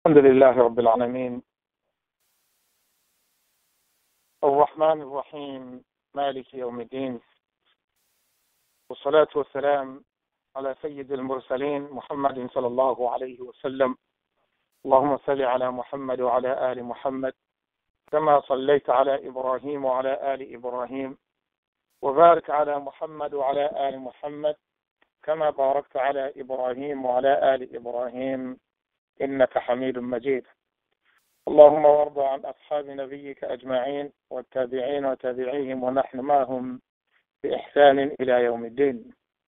الحمد لله رب العالمين الرحمن الرحيم مالك يوم الدين والصلاة والسلام على سيد المرسلين محمد صلى الله عليه وسلم اللهم صل على محمد وعلى آل محمد كما صليت على إبراهيم وعلى آل إبراهيم وبارك على محمد وعلى آل محمد كما باركت على إبراهيم وعلى آل إبراهيم إنك حميد مجيد اللهم وارض عن أصحاب نبيك أجمعين والتابعين وتابعيهم ونحن معهم بإحسان إلى يوم الدين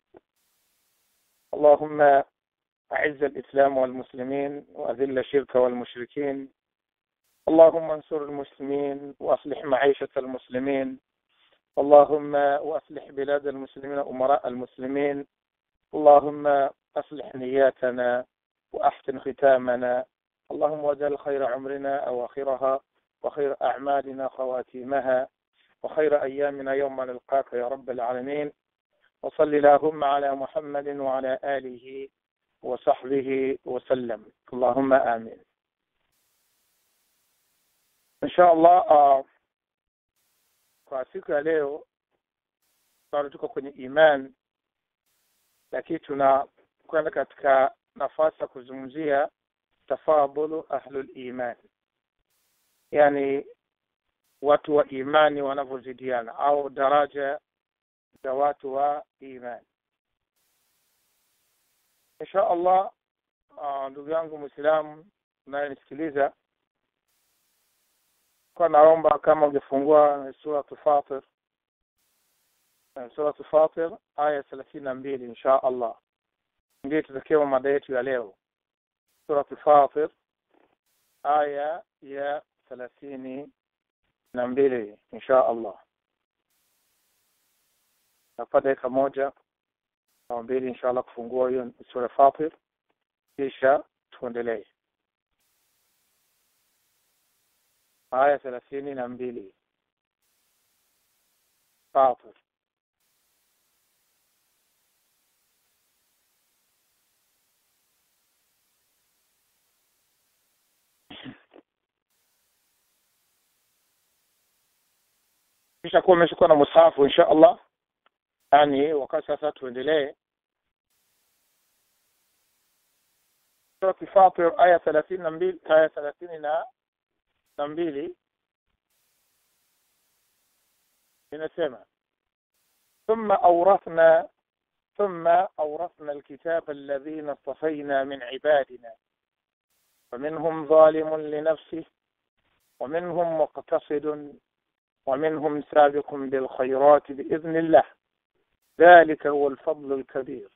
اللهم أعز الإسلام والمسلمين وأذل الشرك والمشركين اللهم انصر المسلمين وأصلح معيشة المسلمين اللهم وأصلح بلاد المسلمين أمراء المسلمين اللهم أصلح نياتنا وأحسن ختامنا اللهم واجعل خير عمرنا أواخرها وخير أعمالنا خواتيمها وخير أيامنا يوم نلقاك يا رب العالمين وصل اللهم على محمد وعلى آله وصحبه وسلم اللهم آمين إن شاء الله uh, kwa siku ya leo bado tuko kwenye iman lakini tunakwenda katika nafasi ya kuzungumzia tafadhulu ahlul iman yani watu wa imani wanavyozidiana au daraja za watu wa imani insha allah uh, ndugu yangu mwislamu unayenisikiliza kwa naomba kama ungefungua suratu fatir suratu fatir aya thelathini na mbili insha allah ndio tutakiwa mada yetu ya leo suratu fatir aya ya thelathini na mbili insha allah napa dakika moja au mbili insha allah kufungua hiyo sura fatir kisha tuendelee aya thelathini na mbili fatir kisha kuwa umeshakuwa na musahafu insha allah yani wakati sasa tuendelee surati fatir aya thelathini na mbili aya thelathini na na mbili inasema ثم أورثنا ثم أورثنا الكتاب الذين اصطفينا من عبادنا فمنهم ظالم لنفسه ومنهم مقتصد ومنهم سابق بالخيرات بإذن الله ذلك هو الفضل الكبير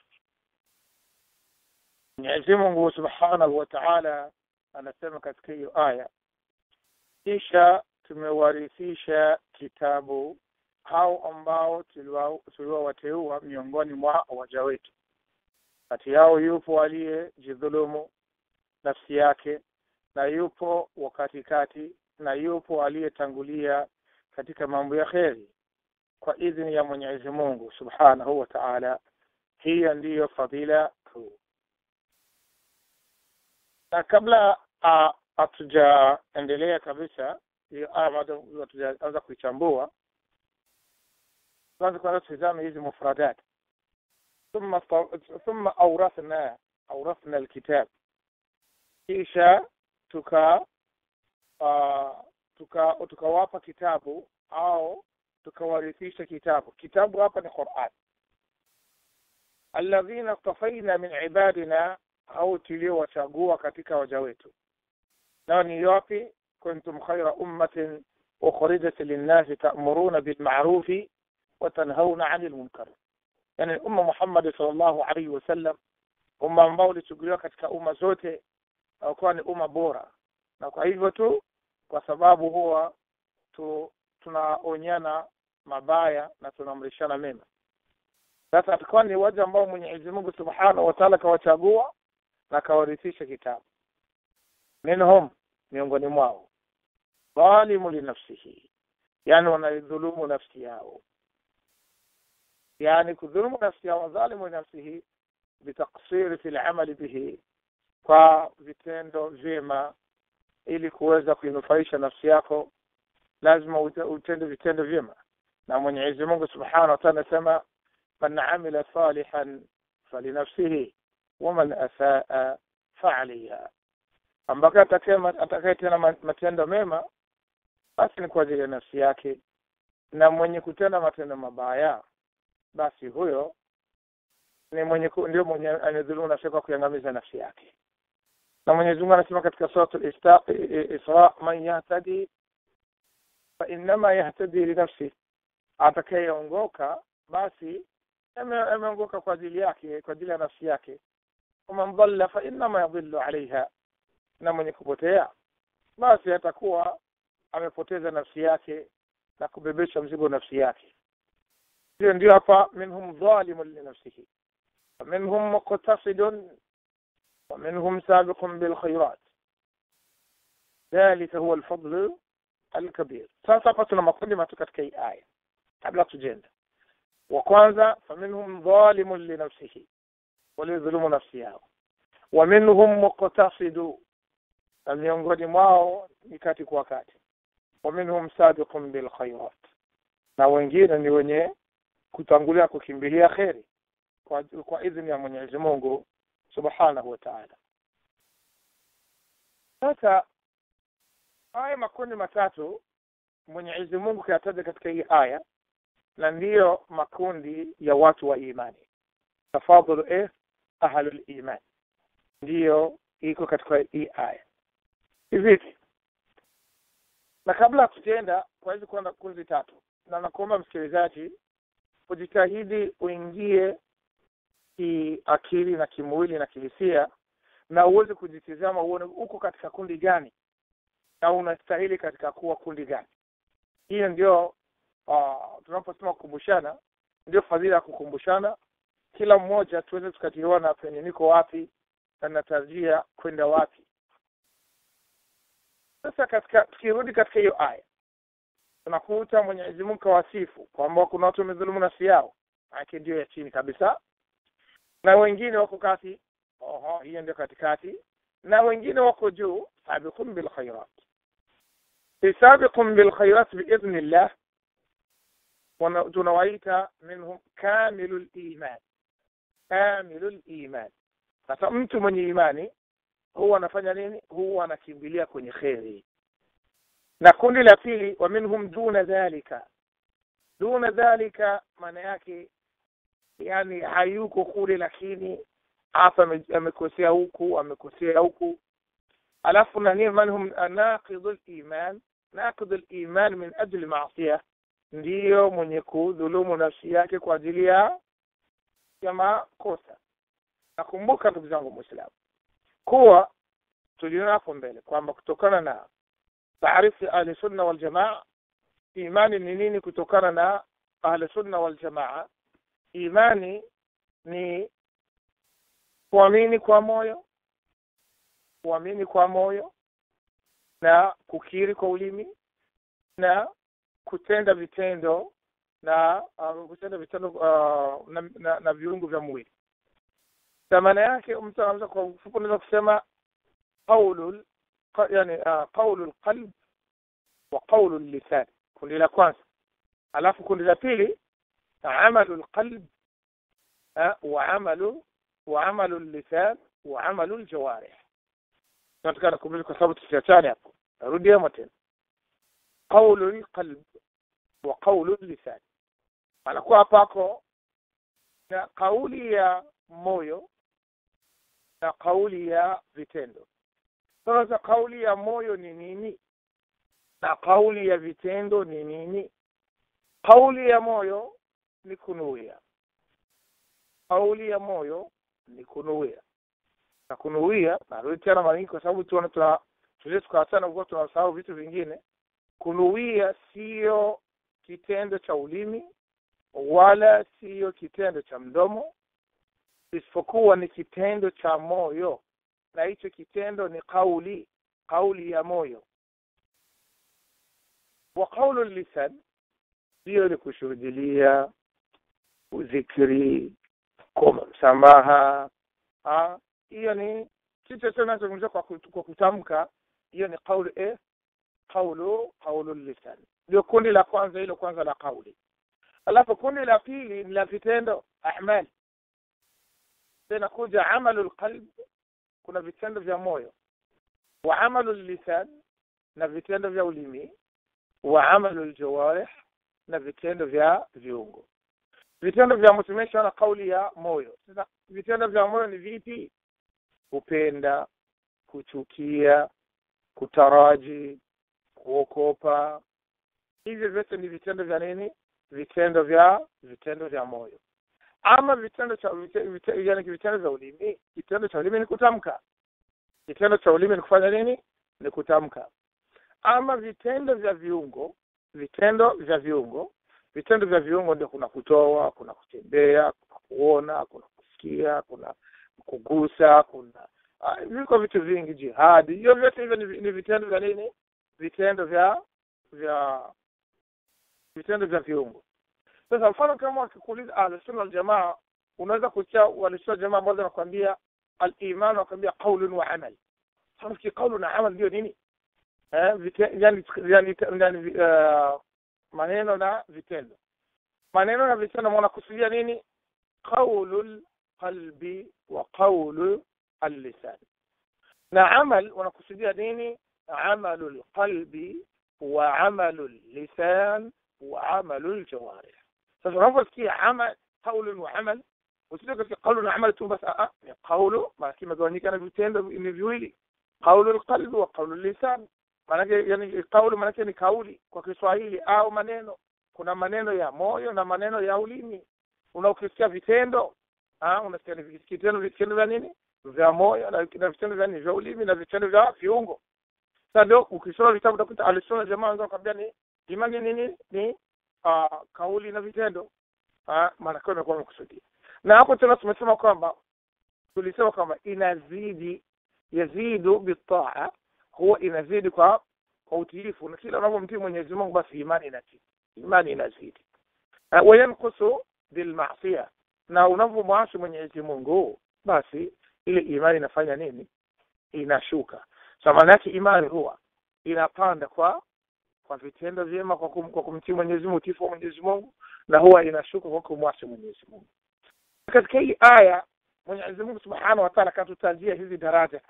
Mwenyezi Mungu Subhanahu wa Ta'ala anasema katika hiyo aya, kisha tumewarithisha kitabu hao ambao tuliwawateua miongoni mwa waja wetu. Kati yao yupo aliyejidhulumu nafsi yake, na yupo wa katikati, na yupo aliyetangulia katika mambo ya kheri kwa idhini ya Mwenyezi Mungu Subhanahu wa Ta'ala. Hiyo ndiyo fadhila kuu. Na kabla hatujaendelea kabisa hiyo aya, bado hatujaanza kuichambua, kwanza kwanza tutizame hizi mufradat. thumma thumma awrathna awrathna alkitab, kisha tuka uh, tuka tukawapa kitabu au tukawarithisha kitabu. Kitabu hapa ni Qur'an. alladhina istafaina min ibadina, au tuliowachagua katika waja wetu. Nao ni wapi? kuntum khaira ummatin ukhrijat linnasi ta'muruna bilma'rufi wa tanhauna 'anil munkar, yani umma Muhammad sallallahu alaihi wasallam, umma ambao ulichukuliwa katika umma zote kuwa ni umma bora, na kwa hivyo tu kwa sababu huwa tu, tunaonyana mabaya na tunaamrishana mema. Sasa atakuwa ni waja ambao Mwenyezi Mungu Subhanahu wa Ta'ala kawachagua na kawarithisha kitabu. Minhum, miongoni mwao, dhalimu linafsihi, yani wanaidhulumu nafsi yao, yani kudhulumu nafsi yao, dhalimu linafsihi bitaksiri fi lamali bihi kwa vitendo vyema ili kuweza kuinufaisha nafsi yako lazima utende vitendo vyema na mwenyezi mungu subhanahu wa taala anasema man amila salihan falinafsihi waman asaa faaliha ambako atakayetenda matendo mema basi ni kwa ajili ya nafsi yake na mwenye kutenda matendo mabaya basi huyo ni mwenye ndio mwenye anadhulumu nafsi kwa kuiangamiza nafsi yake na Mwenyezi Mungu anasema katika sura Isra man yahtadi fa innama yahtadi li nafsi atakayeongoka basi ameongoka kwa ajili yake kwa ajili ya nafsi yake waman dhalla fa innama yadhillu alaiha na mwenye kupotea basi atakuwa amepoteza nafsi yake na kubebesha mzigo nafsi yake hiyo ndio hapa minhum dhalimun linafsihi ومنهم مقتصد ومنهم سابق بالخيرات ذلك هو الفضل الكبير sasa hapa tuna makundi matatu katika hii aya kabla tujenda wa kwanza faminhum dhalimun linafsihi waliodhulumu nafsi yao wa minhum muqtasidu na miongoni mwao ni kati kwa kati wa minhum sabiqun bilkhairat na wengine ni wenye kutangulia kukimbilia kheri kwa, kwa idhini ya Mwenyezi Mungu Subhanahu wa Ta'ala. Sasa haya makundi matatu Mwenyezi Mungu kayataja katika hii aya na ndiyo makundi ya watu wa imani. Tafadhulu eh ahlul iman. Ndiyo iko katika hii aya. Hivi na kabla tujaenda kwa hizi kwenda kundi tatu na nakuomba msikilizaji ujitahidi uingie kiakili na kimwili na kihisia na uweze kujitizama uone uko katika kundi gani na unastahili katika kuwa kundi gani hiyo ndio uh, tunaposema kukumbushana ndio fadhila ya kukumbushana kila mmoja tuweze tukationa penye niko wapi na natarajia kwenda wapi sasa katika tukirudi katika hiyo aya tunakuta mwenyezi mungu kawasifu kwamba kuna watu wamedhulumu nafsi yao ake ndio ya chini kabisa na wengine wako kati oho hiyo ndio katikati na wengine wako juu sabiqun bilkhairat sabiqun bilkhairat biidhnillah tunawaita minhum kamilu liman kamilu liman sasa mtu mwenye imani huwa anafanya nini huwa anakimbilia kwenye kheri na kundi la pili wa minhum duna dhalika duna dhalika maana yake yani hayuko kule lakini hapa amekosea huku amekosea huku alafu na nini manhum naqidu liman naqidu liman min ajli maasiya ndiyo mwenye kudhulumu nafsi yake kwa ajili ya ya makosa nakumbuka ndugu zangu mwislamu kuwa tuliona hapo mbele kwamba kutokana na taarifu ya ahli sunna waljamaa imani ni nini kutokana na ahli sunna waljamaa imani ni kuamini kwa moyo kuamini kwa moyo na kukiri kwa ulimi na kutenda vitendo na uh, kutenda vitendo uh, na, na, na viungo vya mwili na maana yake mtu anaweza kwa ufupi unaweza kusema qaulul yani uh, qaulul qalb wa qaulul lisan kundi la kwanza alafu kundi la pili amalu lqalb wa amalu wa amalu lisan wa amalu ljawarih nataka nakumbuka kwa sababu tusiachane hapo narudi hapo tena qaulu lqalb wa qaulu lisan anakuwa hapako na kauli ya moyo na kauli ya vitendo sasa kauli ya moyo ni nini na kauli ya vitendo ni nini kauli ya moyo ni kunuia kauli ya moyo ni kunuia na kunuia narudi tena mara nyingi kwa sababu tuona tuna tuzie tukaachana kuwa tunasahau vitu vingine kunuia siyo kitendo cha ulimi wala siyo kitendo cha mdomo isipokuwa ni kitendo cha moyo na hicho kitendo ni kauli kauli ya moyo wa qaulu lisan hiyo ni kushuhudilia uzikiri kuomba msamaha hiyo ni sisi sasa tunazungumzia kwa, kut- kwa kutamka hiyo ni kauli eh kaulu kaulu lisan ndio kundi la kwanza hilo kwanza la kauli alafu kundi la pili ni la vitendo amal tena kuja amalu lqalb kuna vitendo vya moyo wa amalu lisan na vitendo vya ulimi wa amalu ljawarih na vitendo vya viungo vitendo vya mtumisha na kauli ya moyo sasa vitendo vya moyo ni vipi kupenda kuchukia kutaraji kuokopa hivyo vyote ni vitendo vya nini vitendo vya vitendo vya moyo ama vitendo cha vite- vite- yani vitendo vya ulimi kitendo cha ulimi ni kutamka kitendo cha ulimi ni kufanya nini ni kutamka ama vitendo vya viungo vitendo vya viungo vitendo vya viungo ndio kuna kutoa kuna kutembea kuna kuona kuna kusikia kuna kugusa kuna ah, viko vitu vingi jihadi hiyo vyote hivyo ni, vi- ni vitendo vya nini vitendo vya vya vitendo vya viungo sasa mfano kama wakikuuliza ahlusunna waljamaa unaweza kusikia walisua jamaa ambao wanakwambia aliman wanakwambia qaulun wa amal sanafikiri qaulu na amal ndio nini eh, vite, yani, yani, yani uh, maneno na vitendo maneno na vitendo wanakusudia nini qaulu lqalbi wa qaulu allisan na amal wanakusudia nini amalu lqalbi wa amalu lisan wa amalu ljawarih sasa unaposikia amal qaulun wa amal usije katika qaulu na amal tu basi a ni qaulu maana kimegawanyika na vitendo ni viwili qaulu lqalbi wa qaulu lisan maanake yani kauli maanake ni kauli kwa Kiswahili au maneno. Kuna maneno ya moyo na maneno ya ulimi. Unaokisikia vitendo ah, unasikia ni vitendo vitendo vya nini vya moyo na na vitendo vya nini vya ulimi na vitendo vya viungo. Sasa ndio ukisoma vitabu utakuta alisoma jamaa wanza kwambia ni imani nini ni uh, kauli na vitendo ah, maana kwa imekuwa imekusudia. Na hapo tena tumesema kwamba tulisema kwamba inazidi yazidu bitaa huwa inazidi kwa kwa utiifu na kila unapomtii Mwenyezi Mungu basi imani inazidi imani inazidi uh, wayankusu bilmasia na unapomwasi Mwenyezi Mungu basi ile imani inafanya nini inashuka so maana yake imani huwa inapanda kwa kwa vitendo vyema kwa, kum, kwa kumtii Mwenyezi Mungu utiifu wa Mwenyezi Mungu na huwa inashuka kwa kumwasi Mwenyezi Mungu katika hii aya Mwenyezi Mungu Subhanahu wa Ta'ala katutajia hizi daraja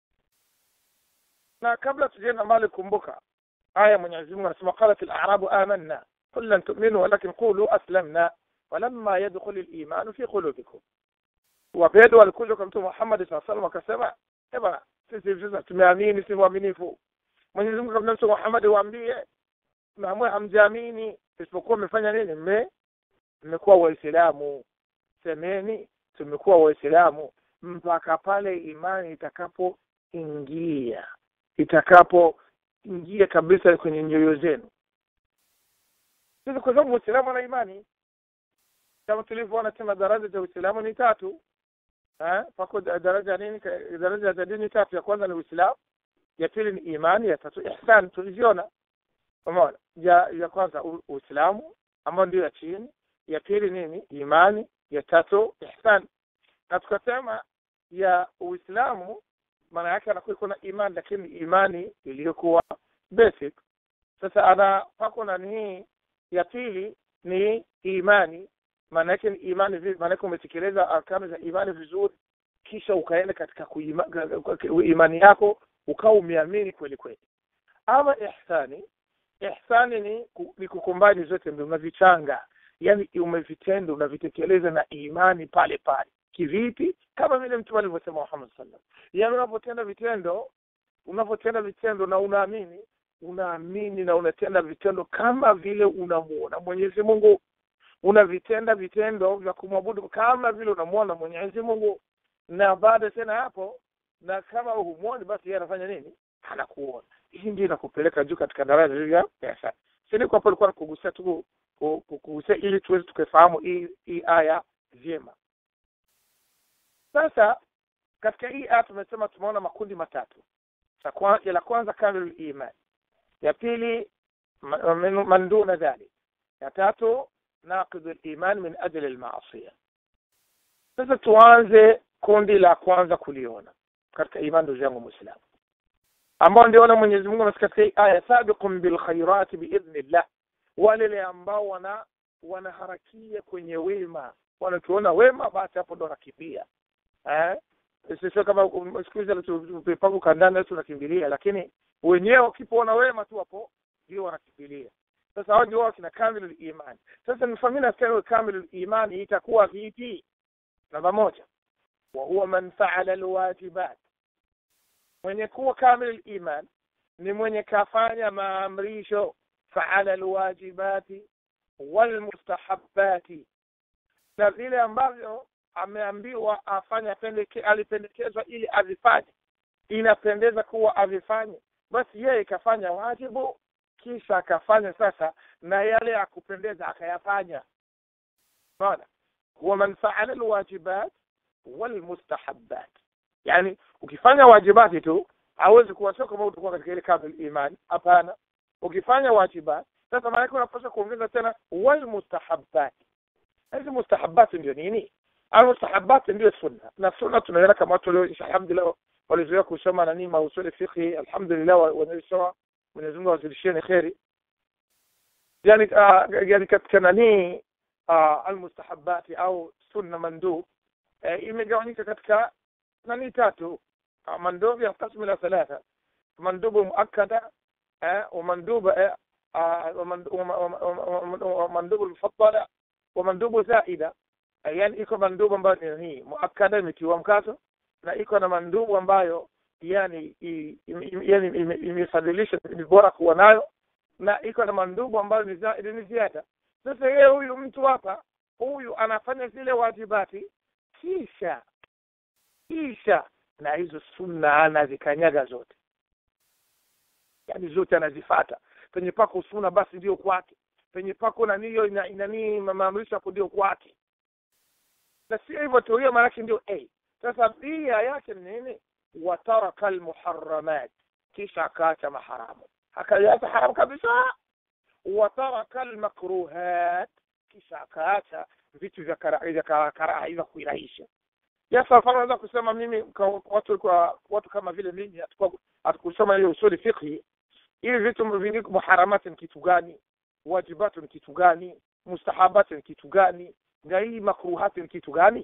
na kabla tujaenda mbali kumbuka aya Mwenyezi Mungu anasema qalat al-a'rabu amanna qul lan tu'minu walakin qulu aslamna walamma yadkhul al-iman fi qulubikum wapedo walikuja kwa mtume Muhammad sallallahu alaihi wasallam wakasema eba sisi sasa tumeamini si waaminifu Mwenyezi Mungu kabla mtume Muhammad waambie naamwe hamjaamini isipokuwa mmefanya nini mme mmekuwa waislamu semeni tumekuwa waislamu mpaka pale imani itakapoingia itakapoingia kabisa kwenye nyoyo zenu sisi kwa sababu uislamu na imani kama tulivyoona tena daraja za uislamu ni tatu eh pako daraja nini daraja za dini tatu ya kwanza ni uislamu ya pili ni imani ya tatu ihsan tuliziona umeona ya ya kwanza uislamu ambayo ndio ya chini ya pili nini imani ya tatu ihsan na tukasema ya uislamu maana yake anakuwa iko na imani lakini imani iliyokuwa basic sasa ana pako na hii ya pili ni imani maana yake ni imani vipi maana yake umetekeleza arkanu za imani vizuri kisha ukaenda katika kuima, imani yako ukawa umeamini kweli kweli ama ihsani ihsani ni ni kukumbani zote mbili unavichanga yani umevitenda unavitekeleza na imani pale pale kivipi kama vile mtume alivyosema Muhammad sallallahu yaani unapotenda vitendo unapotenda vitendo na unaamini unaamini na unatenda vitendo kama vile unamuona Mwenyezi Mungu unavitenda vitendo vya kumwabudu kama vile unamuona Mwenyezi Mungu na baada tena hapo na kama humuoni basi yeye anafanya nini anakuona hii ndio inakupeleka juu katika daraja ya pesa sisi kwa hapo alikuwa kugusia tu kugusia ili tuweze tukafahamu hii hii aya vyema sasa katika hii aya tumesema tumeona makundi matatu la kwanza kamilul iman ya pili man duna dhalik ya tatu naqidu liman min ajli almaasiya sasa tuanze kundi la kwanza kuliona katika imani ndugu yangu muislamu ambao ndio wana Mwenyezi Mungu anasema katika hii aya sabiqum bil khairati biidhnillah wale ambao wana wanaharakia kwenye wema wanakiona wema basi hapo ndo wanakimbia eh sio kama siku hizi tupangu kandani tunakimbilia lakini wenyewe wakipoona wema tu hapo ndio wanakimbilia sasa hao ndio kina kamilul iman sasa nifahamini na kamilul iman itakuwa vipi namba moja wa huwa man fa'ala alwajibat mwenye kuwa kamilul iman ni mwenye kafanya maamrisho fa'ala alwajibati walmustahabbati na vile ambavyo ameambiwa afanye pendeke, alipendekezwa ili avifanye inapendeza kuwa avifanye basi yeye ikafanya wajibu kisha akafanya sasa na yale ya kupendeza akayafanya unaona huwa man faala alwajibat walmustahabbat yani ukifanya wajibati tu hawezi kuwa sio kama utakuwa katika ile kamil iman hapana ukifanya wajibat sasa maana unapaswa kuongeza tena walmustahabbat hizi mustahabbat ndio nini almustahabbat ndio sunna na sunna tunaona kama watu leo alhamdulillah walizoea kusoma nani mausuli fiqhi alhamdulillah wanasoma Mwenyezi Mungu awazidishieni kheri yani uh, yani katika nani uh, almustahabati au sunna mandub uh, imegawanyika katika nani tatu uh, mandub yanqasimu ila thalatha mandubu muakkada uh, ومندوب ومندوب المفضلة ومندوب زائدة yani iko mandubu ambayo ni hii muakkada imetiwa mkazo na iko na mandubu ambayo yani yani imefadhilisha ni bora kuwa nayo na iko na mandubu ambayo ni zaidi ni ziada sasa yeye huyu mtu hapa huyu anafanya zile wajibati kisha kisha na hizo sunna anazikanyaga zote yani zote anazifata penye pako sunna basi ndio kwake penye pako na niyo ina, inanii maamrisho hapo ndio kwake na sio hivyo tu hiyo maanake ndio a sasa bia yake ni nini wataraka almuharramat kisha akaacha maharamu akaacha haramu kabisa wataraka almakruhat kisha akaacha vitu vya karaha vya kuirahisha sasa mfano naweza kusema mimi watu kwa watu kama vile mimi hatukusoma hiyo usuli fiqhi hivi vitu vingi muharamat ni kitu gani wajibat ni kitu gani mustahabat ni kitu gani na hii makruhat ni kitu gani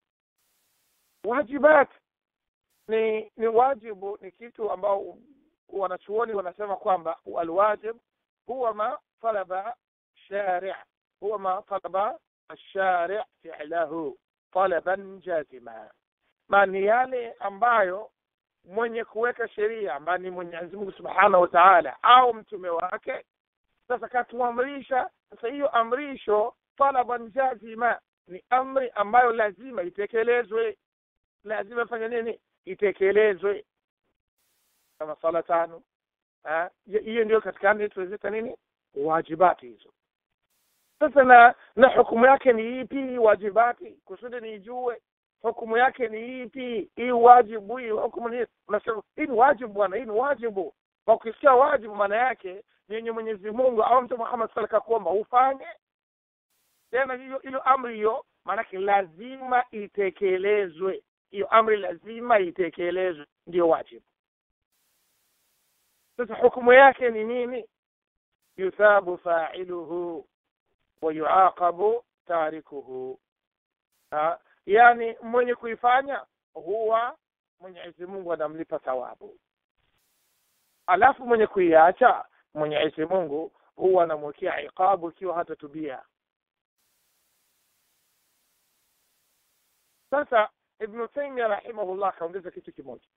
wajibat ni ni wajibu ni kitu ambao wanachuoni wanasema kwamba alwajib huwa ma talaba shari' huwa ma talaba الشارع فعله طلبا جازما ما ni yale ambayo mwenye kuweka sheria ambaye ni Mwenyezi Mungu Subhanahu wa Ta'ala au mtume wake sasa katuamrisha sasa hiyo amrisho talaban jazima ni amri ambayo lazima itekelezwe lazima ifanye nini itekelezwe kama sala tano hiyo ndio katika amri tuwezeta nini wajibati hizo sasa na na hukumu yake ni ipi wajibati kusudi nijue hukumu yake ni ipi hii wajibu hii hukumu ni unasema hii ni wajibu bwana hii ni wajibu kwa ukisikia wajibu maana yake ni yenye Mwenyezi Mungu au Mtume Muhammad sallallahu alaihi wasallam ufanye tena hiyo hiyo amri hiyo maanake lazima itekelezwe hiyo amri lazima itekelezwe ndio wajibu sasa hukumu yake ni nini yuthabu fa'iluhu wa yuaqabu tarikuhu yani mwenye kuifanya huwa Mwenyezi Mungu anamlipa thawabu alafu mwenye kuiacha Mwenyezi Mungu huwa anamwekea iqabu ikiwa hatatubia sasa Ibn Taymiyyah rahimahullah kaongeza kitu kimoja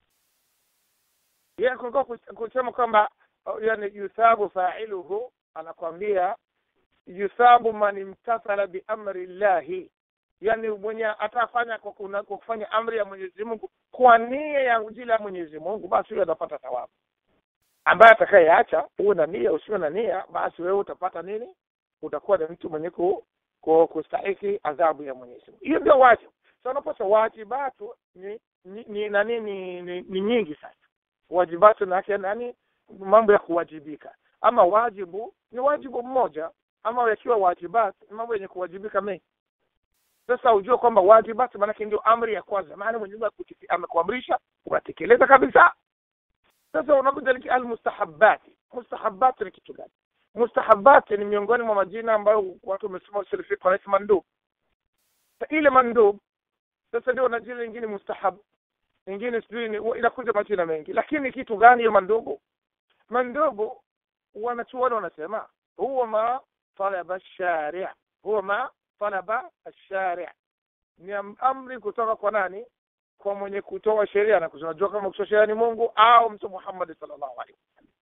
yeye kulikuwa kusema kwamba yani yuthabu fa'iluhu anakwambia yuthabu man imtathala bi amri llahi yani mwenye atafanya kwa, kuna, kwa kufanya amri ya Mwenyezi Mungu kwa nia ya ajili ya Mwenyezi Mungu basi huyo atapata thawabu ambaye atakayeacha uwe na nia usiwe na nia basi wewe utapata nini utakuwa ni mtu mwenye ku, ku, kustahiki adhabu ya Mwenyezi Mungu hiyo ndio wajibu sasa unaposa wajibatu ni ni, ni nani ni, ni, ni nyingi sasa wajibatu na yake nani mambo ya kuwajibika ama wajibu ni wajibu mmoja ama yakiwa wajibat mambo yenye kuwajibika mengi sasa ujue kwamba wajibati maanake ndio amri ya kwanza maana mwenyezi mungu amekuamrisha unatekeleza kabisa sasa unakuja almustahabati mustahabati ni kitu gani mustahabati ni miongoni mwa majina ambayo watu wamesoma usul fiqh wanaita mandub ile mandub sasa ndio na jina lingine mustahab nyingine sijui inakuja majina mengi lakini kitu gani hiyo mandubu mandubu wanachuoni wanasema huwa ma talaba shari huwa ma talaba shari ni amri kutoka kwa nani kwa mwenye kutoa sheria na kunajua kama kutoa sheria ni Mungu au mtu Muhammad sallallahu alaihi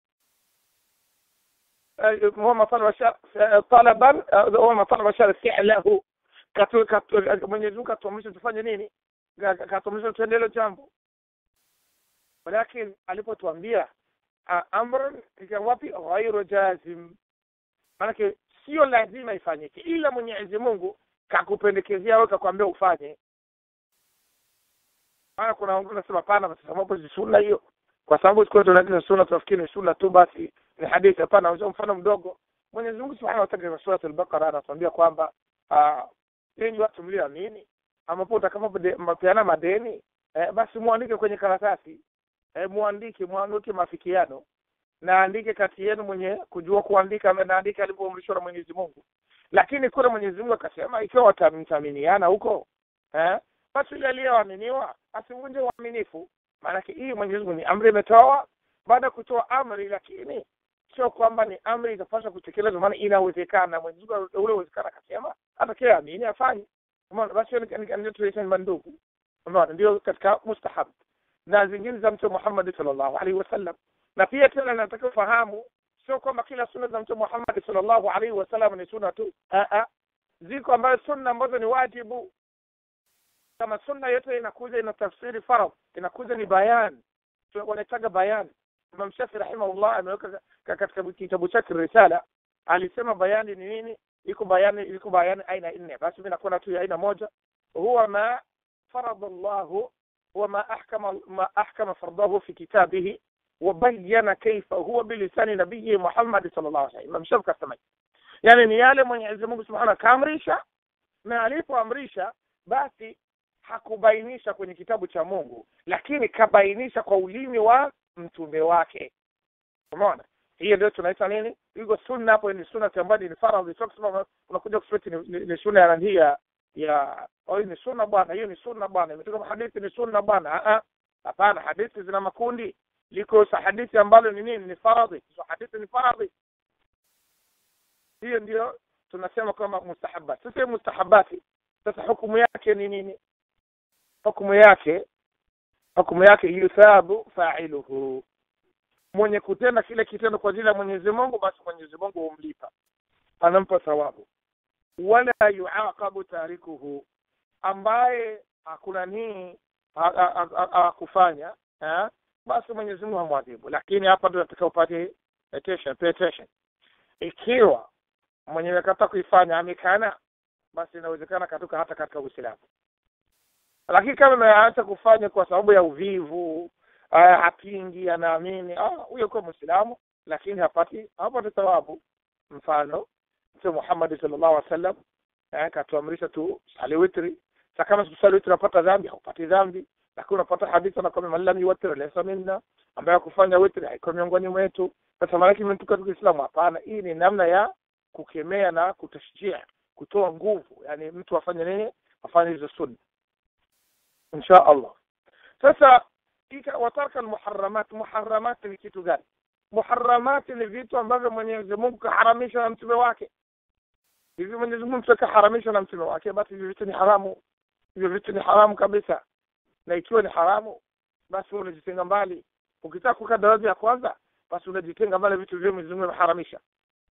wasallam huwa ma talaba talaban huwa ma talaba shari fi'lahu Mwenyezi Mungu atuamrisha tufanye nini katuamrisha tutende hilo jambo walakin alipotuambia amrun wapi ghairu jazim maanake sio lazima ifanyike ila mwenyezi mungu kakupendekezea wewe kakwambia ufanye maana kuna wengine nasema pana kwa sababu si sunna hiyo kwa sababu siku tunaagiza sunna tunafikiri ni sunna tu basi ni hadithi hapana mfano mdogo mwenyezi mungu subhanahu wa ta'ala katika sura al-baqara anatuambia kwamba enyi watu mlioamini ambapo utakapopeana madeni eh, basi muandike kwenye karatasi eh, muandike muandike mafikiano na andike kati yenu mwenye kujua kuandika naandike alivyoamrishwa na Mwenyezi Mungu lakini kule Mwenyezi Mungu akasema ikiwa watamtaminiana huko eh, basi yule aliyeaminiwa asivunje uaminifu maanake hii Mwenyezi Mungu ni amri imetoa baada ya kutoa amri lakini sio kwamba ni amri itapaswa kutekelezwa maana inawezekana Mwenyezi Mungu ule uwezekana akasema hata kile amini afanye umeona basi ndio tunaita mandubu umeona ndio katika mustahab na zingine za mtume Muhammad sallallahu alaihi wasallam na pia tena nataka ufahamu sio kwamba kila sunna za mtume Muhammad sallallahu alaihi wasallam ni sunna tu a ziko ambayo sunna ambazo ni wajibu kama sunna yote inakuja ina tafsiri faradh inakuja ni bayan wanaitaga bayan Imam Shafi rahimahullah ameweka katika kitabu chake risala alisema bayani ni nini iko bayani iko bayani aina nne basi mimi nakuwa tu aina moja huwa ma farada Allah huwa ma ahkama ma ahkama fardahu fi kitabihi وبين كيف هو بلسان نبيه محمد صلى الله عليه وسلم Imam Shafi kasema yani ni yale Mwenyezi Mungu Subhanahu kaamrisha na alipoamrisha basi hakubainisha kwenye kitabu cha Mungu lakini kabainisha kwa ulimi wa mtume wake umeona hiyo ndio tunaita nini iko sunna hapo ni sunna ambayo ni faradhi sio kusema unakuja kusema ni, ni, ni sunna ya ya ya oh ni sunna bwana hiyo ni sunna bwana imetoka hadithi ni sunna bwana a hapana hadithi zina makundi liko hadithi ambalo ni nini ni faradhi so hadithi ni faradhi hiyo ndio tunasema kama mustahabat sasa mustahabati sasa hukumu yake ni nini hukumu yake hukumu yake yuthabu fa'iluhu mwenye kutenda kile kitendo kwa ajili ya Mwenyezi Mungu basi Mwenyezi Mungu humlipa anampa thawabu wala yuaqabu tarikuhu ambaye hakuna nii akufanya basi Mwenyezi Mungu hamwadhibu lakini hapa ndio nataka upate attention pay attention ikiwa mwenye amekataa kuifanya amekana basi inawezekana katoka hata katika Uislamu lakini kama ameacha kufanya kwa sababu ya uvivu hapingi anaamini huyo kwa Muislamu lakini hapati hapati thawabu mfano Mtume Muhammad sallallahu alaihi wasallam akatuamrisha tu sali witri sasa kama tusali witri unapata dhambi haupati dhambi lakini unapata hadithi na kama man lam yuwattir laysa minna ambaye kufanya witri haiko miongoni mwetu sasa maana yake mtu katika Uislamu hapana hii ni namna ya kukemea na kutashjia kutoa nguvu yani mtu afanye nini afanye hizo sunna insha Allah sasa watarka almuharramat muharramat ni kitu gani muharramat ni vitu ambavyo Mwenyezi Mungu kaharamisha na mtume wake hivi Mwenyezi Mungu kaharamisha na mtume wake basi hivi vitu ni haramu hivyo vitu ni haramu kabisa na ikiwa ni haramu basi unajitenga mbali ukitaka kukaa daraja ya kwanza basi unajitenga mbali vitu vile Mwenyezi Mungu ameharamisha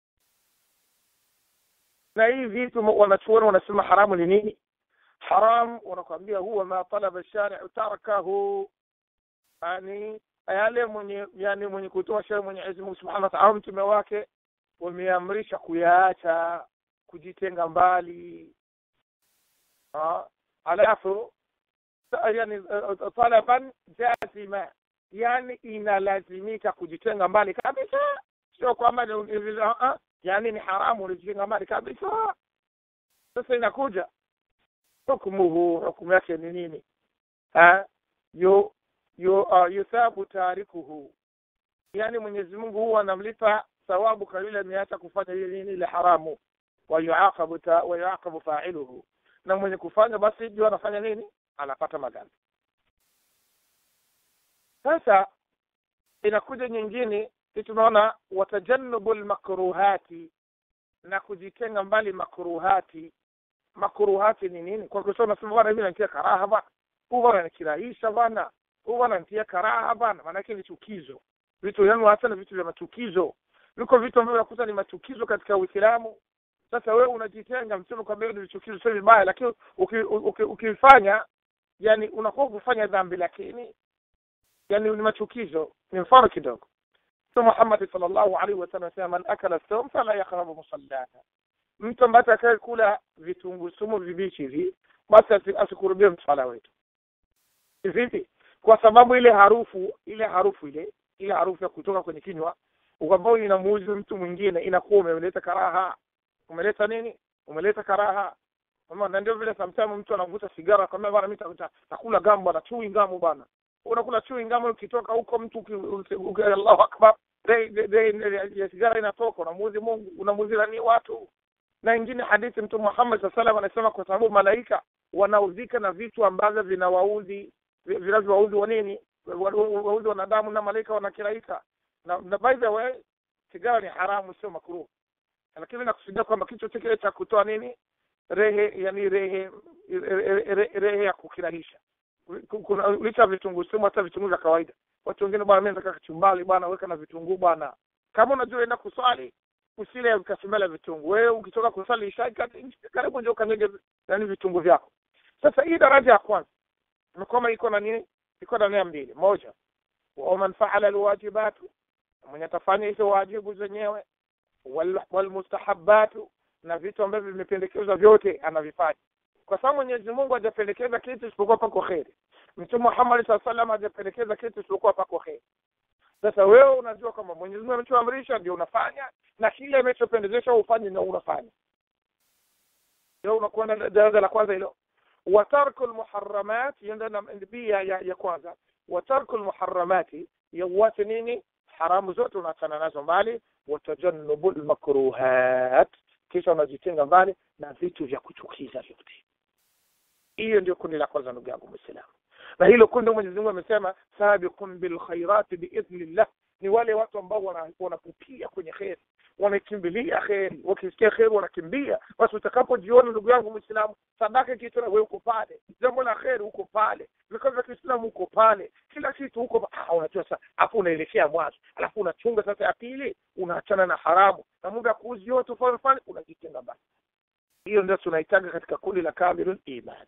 na hii vitu wanachuoni wanasema haramu ni nini haram wanakuambia huwa ma talaba shari'u tarakahu yani yale mwenye yani mwenye kutoa sheria Mwenyezi Mungu Subhanahu wa Ta'ala mtume wake wameamrisha kuyaacha kujitenga mbali ah alafu yani talaban jazima yani inalazimika kujitenga mbali kabisa sio kwamba yani ni haramu unajitenga mbali kabisa sasa inakuja hukmuhu hukumu yake ni nini ha yu, yu, uh, yuthabu tarikuhu yani mwenyezi mungu huwa anamlipa thawabu kwa yule ameacha kufanya ile nini ile haramu wayuaqabu ta- wayuaqabu failuhu na mwenye kufanya basi jua anafanya nini anapata madhambi sasa inakuja nyingine si tunaona watajannubu lmakruhati na kujitenga mbali makruhati makruhati ni nini kwa kusema unasema bwana mimi natia karaha bwana huu bwana nikirahisha bwana huu bwana nitia karaha bwana maanake ni chukizo vitu yani hasa na vitu vya machukizo viko vitu ambavyo nakuta ni machukizo katika uislamu sasa wewe unajitenga msema kwamba hiyo ni chukizo sio vibaya lakini ukifanya uki, uki, ukifanya, yani unakuwa kufanya dhambi lakini yani ni machukizo ni mfano kidogo so Muhammad sallallahu alaihi wasallam anasema man akala sawm fala yaqrabu musallana mtu ambaye atakaye kula vitunguu sumu vibichi hivi basi asi- asikurubie msala wetu vipi kwa sababu ile harufu ile harufu ile ile harufu ya kutoka kwenye kinywa ambayo inamuuzi mtu mwingine inakuwa umeleta karaha umeleta nini umeleta karaha Kama na ndio vile sometimes mtu anavuta sigara kama bwana mimi nita- nakula gamu bwana chui gamu bwana unakula chui gamu ukitoka huko mtu uki- uki- uki- Allahu akbar de- de- de- ya sigara inatoka unamuuzi Mungu unamuuzi nani watu na ingine hadithi mtume Muhammad sallallahu alaihi wasallam anasema kwa sababu malaika wanaudhika na vitu ambavyo vinawaudhi vi- vinavyowaudhi wa nini Wa- wa- waudhi wanadamu na malaika wanakiraika na, na by the way sigara ni haramu sio makruh lakini nakusudia kwamba kichwa kile cha kutoa nini rehe yani rehe re- re- rehe ya kukirahisha Ku- kuna licha ya vitunguu sumu hata vitunguu vya kawaida watu wengine bwana mimi nataka kachumbali bwana weka na vitunguu bwana kama unajua enda kuswali usile ukasumela vitunguu wewe ukitoka kuswali isha karibu ndio kanyege yani vitunguu vyako sasa hii daraja ya kwanza imekoma iko na nini iko na nia mbili moja wa man faala alwajibatu mwenye atafanya hizo wajibu zenyewe wal- walmustahabatu na vitu ambavyo vimependekezwa vyote anavifanya kwa sababu Mwenyezi Mungu hajapendekeza kitu isipokuwa pako kheri Mtume Muhammad SAW salam hajapendekeza kitu isipokuwa pako kheri sasa wewe unajua kwamba Mwenyezi Mungu amechoamrisha ndio unafanya na kile amechopendezesha ufanye ndio unafanya ndio unakuwa na daraja la kwanza hilo wa tarku almuharramat hiyo ndio na- pia ya, ya kwanza wa tarku almuharramati ya uache nini haramu zote unaachana nazo mbali watajannubu lmakruhat kisha unajitenga mbali na vitu vya kuchukiza vyote hiyo ndio kundi la kwanza ndugu yangu mwislamu na hilo kundi mwenyezi mungu amesema sabiqun bilkhairati biidhnillah ni wale watu ambao wana- wanapupia kwenye kheri wanakimbilia kheri wakisikia kheri wanakimbia basi utakapojiona ndugu yangu mwislamu sadaka kitu na wewe uko pale jambo la kheri uko pale vikao vya kiislamu uko pale kila kitu uko pa- ah, unajua sasa hapo unaelekea mwanzo alafu unachunga sasa ya pili unaachana na haramu na muda ya kuuzi yote ufanye fanye unajitenga mbali hiyo ndio tunaitaga katika kundi la kamilul iman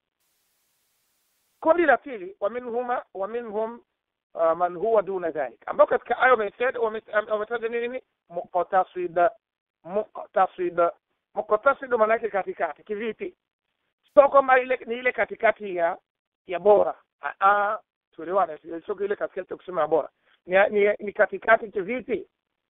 kundi la pili waminhuma waminhum uh, man huwa duna dhalik ambao katika aya wametaja wame- wametaja nini muqtasid muqtasid muqtasid maana yake katikati kivipi sio kwamba ile ni ile katikati ya ya bora Ah, ah, tuelewane sio ile katikati ya kusema ya bora ni, ni, ni katikati kivipi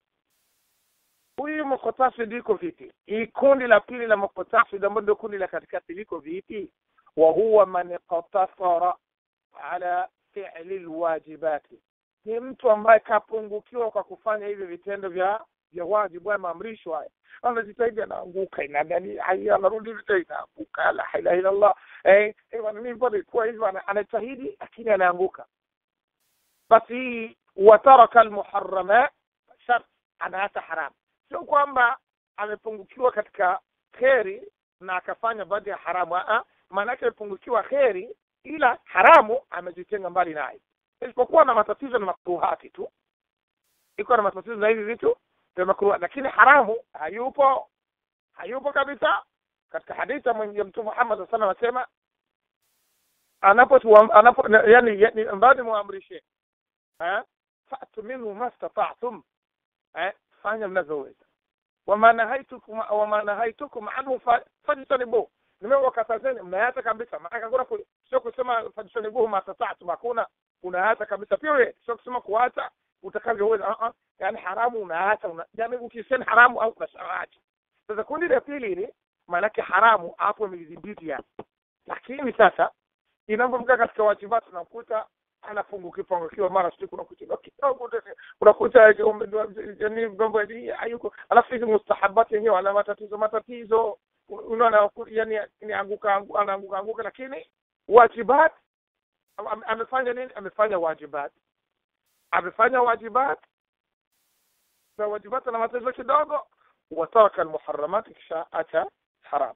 huyu muqtasid iko vipi hii kundi la pili la muqtasid ambalo ndio kundi la katikati liko vipi wa huwa man iqtasara ala fi'li alwajibati ni mtu ambaye kapungukiwa kwa kufanya hivi vitendo vya vya wajibu haya maamrisho haya anajitahidi anaanguka inadani haya anarudi vita inaanguka la ilaha illa Allah eh eh bwana mimi bado kwa hivyo ana- anajitahidi lakini anaanguka basi hii wataraka almuharramat shart anaacha haramu sio kwamba amepungukiwa katika kheri na akafanya baadhi ya haramu a maana yake amepungukiwa kheri ila haramu amejitenga mbali naye isipokuwa na matatizo na makruhati tu iko na matatizo na hivi vitu vya makruhati lakini haramu hayupo hayupo kabisa katika hadithi ya mwenye mtume Muhammad sallallahu alaihi wasallam anasema anapo anapo yani, yani mbadi muamrishe eh fa'tu minhu mastata'tum eh fanya mnavyoweza wama nahaitukum wama nahaitukum anhu fa- fajtanibu nimewakatazeni mnayata kabisa maana hakuna ku- sio kusema fajtanibuhu mastata'tum hakuna unaacha kabisa pia wewe sio kusema kuacha utakavyoweza uh -uh. yani haramu unaacha una, yani ukisema haramu au unaacha sasa kundi la pili ni maanake haramu hapo imedhibiti yani lakini sasa inapofika katika wajibati unakuta anapungukiwa pungukiwa mara siku unakuta kidogo unakuta yani mambo hayuko alafu hizi mustahabati yenyewe ana matatizo matatizo unaona yani ni anguka anaanguka anguka lakini wajibat amefanya nini amefanya wajibat amefanya wajibat na wajibat na matatizo kidogo wataraka almuharramat kisha acha haram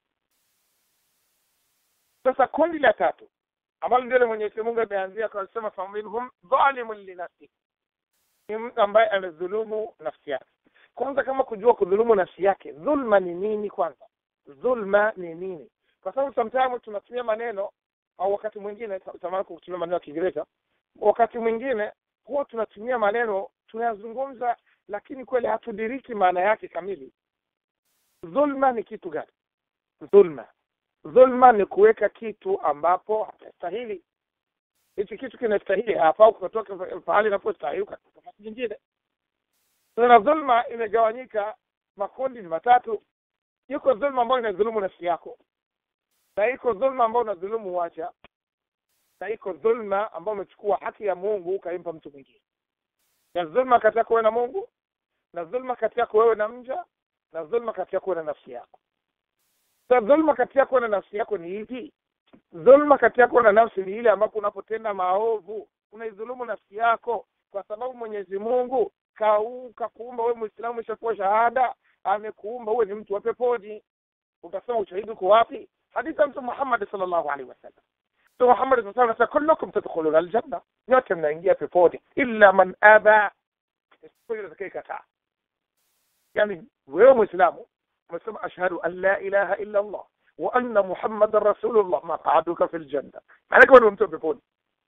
sasa kundi la tatu ambalo ndilo Mwenyezi Mungu ameanzia kwa kusema faminhum dhalimun linafsi ni mtu ambaye amedhulumu nafsi yake kwanza kama kujua kudhulumu nafsi yake dhulma ni nini kwanza dhulma ni nini kwa sababu sometimes tunatumia maneno au wakati mwingine tamani kutumia maneno ya Kiingereza wakati mwingine huwa tunatumia maneno tunayazungumza lakini kweli hatudiriki maana yake kamili dhulma ni kitu gani dhulma dhulma ni kuweka kitu ambapo hapastahili hichi kitu kinastahili hapa au kutoka pahali inapostahili katika nafasi nyingine sasa dhulma imegawanyika makundi ni matatu yuko dhulma ambayo inadhulumu nafsi yako na iko dhulma ambayo unadhulumu wacha na iko dhulma ambayo umechukua haki ya Mungu ukaimpa mtu mwingine na dhulma kati yako wewe na Mungu na dhulma kati yako wewe na mja na dhulma kati yako na nafsi yako sasa dhulma kati yako na nafsi yako ni ipi dhulma kati yako na nafsi ni ile ambapo unapotenda maovu unaidhulumu nafsi yako kwa sababu Mwenyezi Mungu kakuumba wewe Muislamu umeshakuwa shahada amekuumba uwe ni mtu wa peponi utasema ushahidi uko wapi hadithi ya mtu Muhammad sallallahu alaihi wasallam mtu Muhammad sallallahu alaihi wasallam kullukum tadkhuluna aljanna nyote mnaingia peponi illa man aba isipokuwa atakayekataa yani wewe Muislamu umesema ashhadu an la ilaha illa Allah wa anna Muhammadan rasulullah maq'aduka fil janna maana kama ni mtu wa peponi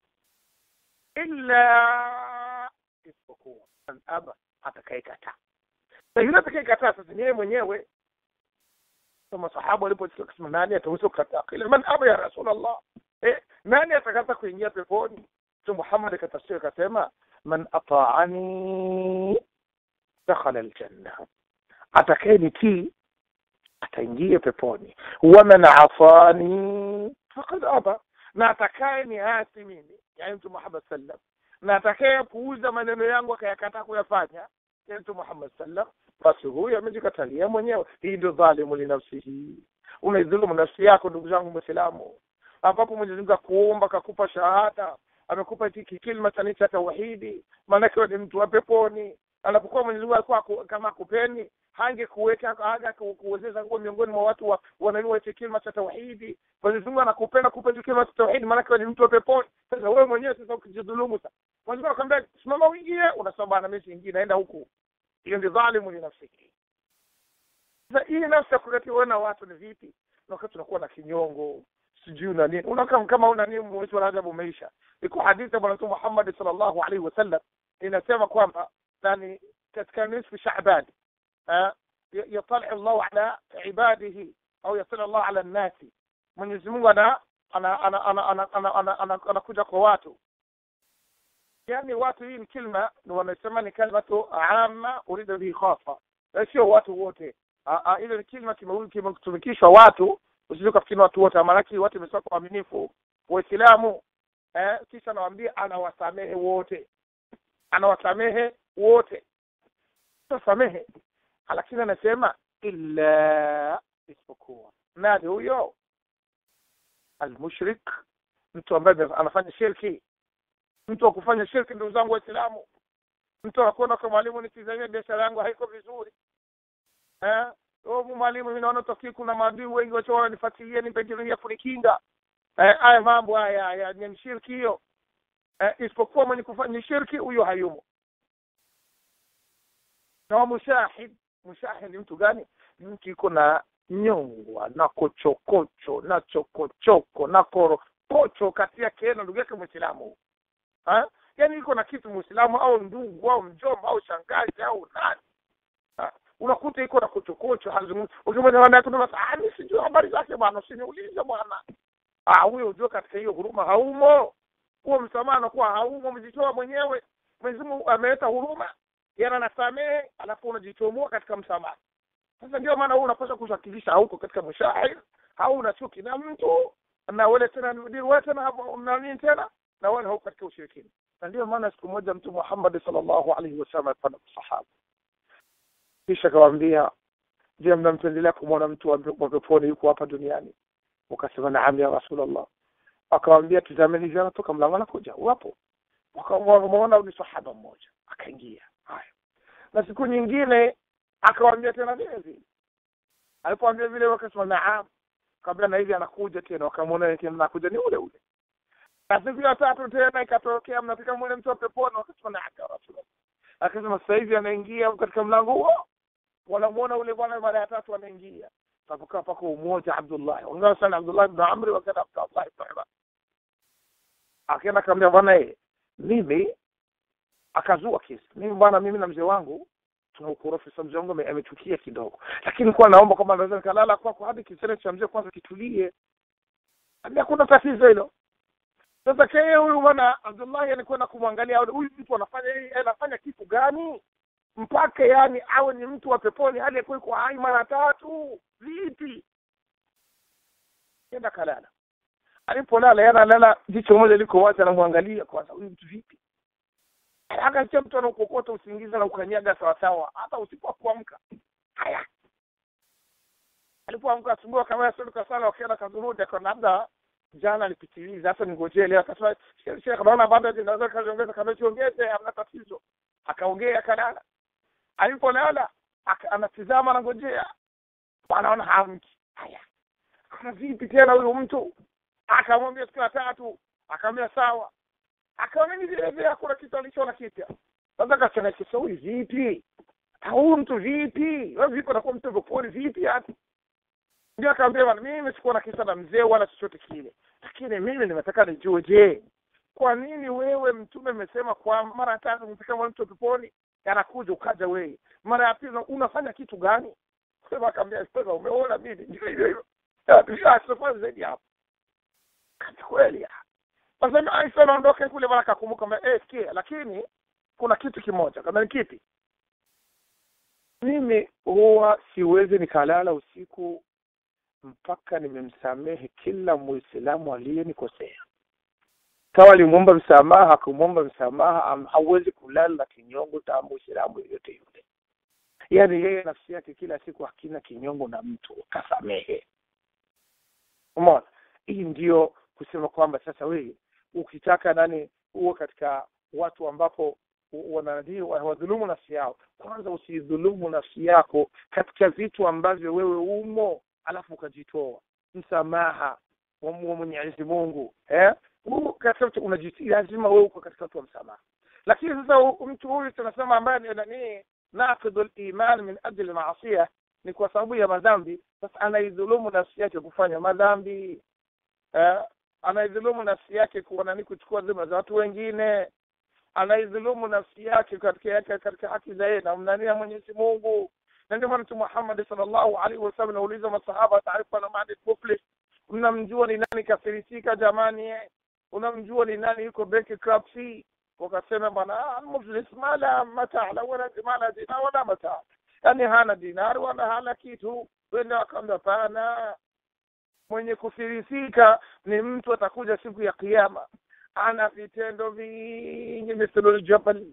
illa isipokuwa man aba atakayekataa na yule atakayekataa sasa ni yeye mwenyewe kama sahaba walipochukua kusema nani ataweza kukataa kile man aba ya rasulullah eh nani atakata kuingia peponi tu Muhammad akatafsiri akasema man ata'ani dakhala aljanna atakayenitii ataingia peponi waman afani faqad aba na atakaye ni asi mimi yani mtu Muhammad sallam na atakaye puuza maneno yangu akayakataa kuyafanya yani mtu Muhammad sallam basi huyu amejikatalia mwenyewe hii ndio dhalimu linafsihi unaidhulumu nafsi yako ndugu zangu muislamu ambapo Mwenyezi Mungu akuumba akakupa shahada amekupa hiki kilima cha cha tauhidi maanake ni mtu wa peponi anapokuwa Mwenyezi Mungu alikuwa kama kupeni hange kuweka haga kuwezesha kuwa miongoni mwa watu wa wanajua hicho kilima cha tauhidi Mwenyezi Mungu anakupenda kupa hicho kilima cha tauhidi maanake ni mtu wa peponi sasa wewe mwenyewe sasa ukijidhulumu sasa Mwenyezi Mungu akwambia simama uingie unasema bana mimi siingii naenda huku hiyo ndio dhalimu ni nafsi sasa hii nafsi ya kuletea wewe na watu ni vipi na wakati tunakuwa na kinyongo sijui na nini unakaa kama una nini mwezi wa Rajab umeisha iko hadithi ya bwana Mtume Muhammad sallallahu alaihi wasallam inasema kwamba yani katika nisfu Shaaban يطلع الله على عباده au يطلع الله على الناس Mwenyezi Mungu ana ana ana ana ana ana ana ana anakuja kwa watu yani watu hii ni kilma wanasema ni kalimatu amma urida bihi khassa sio watu wote ile ni kilma kimetumikishwa watu usije kufikiri watu wote maanake watu wamesema kwa waaminifu waislamu eh kisha anawaambia anawasamehe wote anawasamehe wote samehe lakini anasema illa isipokuwa nani huyo almushrik mtu ambaye anafanya shirki mtu wa kufanya shirki ndugu zangu waislamu mtu anakwenda kwa mwalimu nitizamia biashara yangu haiko vizuri eh oh mwalimu mimi naona tokii kuna maadui wengi wacho wananifuatilia nipe ya kunikinga eh haya mambo haya haya ni shirki hiyo eh, isipokuwa mwenye kufanya shirki huyo hayumo na mushahid mushahid ni mtu gani mtu iko na nyongwa na kochokocho na chokochoko na korokocho kati yake na ndugu yake mwislamu yaani iko na kitu mwislamu au ndugu au mjomba au shangazi au nani ha? unakuta iko na kochokocho hazungumzi ukimwona mi sijui habari zake bwana usiniulize bwana huyo ujue katika hiyo huruma haumo huo msamaha anakuwa haumo mjitoa mwenyewe mwenyezi mungu ameleta huruma yana nasamehe alafu unajichomoa katika msamaha sasa ndio maana wewe unapaswa kusakilisha hauko katika mshahid au una chuki na mtu na wale tena ni wewe tena hapo na nini tena na wale hauko katika ushirikina na ndio maana siku moja mtu Muhammad sallallahu alaihi wasallam alipanda sahaba kisha akawaambia je mnampendelea kumwona mtu wa peponi yuko hapa duniani wakasema naam ya rasulullah akawaambia tazameni hivi anatoka mlango anakuja wapo wakamwona ni sahaba mmoja akaingia haya na siku nyingine akawaambia tena vile vile alipoambia vile wakasema naam kabla na hivi anakuja tena wakamwona tena anakuja ni ule ule na siku ya tatu tena ikatokea mnafika mwone mtu wa peponi wakasema naam ya rasulullah akasema sasa hivi anaingia katika mlango huo wanamuona ule bwana mara ya tatu anaingia papokaa pako umoja Abdullah wangawa sana Abdullah ibn Amr wakati Abdullah ibn Umar akaenda akamwambia bwana eh mimi akazua kesi mimi bwana mimi na mzee wangu tuna ukorofi sasa mzee wangu amechukia kidogo lakini kwa naomba kama naweza nikalala kwako hadi kisere cha mzee kwanza kitulie hadi hakuna tatizo hilo sasa keye huyu bwana Abdullah anakwenda kumwangalia huyu mtu anafanya anafanya kitu gani mpaka yani awe ni mtu wa peponi hali yakuwa iko hai mara tatu vipi kenda kalala alipolala yana analala jicho moja liko wazi anamwangalia kwanza huyu mtu vipi akacha mtu anaukokota usingizi na ukanyaga sawasawa hata usiku kuamka haya alipoamka asubuhi akamaya suluka sana wakienda kazurudi akaona labda jana alipitiliza hata ningojee leo akasema shekh naona bado naweza kaziongeza kama siongeze hamna tatizo akaongea akalala alipolala anatizama anangojea anaona hamki haya kana vipi tena huyu mtu akamwambia siku ya tatu akamwambia sawa akaamini vile vile hakuna kitu alichoona kipya sasa kachanakisa huyu vipi huyu mtu vipi wewe vipi anakuwa mtu peponi vipi hata ndio akaambia bwana mimi sikuwa na kisa na mzee wala chochote kile lakini mimi nimetaka nijue je kwa nini wewe mtume amesema kwa mara ya tatu mfika mtu peponi anakuja ukaja wewe mara ya pili unafanya kitu gani sema akaambia sasa umeona mimi ndio hivyo hivyo tushasafari zaidi hapo kweli Wasema Aisha anaondoka kule bwana akakumbuka kwamba eh sikia lakini kuna kitu kimoja kama ni kipi mimi huwa siwezi nikalala usiku mpaka nimemsamehe kila muislamu aliyenikosea kama alimwomba msamaha akumwomba msamaha hauwezi kulala na kinyongo ta muislamu yoyote yule yaani yeye nafsi yake kila siku hakina kinyongo na mtu kasamehe umeona hii ndio kusema kwamba sasa wewe ukitaka nani huo katika watu ambapo wananii wadhulumu nafsi yao kwanza usidhulumu nafsi yako katika vitu ambavyo wewe umo alafu ukajitoa msamaha wa mwenyezi mungu eh katika unajitii lazima wewe uko katika watu wa msamaha lakini sasa mtu huyu tunasema ambaye ni nani naqidu liman min ajli maasia ni kwa sababu ya madhambi sasa anaidhulumu nafsi yake kufanya madhambi eh, anaidhulumu nafsi yake kuwa nani kuchukua dhima za watu wengine anaidhulumu nafsi yake katika yake katika haki za yeye na mnania Mwenyezi Mungu na ndio maana Mtume Muhammad sallallahu alaihi wasallam anauliza masahaba taarifa na maadi muflis mnamjua ni nani kafirisika jamani unamjua ni nani yuko bankruptcy wakasema bwana muflis mala mataala wala mala dina wala mataa yani hana dinari wala hana kitu wenda wakaambia pana mwenye kufirisika ni mtu atakuja siku ya kiyama ana vitendo vingi mithlu ljabal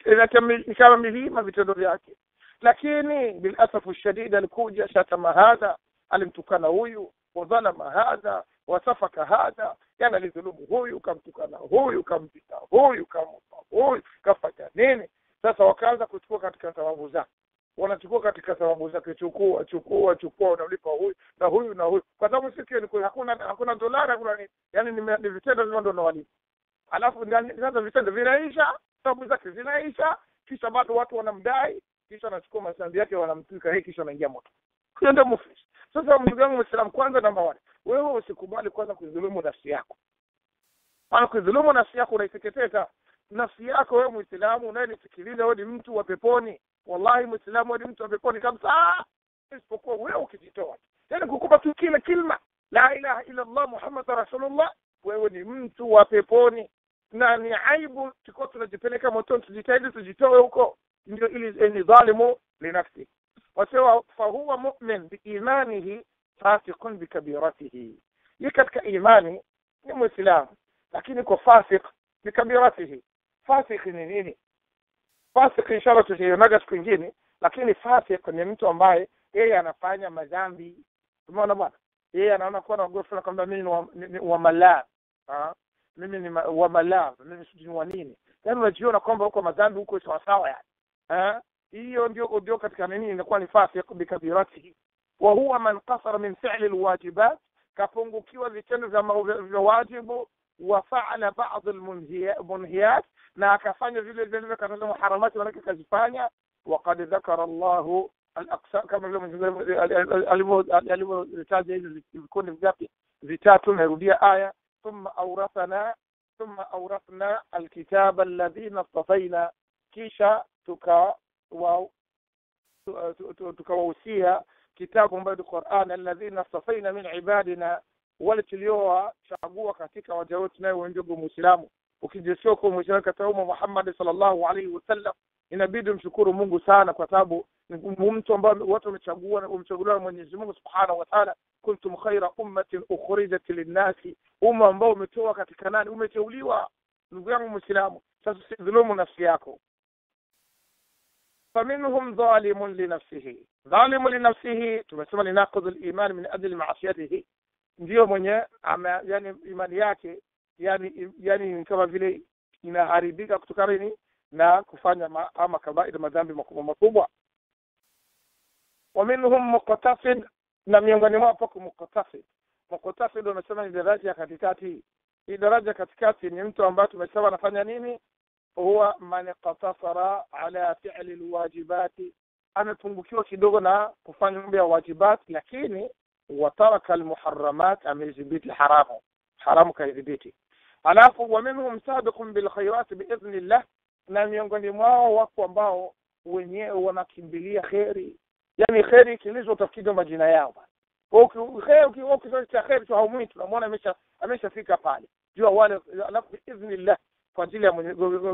ni kama milima vitendo vyake lakini bilasafu shadid alikuja shatama hadha alimtukana huyu wadhalama hadha wasafaka hadha yani alidhulumu huyu kamtukana huyu kampita huyu kamupa huyu kafanya nini sasa wakaanza kuchukua katika sababu zake wanachukua katika sababu zake chukua chukua chukua unamlipa huyu na huyu na huyu kwa sababu siku ni hakuna hakuna dolari hakuna nini yani ni, ni vitendo vile ndo nawalipa alafu sasa vitendo vinaisha sababu zake zinaisha kisha bado watu wanamdai kisha anachukua masambi yake wanamtwika hii kisha anaingia moto hiyo ndio muflis sasa ndugu yangu mwislamu kwanza namba one wewe usikubali kwanza kuidhulumu nafsi yako maana kuidhulumu nafsi yako unaiteketeza nafsi yako wewe mwislamu unayenisikiliza wewe ni mtu wa peponi wallahi mwislamu wewe ni mtu wa peponi kabisa isipokuwa wewe ukijitoa yani kukupa tu kile kilma la ilaha illa allah muhammad rasulullah wewe ni mtu wa peponi na ni aibu tukiwa tunajipeleka motoni tujitahidi tujitoe huko ndio ili ni dhalimu linafsi wasewa fahuwa mumin biimanihi fasiqun bikabiratihi ye katika imani ni mwislamu lakini kwa fasik ni kabiratihi fasik ni nini fasik inshallah tutaionaga siku ingine lakini fasik ni mtu ambaye yeye anafanya madhambi umeona bwana yeye anaona kuwa na ugofu kwamba mimi ni wa, ni, ni wa malaa ah mimi ni ma, wa malaa mimi sijui ni wa nini yaani unajiona kwamba huko madhambi huko sawasawa yani eh hiyo ndio ndio katika nini inakuwa ni fasik bikabiratihi wa huwa man qasara min fi'li alwajibat kapungukiwa vitendo vya vya wajibu wa fa'ala ba'd almunhiyat na akafanya vile vile katika muharamati manake kazifanya وقد ذكر الله الاقسام kama vile alivyotaja hizo vikundi vingapi vitatu narudia aya ثم أورثنا ثم أورثنا الكتاب الذين اصطفينا kisha tuka tukawahusia kitabu ambayo ni Qur'an alladhina safaina min ibadina wale tuliowachagua katika waja wetu naye ndugu muislamu ukijisikia kwa muislamu katika umma Muhammad sallallahu alaihi wasallam inabidi mshukuru Mungu sana kwa sababu ni mtu ambaye watu wamechagua wamchaguliwa na Mwenyezi Mungu Subhanahu wa Ta'ala kuntum khaira ummatin ukhrijat linnasi umma ambao umetoa katika nani umeteuliwa ndugu yangu muislamu sasa sidhulumu nafsi yako فمنهم ظالم لنفسه ظالم لنفسه tumesema ni naqd al-iman min ajli ma'siyatihi ndio mwenye ama yani imani yake yani yani kama vile inaharibika kutokana nini na kufanya ma, ama kabair madhambi makubwa makubwa wa minhum muqtasid na miongoni mwao pako muqtasid muqtasid unasema ni daraja ya katikati hii daraja katikati ni mtu ambaye tumesema anafanya nini huwa man iqtasara ala fi'li alwajibati amepungukiwa kidogo na kufanya mambo ya wajibati lakini wataraka almuharramat amezibiti haramu haramu kaidhibiti alafu wa minhum sabiqun bil khairat biidhnillah na miongoni mwao wako ambao wenyewe wanakimbilia kheri yani kheri ikilizwa utafikiri majina yao ukitaka kheri tu haumwi tunamwona amesha ameshafika pale jua wale alafu biidhnillah kwa ajili ya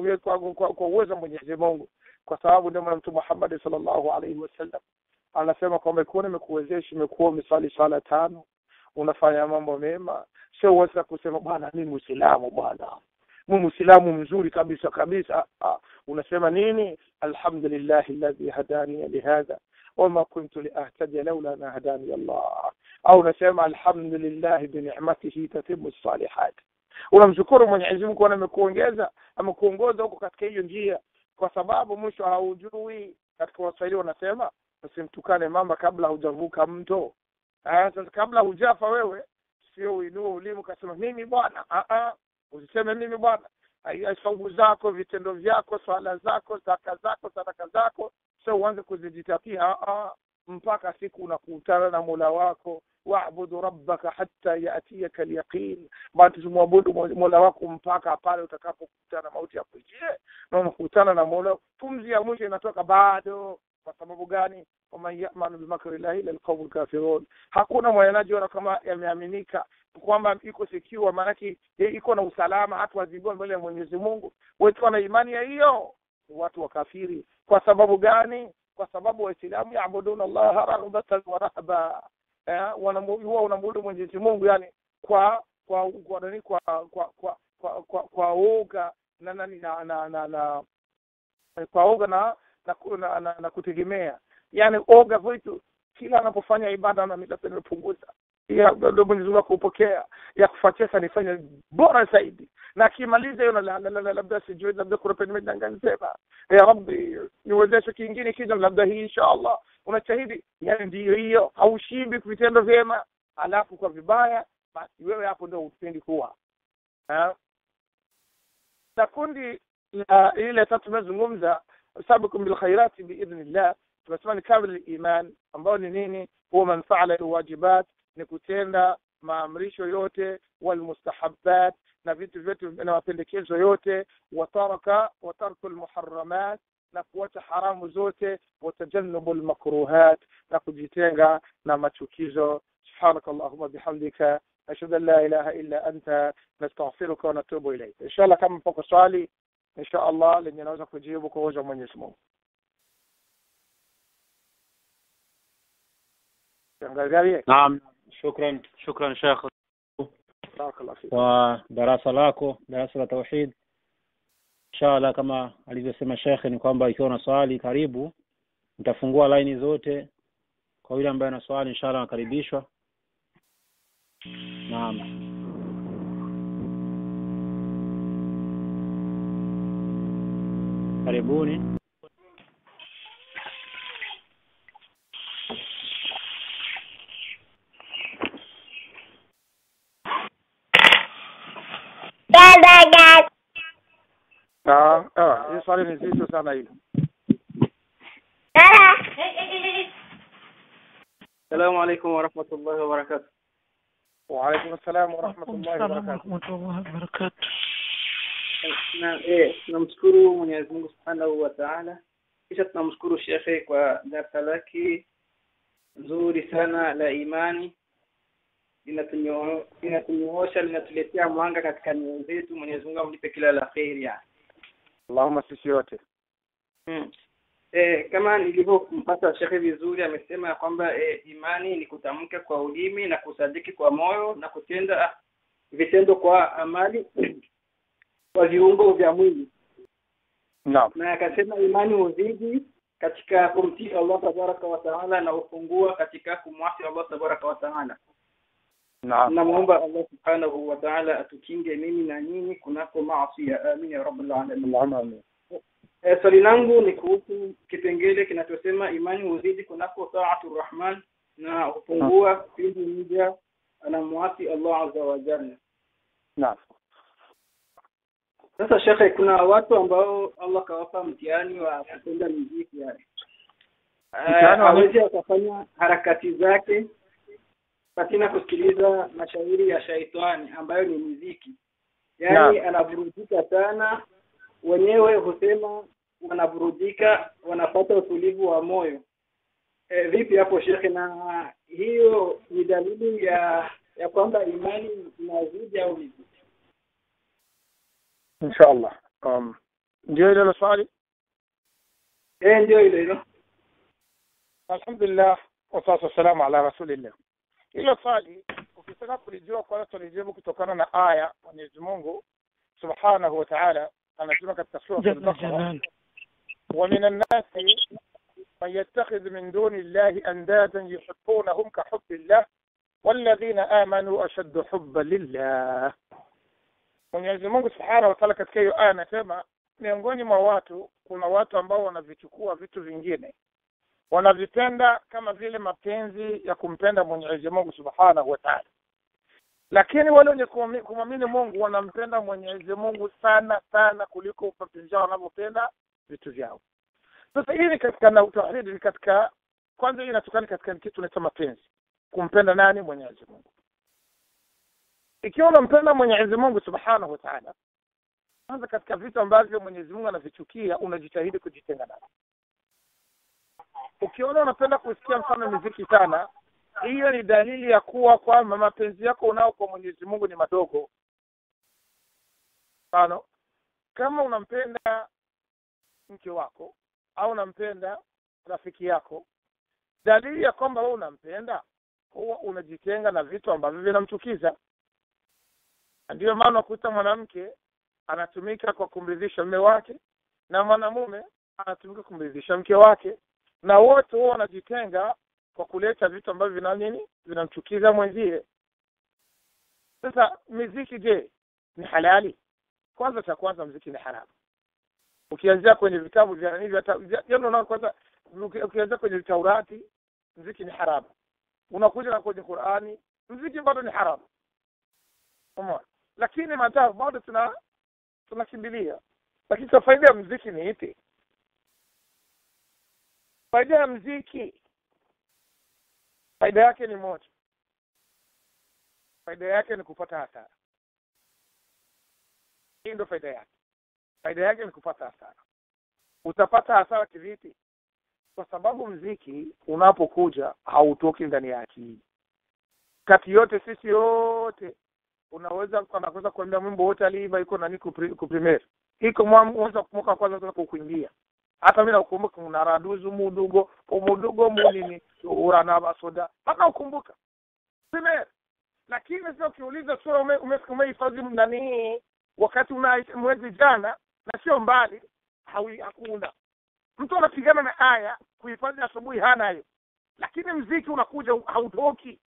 kwa uwezo wa Mwenyezi Mungu kwa sababu ndio Mtume Muhammad sallallahu alaihi wasallam anasema kwamba ikiwa nimekuwezesha imekuwa umesali sala tano unafanya mambo mema sio uweza kusema bwana mimi muislamu bwana mimi muislamu mzuri kabisa kabisa ah, unasema nini alhamdulillah alladhi hadani lihadha wama kuntu liahtadiya laula an hadani Allah au unasema alhamdulillah bi ni'matihi tatimmu salihat unamshukuru Mwenyezi Mungu kwa amekuongeza amekuongoza huko katika hiyo njia kwa sababu mwisho haujui katika waswahili wanasema usimtukane mama kabla hujavuka mto ah sasa kabla hujafa wewe sio uinue ulimi ukasema mimi bwana ah ah usiseme mimi bwana saumu zako vitendo vyako swala zako zaka zako sadaka zako sio uanze kuzijitapia ah ah mpaka siku unakutana na Mola wako waabudu rabbaka hatta yatiyaka alyaqin bado tumwabudu Mola wako mpaka pale utakapokutana mauti yakujie na unakutana na Mola pumzi ya mwisho inatoka bado kwa sababu gani waman yamanu bimakri llahi ila alqawmu alkafirun hakuna mwenyenajiona kama yameaminika kwamba iko secure maanake iko na usalama hata wazibiwa mbele ya Mwenyezi Mungu wetu na imani ya hiyo watu wakafiri kwa sababu gani kwa sababu waislamu yaabuduna allaha raghbatan wa rahba eh, huwa unamwabudu Mwenyezi Mungu yani kwa kwa kwa nani kwa kwa kwa kwa kwa, kwa uga na nani na na, na, na kwa uga na na, na, na, na kutegemea yani oga vitu kila anapofanya ibada na mimi nipunguza ya ndio Mwenyezi Mungu kupokea ya kufuatia sana nifanye bora zaidi na akimaliza hiyo labda sijui labda kuna penye medangani sema ya rabbi niwezeshe kingine kija labda hii inshallah unachahidi yani ndiyo hiyo haushibi vitendo vyema alafu kwa vibaya basi wewe hapo ndio upendi kuwa na kundi la ile tatu tumezungumza sabiqun bil khairati biidhnillah tumesema ni kamil iman ambao ni nini huwa man faala alwajibat ni kutenda maamrisho yote walmustahabbat na vitu vyote na mapendekezo yote wataraka watarku almuharramat na kuacha haramu zote watajannubu almakruhat na kujitenga na machukizo سبحانك اللهم بحمدك أشهد أن لا إله إلا أنت نستغفرك ونتوب إليك إن شاء الله كم فوق swali إن شاء الله lenye naweza kujibu kwa uwezo wa Mwenyezi Mungu نعم شكرا شكرا شيخ barakallahu fik kwa darasa lako darasa la tauhid inshallah kama alivyosema shekhe ni kwamba ikiwa na swali karibu nitafungua laini zote kwa yule ambaye ana swali inshallah anakaribishwa naam karibuni naam ah hii swali ni zito sana hili السلام عليكم ورحمة الله وبركاته وعليكم السلام ورحمة الله وبركاته ورحمة الله وبركاته na eh, tunamshukuru Mwenyezi Mungu Subhanahu wa Ta'ala kisha tunamshukuru shekhe kwa darasa lake nzuri sana la imani linatunyo- linatunyoosha linatuletea mwanga katika nyoyo zetu Mwenyezi Mungu amlipe kila la kheri yani Allahumma sisi yote Hmm. Eh, kama nilivyompata shekhe vizuri amesema ya kwamba eh, imani ni kutamka kwa ulimi na kusadiki kwa moyo na kutenda ah, vitendo kwa amali kwa viungo vya mwili naam na akasema imani huzidi katika kumtii Allah tabaraka wa taala na hupungua katika kumwasi Allah tabaraka wa taala naam namuomba Allah subhanahu wa taala atukinge mimi na nyinyi kunako maasi amin ya rabbal alamin Allahumma amin Eh, swali langu ni kuhusu kipengele kinachosema imani huzidi kunako taatu rahman na hupungua pindi mja anamwasi Allah azza wa jalla. naam Sasa shekhe, kuna watu ambao Allah kawapa mtihani wa kupenda muziki yani. Eh, Mtihani wa hawezi akafanya harakati zake pasina kusikiliza mashairi ya shaitani ambayo ni muziki. Yaani anavurudika sana, wenyewe husema wanavurudika, wanapata utulivu wa moyo. E, vipi hapo shekhe? Na hiyo ni dalili ya ya kwamba imani inazidi au vipi? inshallah um ndio ile swali Eh, ndio hilo hilo. alhamdulillah wassalatu wassalamu ala rasulillah hilo swali ukitaka kulijua kwanza tulijibu kutokana na aya Mwenyezi Mungu subhanahu wa ta'ala anasema katika sura جل al-Baqara جلاله ومن الناس من يتخذ من دون الله أندادا يحبونهم كحب الله والذين آمنوا أشد حبا لله Mwenyezi Mungu Subhanahu wa Ta'ala katika hiyo aya anasema miongoni mwa watu kuna watu ambao wanavichukua vitu vingine wanavipenda kama vile mapenzi ya kumpenda Mwenyezi Mungu Subhanahu wa Ta'ala, lakini wale wenye kuami- kumwamini Mungu wanampenda Mwenyezi Mungu sana sana kuliko mapenzi yao wanavyopenda vitu vyao. Sasa hii ni katika na tauhidi ni katika kwanza, hii inatokana katika kitu tunaita mapenzi, kumpenda nani? Mwenyezi Mungu. Ikiwa unampenda Mwenyezi Mungu Subhanahu wa Ta'ala, kwanza katika vitu ambavyo Mwenyezi Mungu anavichukia unajitahidi kujitenga navyo. Ukiona unapenda kusikia mfano muziki sana, hiyo ni dalili ya kuwa kwamba mapenzi yako unao kwa Mwenyezi Mungu ni madogo. Mfano, kama unampenda mke wako au unampenda rafiki yako, dalili ya kwamba wewe unampenda, huwa unajitenga na vitu ambavyo vinamchukiza. Na Ndiyo maana unakuta mwanamke anatumika kwa kumridhisha mume wake na mwanamume anatumika kumridhisha mke wake, na wote huwa wanajitenga kwa kuleta vitu ambavyo vina nini, vinamchukiza mwenzie. Sasa miziki, je, ni halali? Kwanza, cha kwanza, mziki ni haramu. Ukianzia kwenye vitabu vya nani vya ta- vya- yaani unaona kwanza, uki- ukianzia kwenye Taurati mziki ni haramu, unakuja na kwenye Qur'ani mziki bado ni haramu. Umeona? Lakini matabu bado tuna tunakimbilia. Lakini sasa faida ya mziki ni ipi? Faida ya mziki, faida yake ni moja. Faida yake ni kupata hasara. Hii ndio faida yake. Faida yake ni kupata hasara. Utapata hasara kivipi? Kwa sababu mziki unapokuja hautoki ndani ya akili. Kati yote sisi yote unaweza anaweza kuambia mwimbo wote aliimba iko nani kupri- kuprimeri iko mwanzo mwaka wa kwanza sasa kukuimbia hata mimi nakumbuka unaraduzu mudugo umudugo munini urana basoda mpaka ukumbuka primeri lakini sasa ukiuliza sura ume- ume- umehifadhi nanii wakati una mwezi jana na sio mbali hawi- hakuna mtu anapigana na aya kuhifadhi asubuhi hana hiyo lakini mziki unakuja hautoki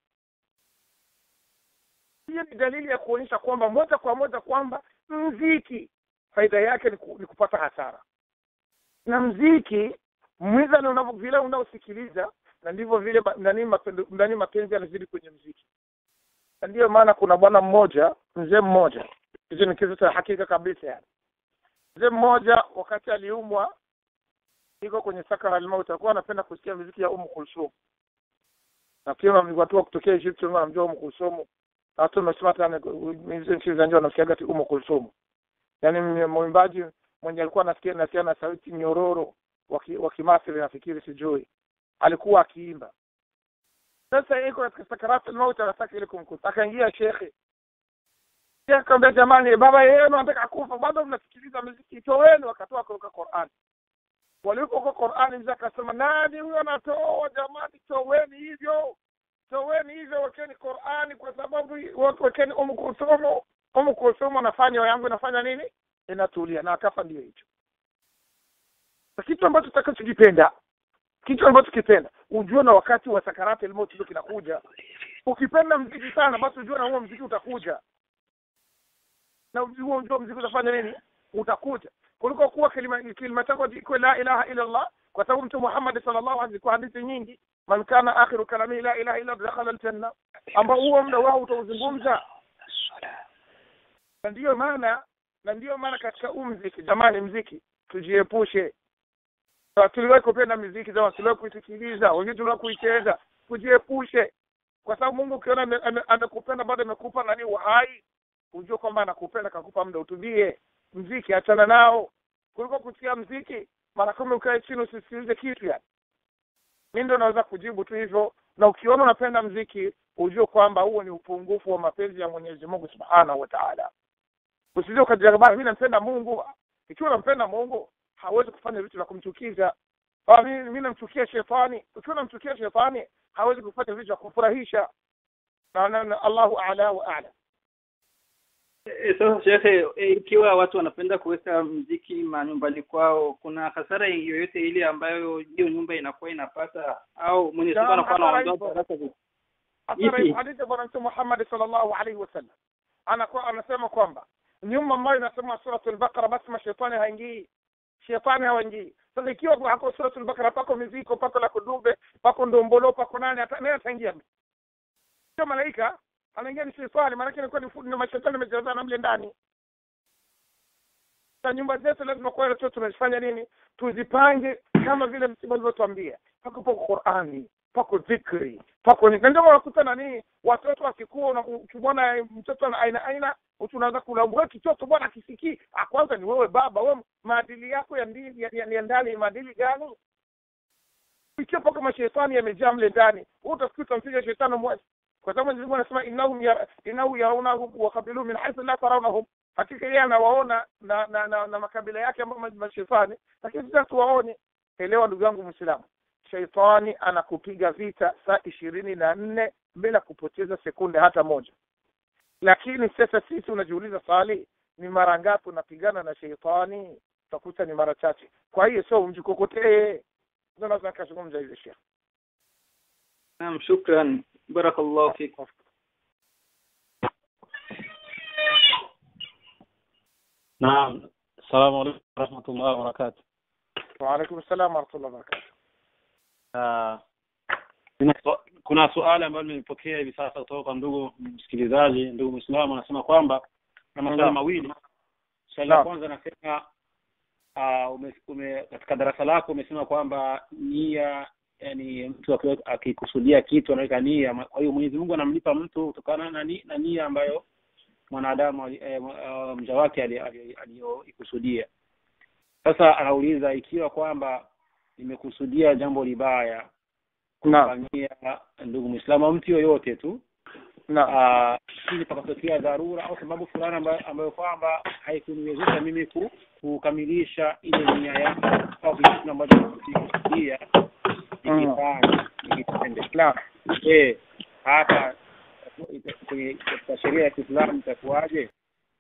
hiyo ni dalili ya kuonyesha kwamba moja kwa moja kwamba mziki faida yake ni, ku, ni kupata hasara na mziki mwizani unavyo vile unaosikiliza na ndivyo vile ma- nani mapendo- nani mapenzi yanazidi kwenye mziki na ndiyo maana kuna bwana mmoja mzee mmoja hicho ni kitu cha hakika kabisa yani mzee mmoja wakati aliumwa iko kwenye sakara almauti alikuwa anapenda kusikia muziki ya umu kulsum na pia watu wa kutokea Egypt wengi wanamjua umu kulsum na watu wamesema hata hizo nchi za nje wanasikiaga ati umu kulsum yaani mwimbaji mwenye alikuwa anasikia nasikia na sauti nyororo wa ki- wa kimasri nafikiri sijui alikuwa akiimba sasa iko katika sakarat almaut anataka ile kumkuta akaingia shekhe shekhe akamwambia jamani baba yenu anataka kufa bado mnasikiliza muziki toweni wakatoa kutoka Qur'an walipoka Qur'ani mzee akasema nani huyo anatoa jamani toweni hivyo toweni hivyo wekeni Qur'ani kwa sababu watu wekeni umu kulsumu umu kulsumu anafanya yangu inafanya nini inatulia na akafa ndio hicho na kitu ambacho tutakachokipenda kitu ambacho kipenda ujue na wakati wa sakarati almauti ndio kinakuja ukipenda mziki sana basi ujue na huo mziki utakuja na huo ujue mziki utafanya nini utakuja kuliko kuwa kilima kilima chako iko la ilaha illa Allah kwa sababu mtume Muhammad sallallahu alaihi kwa hadithi nyingi man kana akhiru kalami la ilaha illa Allah dakhala aljanna ambao huo muda wao utauzungumza na ndiyo maana na ndiyo maana katika huu mziki jamani mziki tujiepushe Na tuliwahi kupenda miziki zao tuliwahi kuisikiliza wengine tuliwahi kuicheza tujiepushe kwa sababu Mungu ukiona ame- ame- amekupenda bado amekupa nani uhai ujue kwamba anakupenda kakupa muda utulie mziki achana nao kuliko kusikia mziki mara kumi ukae chini usisikilize kitu yani mi ndo naweza kujibu tu hivyo na ukiona unapenda mziki ujue kwamba huo ni upungufu wa mapenzi ya mwenyezi mungu subhanahu wa taala usije ukajiambia bana mi nampenda mungu ikiwa nampenda mungu hawezi kufanya vitu vya kumchukiza Ah, mi mi namchukia shetani ukiwa namchukia shetani hawezi kufanya vitu vya kufurahisha na, na, na allahu ala wa ala E, sasa shekhe, e, ikiwa watu wanapenda kuweka mziki manyumbani kwao, kuna hasara yoyote ile ambayo hiyo nyumba inakuwa inapata au Mwenyezi Mungu Naam, anakuwa hasara anaondoa ipo. baraka zi- Athari Ipi? hadithi ya bwana mtume Muhammad sallallahu alaihi wasallam anakuwa anasema kwamba nyumba ambayo inasema suratul Baqara basi mashetani haingii, shetani hawaingii. Sasa ikiwa hako suratul Baqara pako miziko, pako la kudube, pako ndombolo, pako nani, hata nani ataingia? Sio malaika, anaingia ni shetani, maana yake inakuwa ni fu- ni mashetani yamejazana mle ndani. Sasa nyumba zetu lazima kwa tu tunazifanya nini? Tuzipange kama vile mtume alivyotuambia. Pako pako Qur'ani, pako dhikri, pako ni na ndio unakuta nani watoto wakikua na ukimwona mtoto ana aina aina unaanza kulaumu kitoto bwana akisikii. Ah, kwanza ni wewe baba, wewe maadili yako ya ndani ya, ya, ya ndani maadili gani? Ikiwa pako mashetani yamejaa mle ndani, wewe utafikiri utampiga shetani mmoja. Kwa sababu Mwenyezi Mungu anasema innahum ya innahu yarawnahu wa qabiluhum min haythu la tarawnahum hakika yeye anawaona na na, na, na makabila yake ambao ma- mashetani lakini sisi tuwaone elewa ndugu yangu mwislamu sheitani anakupiga vita saa ishirini na nne bila kupoteza sekunde hata moja lakini sasa sisi unajiuliza swali ni mara ngapi unapigana na sheitani utakuta ni mara chache kwa hiyo sio umjikokotee ndio naweza nikazungumza hivyo shekh Naam, shukran. Barakallahu fik. naam assalamu alaikum warahmatullahi wabarakatuh waalaikum salam warahmatullahi wabarakatuh Ah, kuna swa- kuna suala ambalo nimepokea hivi sasa kutoka kwa ndugu msikilizaji ndugu mwislamu anasema kwamba na maswali Naam. mawili swali la Naam. kwanza anasema uh, ume, ume, katika darasa lako umesema kwamba nia yani mtu akiwa- akikusudia kitu anaweka nia Ma- kwa hiyo mwenyezi mungu anamlipa mtu kutokana na, ni, na nia ambayo mwanadamu ali- eh, uh, mja wake ali- ali- aliyoikusudia sasa anauliza ikiwa kwamba nimekusudia jambo libaya naam kumfanyia ndugu mwislamu au mtu yoyote tu naam Ah, ili pakatokea dharura au sababu fulani ambayo, ambayo kwamba haikuniwezesha mimi ku, kukamilisha ile nia yangu au kitu ambacho nimekusudia nikifanya nikitende naam je hapa kwenye katika sheria ya Kiislamu itakuwaje?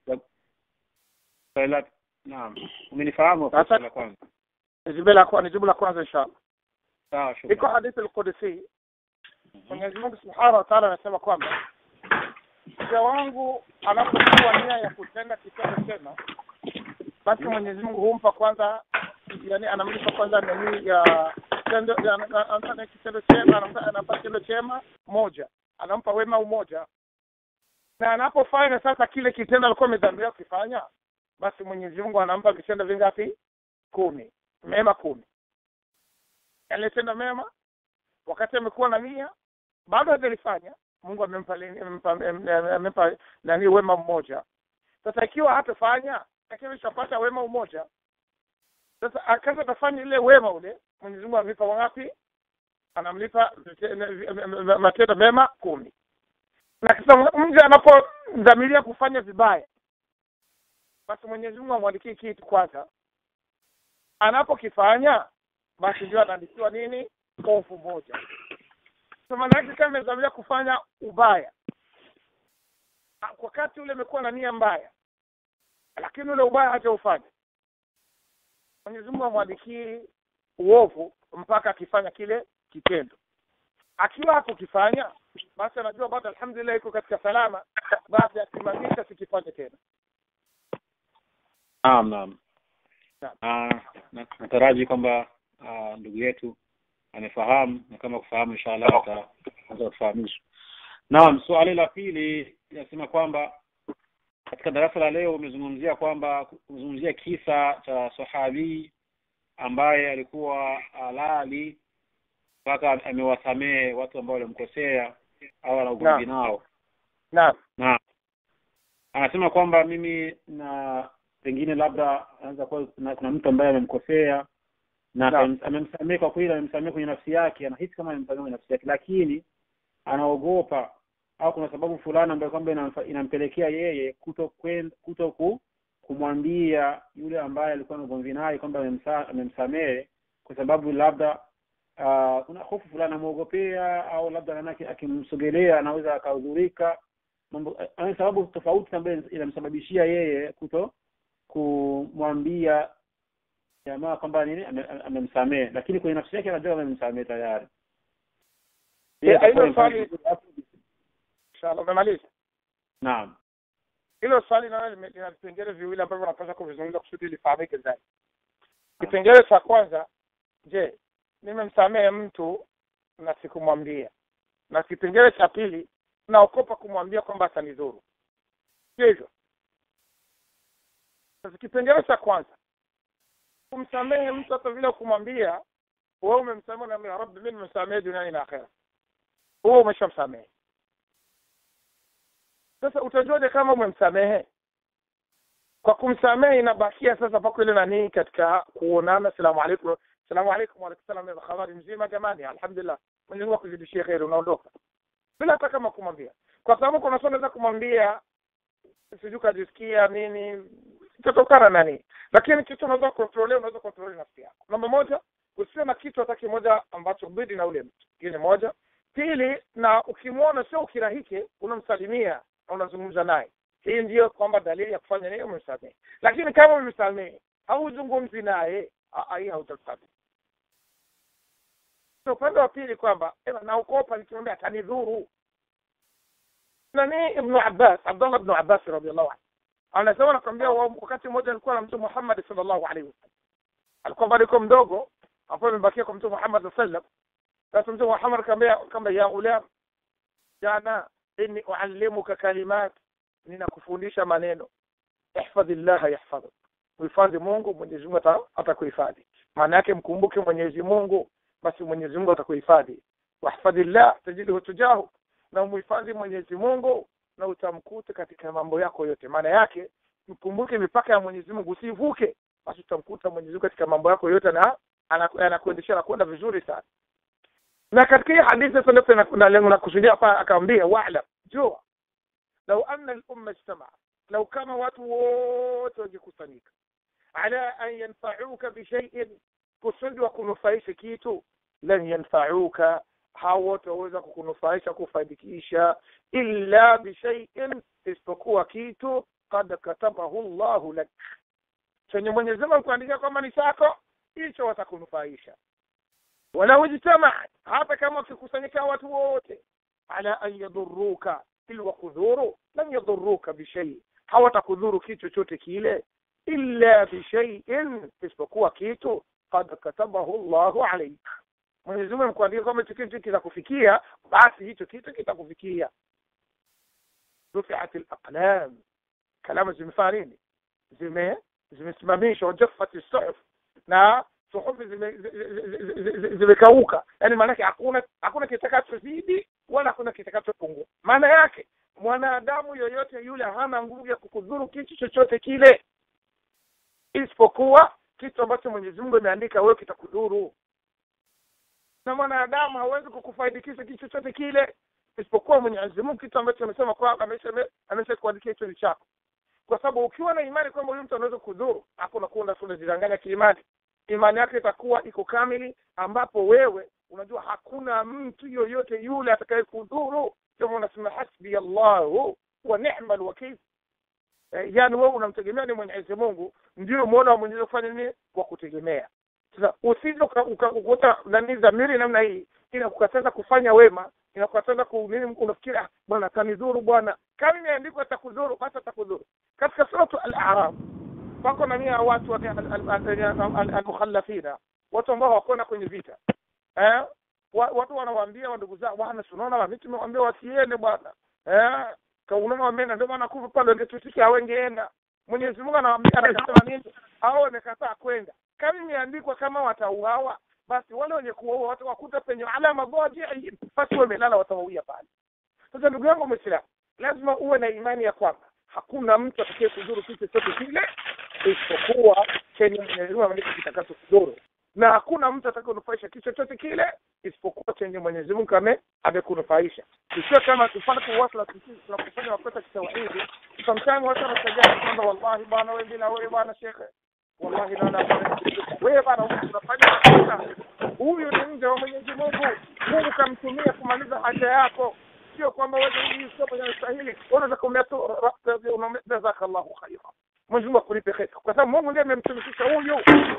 Swali la naam, umenifahamu Sasa- swali la kwanza. nijibu la kwa- nijibu la kwanza inshallah Sawa, iko shukrani. hadithi al-Qudsi Mwenyezi Mungu Subhanahu wa Ta'ala anasema kwamba mja wangu anapokuwa nia ya kutenda kitendo chema basi Mwenyezi Mungu humpa kwanza yani anamlipa kwanza nani ya kitendo ya- ana- anafanya kitendo chema anampa anampa kitendo chema moja anampa wema umoja na anapofanya sasa kile kitendo alikuwa amedhamiria kukifanya basi Mwenyezi Mungu anampa vitendo vingapi kumi mema kumi aliyetenda mema wakati amekuwa na nia bado hajalifanya Mungu amempa lini- amempa amempa- amempa nani wema mmoja sasa ikiwa hatafanya lakini ishapata wema umoja sasa akaza atafanya ile wema ule Mwenyezi Mungu amlipa wangapi anamlipa vite- matendo mema kumi na kisa mja anapodhamiria kufanya vibaya basi Mwenyezi Mungu amwandikie kitu kwanza anapokifanya basi ndio anaandikiwa nini ovu moja so maana yake kama amedhamiria kufanya ubaya Ah, wakati ule imekuwa na nia mbaya lakini ule ubaya hajaufanya Mwenyezi Mungu amwandikii uovu mpaka akifanya kile kitendo akiwa hakukifanya basi anajua bado alhamdulillah iko katika salama basi asimamisha sikifanye tena Naam, naam. Naam. Ah, na- nataraji kwamba ah, ndugu yetu amefahamu na kama kufahamu inshallah ata- atatufahamisha. Naam, swali la pili linasema kwamba katika darasa la leo umezungumzia kwamba umezungumzia kisa cha sahabi ambaye alikuwa halali mpaka amewasamehe watu ambao walimkosea au ana ugomvi nao. naam Naam. Anasema kwamba mimi na pengine labda anaweza kuwa kuna, kuna mtu ambaye amemkosea na Naam. amem- amemsamehe kwa kweli amemsamehe kwenye nafsi yake anahisi kama amemsamehe kwenye nafsi yake lakini anaogopa au kuna sababu fulani ambayo kwamba inamfa- inampelekea yeye kuto kwen- kuto ku, kumwambia yule ambaye alikuwa na ugomvi naye kwamba amemsa- amemsamehe kwa sababu labda uh, kuna hofu fulani amwogopea au labda anaona aki- akimsogelea anaweza akahudhurika mambo ana sababu tofauti ambayo inamsababishia yeye kuto kumwambia jamaa kwamba nini ame- amemsamehe lakini kwenye nafsi yake anajua amemsamehe tayari Yeye Eh, hilo atakuwa swali- mfano- hapo- inshallah umemaliza naam hilo swali nayo lime- lina vipengele viwili ambavyo napaswa kuvizungumza kusudi lifahamike zaidi kipengele cha kwanza je nimemsamehe mtu na sikumwambia na kipengele cha pili naokopa kumwambia kwamba atanidhuru sio hivyo sasa kipengele cha kwanza kumsamehe mtu hata vile kumwambia wewe umemsamehe na ya rabbi mimi nimemsamehe duniani na akhera huo umeshamsamehe sasa utajuaje kama umemsamehe kwa kumsamehe inabakia sasa pako ile nani katika kuonana salamu alaikum salamu alaikum wa alaikum salam ya habari mzima jamani alhamdulillah Mwenyezi Mungu akuzidishie kheri unaondoka bila hata kama kumwambia kwa sababu kuna swali unaweza kumwambia sijui kajisikia nini itatokana na nini lakini kitu unaweza kontrole unaweza kontrole nafsi yako namba moja usiwe na kitu hata kimoja ambacho bidi na ule mtu hiyo ni moja pili na ukimwona sio ukirahike unamsalimia na unazungumza naye hii ndiyo kwamba dalili ya kufanya nini umemsamehe lakini kama umemsamehe hauzungumzi naye ah, ah, hii hautasamehe so upande wa pili kwamba ema naokopa nikimwambia atanidhuru nani ibnu abbas abdullah ibnu abbas radiallahu anhu anasema nakwambia wa- wakati mmoja alikuwa na mtume muhammad sallallahu alaihi wasallam alikuwa bado yuko mdogo hapo amebakia kwa mtume muhammad sallallahu alaihi wasallam sasa mtume muhammad akamwambia kwamba ya ulam jana inni uallimuka kalimat ninakufundisha maneno ihfadhillaha yahfadhuk muhifadhi mungu mwenyezi mungu ata- atakuhifadhi maana yake mkumbuke mwenyezi mungu basi mwenyezi mungu atakuhifadhi wahfadhillah tajidhu tujahu na umhifadhi mwenyezi mungu na utamkuta katika mambo yako yote maana yake mkumbuke mipaka ya mwenyezi mungu usivuke basi utamkuta mwenyezi mungu katika mambo yako yote na anaku- anakuendeshea na kwenda vizuri sana na katika hii hadithi sasa ndio tuna- na lengo la kusudia hapa akamwambia wa'lam jua lau anna al-umma ijtama'a lau kama watu wote wangekusanyika ala an yanfa'uka bi shay'in kusudi wa kunufaisha kitu lan yanfa'uka hao wote waweza kukunufaisha kufaidikisha illa bishaiin isipokuwa kitu kad katabahu llahu lak chenye mwenyezi mungu kuandikia kwamba ni chako hicho watakunufaisha walau ijtamaat hata kama wakikusanyika watu wote ala an yadhuruka ili wakudhuru lam yadhuruka bishai hawatakudhuru kitu chochote kile illa bishaiin isipokuwa kitu kad katabahu llahu alaik mwenyezi mungu amekuandikia kwamba hicho kitu kitakufikia basi hicho kitu kitakufikia rufiat alaqlam kalamu zimefanya nini zime zimesimamishwa wajaffat suhuf na suhufi zimekauka yani maanake hakuna hakuna kitakachozidi wala hakuna kitakachopungua maana yake mwanadamu yoyote yule hana nguvu ya kukudhuru kitu chochote kile isipokuwa kitu ambacho mwenyezi mungu ameandika wewe kitakudhuru na mwanadamu hawezi kukufaidikisha kitu chochote kile isipokuwa mwenyezi mungu kitu ambacho amesema kwamba amesha kuandikia hicho ni chako kwa sababu ukiwa na imani kwamba huyu mtu anaweza kudhuru hapo unakuwa unajidanganya kiimani imani yake itakuwa iko kamili ambapo wewe unajua hakuna mtu yoyote yule atakaye kudhuru kama unasema hasbi allahu wa ni'ma alwakil eh, yani wewe unamtegemea ni mwenyezi mungu ndio muona wa mwenyezi kufanya nini wa kutegemea sasa usije ukakuta nani dhamiri namna hii inakukataza kufanya wema inakukataza kunini unafikiri ah, bwana atanidhuru bwana kama imeandikwa atakudhuru basi atakudhuru katika suratu al-a'raf wako na mia watu almukhallafina watu ambao hawakwenda kwenye vita eh watu wanawaambia wandugu zao bwana tunaona mimi tumewaambia wasiende bwana eh kaunoma wamena ndio maana kufa pale wangetutiki hawengeenda Mwenyezi Mungu anawaambia anasema nini hao wamekataa kwenda kama imeandikwa kama watauawa basi wale wenye kuwaua watawakuta penye alama dhaji basi wamelala watawauia pale sasa ndugu yangu Muislamu lazima uwe na imani ya kwamba hakuna mtu atakaye kudhuru kitu chochote kile isipokuwa chenye Mwenyezi Mungu ameandika kitakacho kudhuru na hakuna mtu atakayenufaisha kitu chochote kile isipokuwa chenye Mwenyezi Mungu ame amekunufaisha. Sio kama tufanye kuwasla tunakufanya makosa kitawahidi. Sometimes watu wanasajia kwamba wallahi bwana wewe bila wewe bwana shekhe. Wallahi na na wewe bwana unafanya makosa. Huyu ni mja wa Mwenyezi Mungu. Mungu kamtumia kumaliza haja yako. Sio kwamba wewe hii sio kwenye stahili. Unaweza kumia tu jazakallahu khaira. Mwenyezi Mungu akulipe kheri. Kwa sababu Mungu ndiye amemtumikisha huyu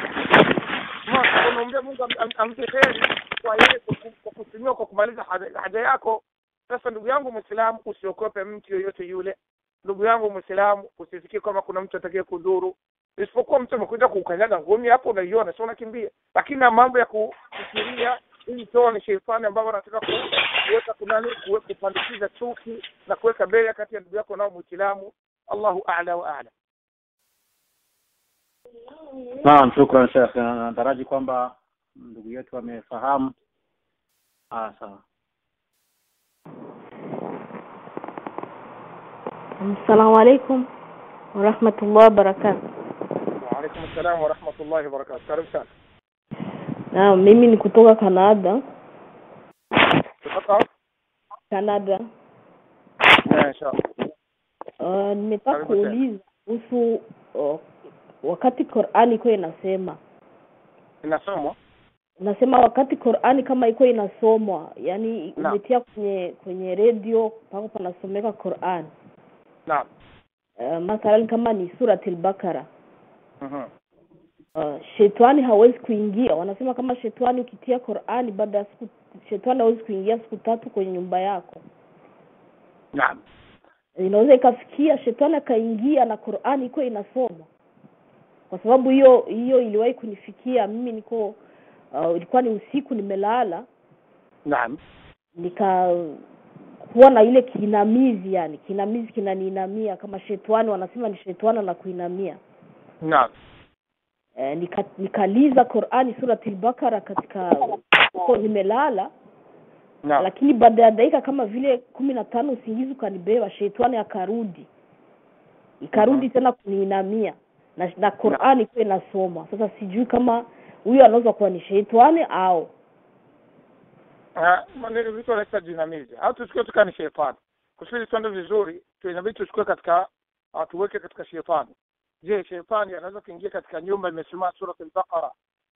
unaombea Mungu ampe heri kwa yeye kwa kutumiwa kwa kumaliza haja yako. Sasa ndugu yangu Muislamu, usiokope mtu yoyote yule. Ndugu yangu Muislamu, usifikie kama kuna mtu atakaye kudhuru, isipokuwa mtu amekuja kukanyaga ngumi hapo, unaiona sio, unakimbia. Lakini na mambo ya kufikiria hii toa ni sheitani ambao anataka kuweka kunani, kupandikiza chuki na kuweka bega kati ya ndugu yako nao Muislamu. Allahu a'la wa a'la. Naam, shukran Sheikh. Nataraji kwamba ndugu yetu amefahamu. Ah, sawa. Assalamu alaikum warahmatullahi wabarakatuh. Wa alaikum assalam wa rahmatullahi wa barakatuh. Karibu sana. Naam, mimi ni kutoka Canada. Kutoka Canada. eh, inshallah. Uh, nimetaka Karibu tena. kuuliza kuhusu uh, wakati Qur'ani iko inasema Inasomwa nasema wakati Qur'ani kama iko inasomwa, yani Naam. umetia kwenye kwenye redio pako panasomeka Qur'an. naam. Uh, mathalan kama ni suratul Bakara. Mhm. Uh, shetani hawezi kuingia. Wanasema kama shetani ukitia Qur'ani baada ya siku shetani hawezi kuingia siku tatu kwenye nyumba yako. Naam. Inaweza ikafikia shetani akaingia na Qur'ani iko inasoma. Kwa sababu hiyo hiyo iliwahi kunifikia mimi niko uh, ilikuwa ni usiku nimelala Naam. nika kuwa na ile kinamizi yani kinamizi kinaniinamia kama shetani wanasema ni shetani na kuinamia Naam. e, nika, nikaliza Qur'ani suratul Bakara katika huko nimelala Naam. lakini baada ya dakika kama vile kumi na tano usingizi ukanibeba shetani akarudi ikarudi tena kuniinamia na, na Qur'ani ikuwa inasoma sasa sijui kama huyo anaweza kuwa ni shetani au Ah, maneno vitu wanaita jinamizi au tuchukue tukaa ni shetani kusudi tuende vizuri tu inabidi tuchukue katika uh, tuweke katika shetani je shetani anaweza kuingia katika nyumba imesoma sura al-Baqara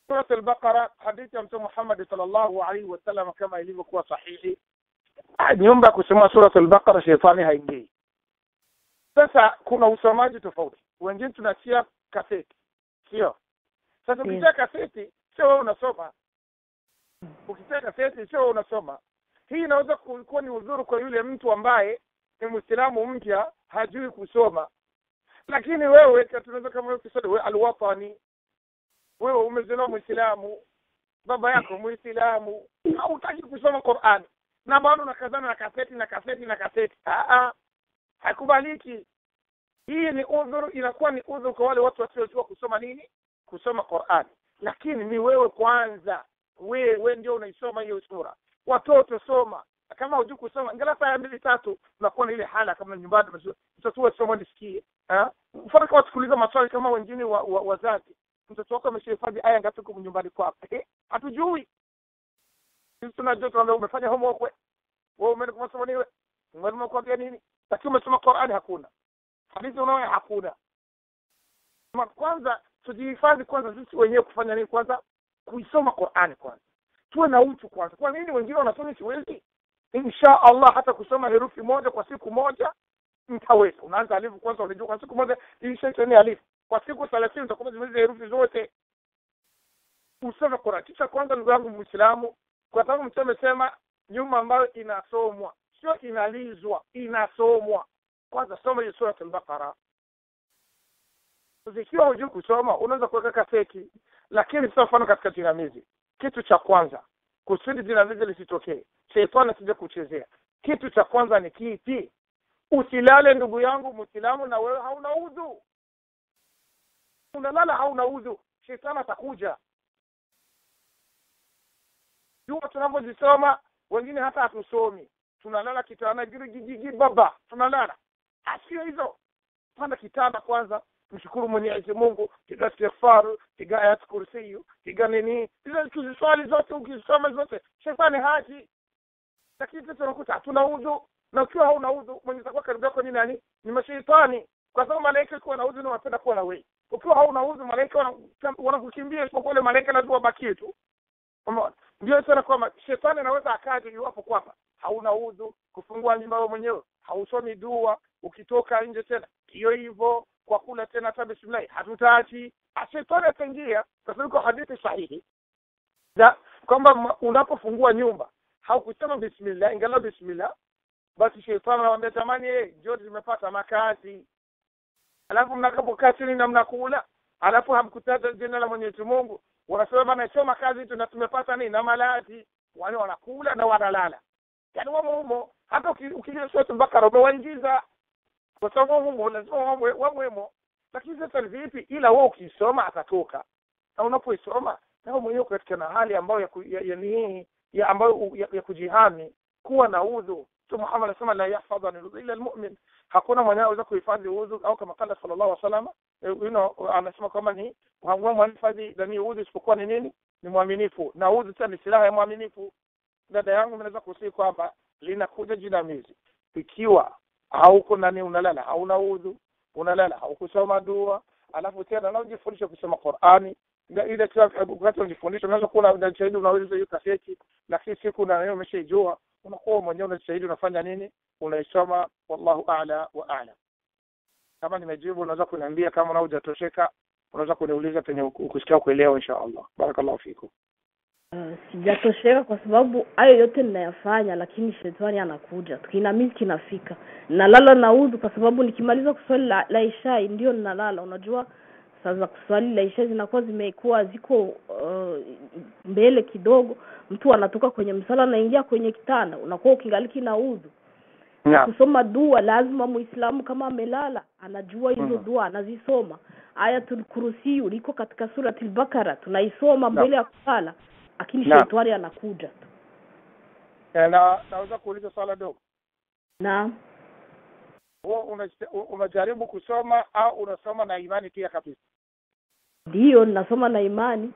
surat al-baqara hadithi ya mtume Muhammad sallallahu alaihi wasallam kama ilivyokuwa sahihi nyumba ya kusoma surat al-baqara shetani haingii sasa kuna usomaji tofauti wengine tunatia kaseti sio sasa Ndiyo. ukitia kaseti sio wewe unasoma ukitia kaseti sio wewe unasoma hii inaweza ku- kuwa ni udhuru kwa yule mtu ambaye ni mwislamu mpya hajui kusoma lakini wewe tunaweza kama wewe ukisema wewe alwatani wewe umezaliwa mwislamu baba yako mwislamu hautaki kusoma Qur'an na bado unakazana na kaseti na kaseti na kaseti ah ah haikubaliki hii ni udhuru inakuwa ni udhuru kwa wale watu wasiojua kusoma nini kusoma Qur'an lakini ni wewe kwanza wewe ndio unaisoma hiyo sura watoto soma kama hujui kusoma angalau saa mbili tatu unakuwa na ile hala kama nyumbani mtoto wako soma nisikie ah mfano kama tukuuliza maswali kama wengine wa, wa, wazazi mtoto wako ameshahifadhi aya ngapi huko nyumbani kwako eh hatujui sisi tunajua tunaambia umefanya homework we wewe umeenda kusoma nini we mwalimu akwambia nini lakini umesoma Qur'ani hakuna hadithi unayo hakuna Ma kwanza tujihifadhi kwanza sisi wenyewe kufanya nini kwanza kuisoma Qur'ani kwanza tuwe na utu kwanza kwa nini wengine wanasoma siwezi insha Allah hata kusoma herufi moja kwa siku moja mtaweza unaanza alifu kwanza unajua kwa siku moja ishaitani alifu kwa siku 30 utakuwa zimaliza herufi zote usome Qur'an kisha kwanza ndugu yangu Muislamu kwa sababu mtume amesema nyumba ambayo inasomwa sio inalizwa inasomwa kwanza soma hiyo sura al-Baqara ikiwa hujui kusoma unaweza kuweka kaseti lakini sio mfano katika jinamizi kitu cha kwanza kusudi jinamizi lisitokee shetani asije kuchezea kitu cha kwanza ni kipi usilale ndugu yangu muislamu na wewe hauna udhu unalala hauna udhu shetani atakuja jua tunavyozisoma wengine hata hatusomi tunalala kitanda girigigigi baba tunalala asio hizo panda kitanda kwanza mshukuru mwenyezi mungu piga istighfaru piga ayat kursiyu piga nini hizo tuziswali zote ukisoma zote shetani haji lakini sasa unakuta hatuna udhu na ukiwa hauna udhu mwenye takuwa karibu yako ni nani ni mashaitani kwa sababu malaika ikiwa na udhu ni wanapenda kuwa na wewe ukiwa hauna udhu malaika wana- wanakukimbia isipokuwa ile malaika lazima wabakie tu Umeona? ndio sana kwamba shetani anaweza akaja iwapo kwamba hauna udhu kufungua nyumba wewe mwenyewe hausomi dua ukitoka nje tena hiyo hivyo kwa kula tena hata bismillah hatutaki Ah, shetani ataingia kwa sababu kwa hadithi sahihi za kwamba ma- unapofungua nyumba haukusema bismillah ingalau bismillah basi shetani anamwambia tamani eh njoo tumepata makazi alafu mnakapokaa chini na mnakula alafu hamkutaja jina la Mwenyezi Mungu wanasema bana sio makazi tu na tumepata nini na malazi wale wanakula na wanalala yaani wamo humo hata uki- ukija sura Bakara umewaingiza kwa sababu humo lazima wamwe wamwemo lakini sasa ni vipi ila wewe ukisoma atatoka na unapoisoma na wewe mwenyewe katika na hali ambayo ya, ku- ya, ya, ni- ya ambayo ya, ya kujihami kuwa na udhu Mtume Muhammad anasema la yahfadhu an illa almu'min hakuna mwenye anaweza kuhifadhi udhu au kama kala sallallahu alaihi wasallam eh, you know anasema kwamba ni hakuna mwenye hifadhi ndani udhu isipokuwa ni nini ni mwaminifu na udhu tena ni silaha ya mwaminifu dada yangu naweza kusii kwamba linakuja jinamizi ikiwa hauko nani unalala hauna udhu unalala haukusoma dua alafu tena na ujifundishe kusoma Qur'ani Ndio ile tu wakati unajifundisha unaweza kuwa unajitahidi unaweza hiyo kaseti lakini siku na leo umeshaijua unakuwa mwenyewe unajitahidi unafanya nini unaisoma wallahu a'la wa a'lam kama nimejibu unaweza kuniambia kama una hujatosheka unaweza kuniuliza penye ukusikia kuelewa insha Allah barakallahu fikum Uh, sijatosheka kwa sababu hayo yote ninayafanya lakini shetani anakuja tukinamizi kinafika nalala na udhu kwa sababu nikimaliza kuswali la, la ishai ndio ninalala unajua saa za kuswali la ishai zinakuwa zimekuwa ziko uh, mbele kidogo mtu anatoka kwenye msala anaingia kwenye kitanda unakuwa ukingaliki na udhu naam kusoma dua lazima muislamu kama amelala anajua hizo Mhm. dua anazisoma ayatul kursiyu liko katika suratul bakara tunaisoma mbele ya kulala lakini Naam. shetani anakuja tu Eh, na naweza kuuliza swala dogo na wewe una- unajaribu kusoma au unasoma na imani pia kabisa ndiyo ninasoma na imani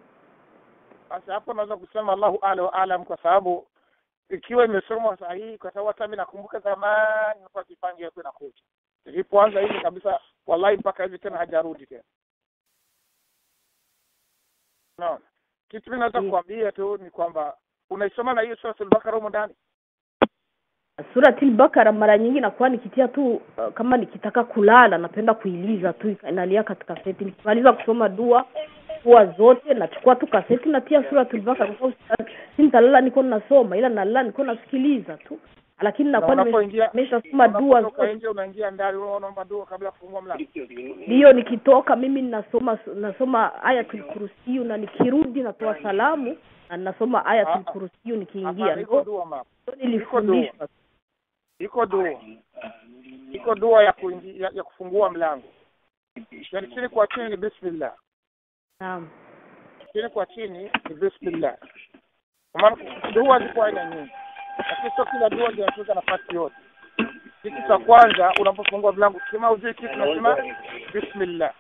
basi hapo naweza kusema Allahu a'la wa a'lam kwa sababu ikiwa imesomwa sahihi kwa sababu hata mimi nakumbuka zamani hapa kipangi yako inakuja ilipoanza hivi kabisa wallahi mpaka hivi tena hajarudi tena naona kitu mimi naweza Mm. kuambia tu ni kwamba unaisoma na hiyo suratul bakara humo ndani Suratul Bakara mara nyingi nakuwa nikitia tu uh, kama nikitaka kulala napenda kuiliza tu inalia katika kaseti. Nikimaliza kusoma dua dua zote nachukua tu kaseti natia Suratul Bakara kwa sababu si nitalala niko nasoma ila nalala niko nasikiliza tu. Lakini nakuwa Na nime- unapoingia- nimeshasoma dua unapotoka zote. nje unaingia ndani wewe unaomba dua kabla ya kufungua mlango Ndiyo nikitoka mimi ninasoma nasoma Ayatul Kursiyu na nikirudi natoa salamu na ninasoma Ayatul Ah, ah. Kursiyu nikiingia. hapana iko Ndio dua mama ndio nilifundishwa. iko dua iko dua ya, kuingi, ya, ya kufungua mlango yani chini kwa chini ni bismillah Naam. chini kwa chini ni bismillah kwa maana dua ziko aina nyingi lakini sio kila dua ndio inachukua nafasi yote kitu cha kwanza unapofungua mlango kama ujui kitu unasema bismillah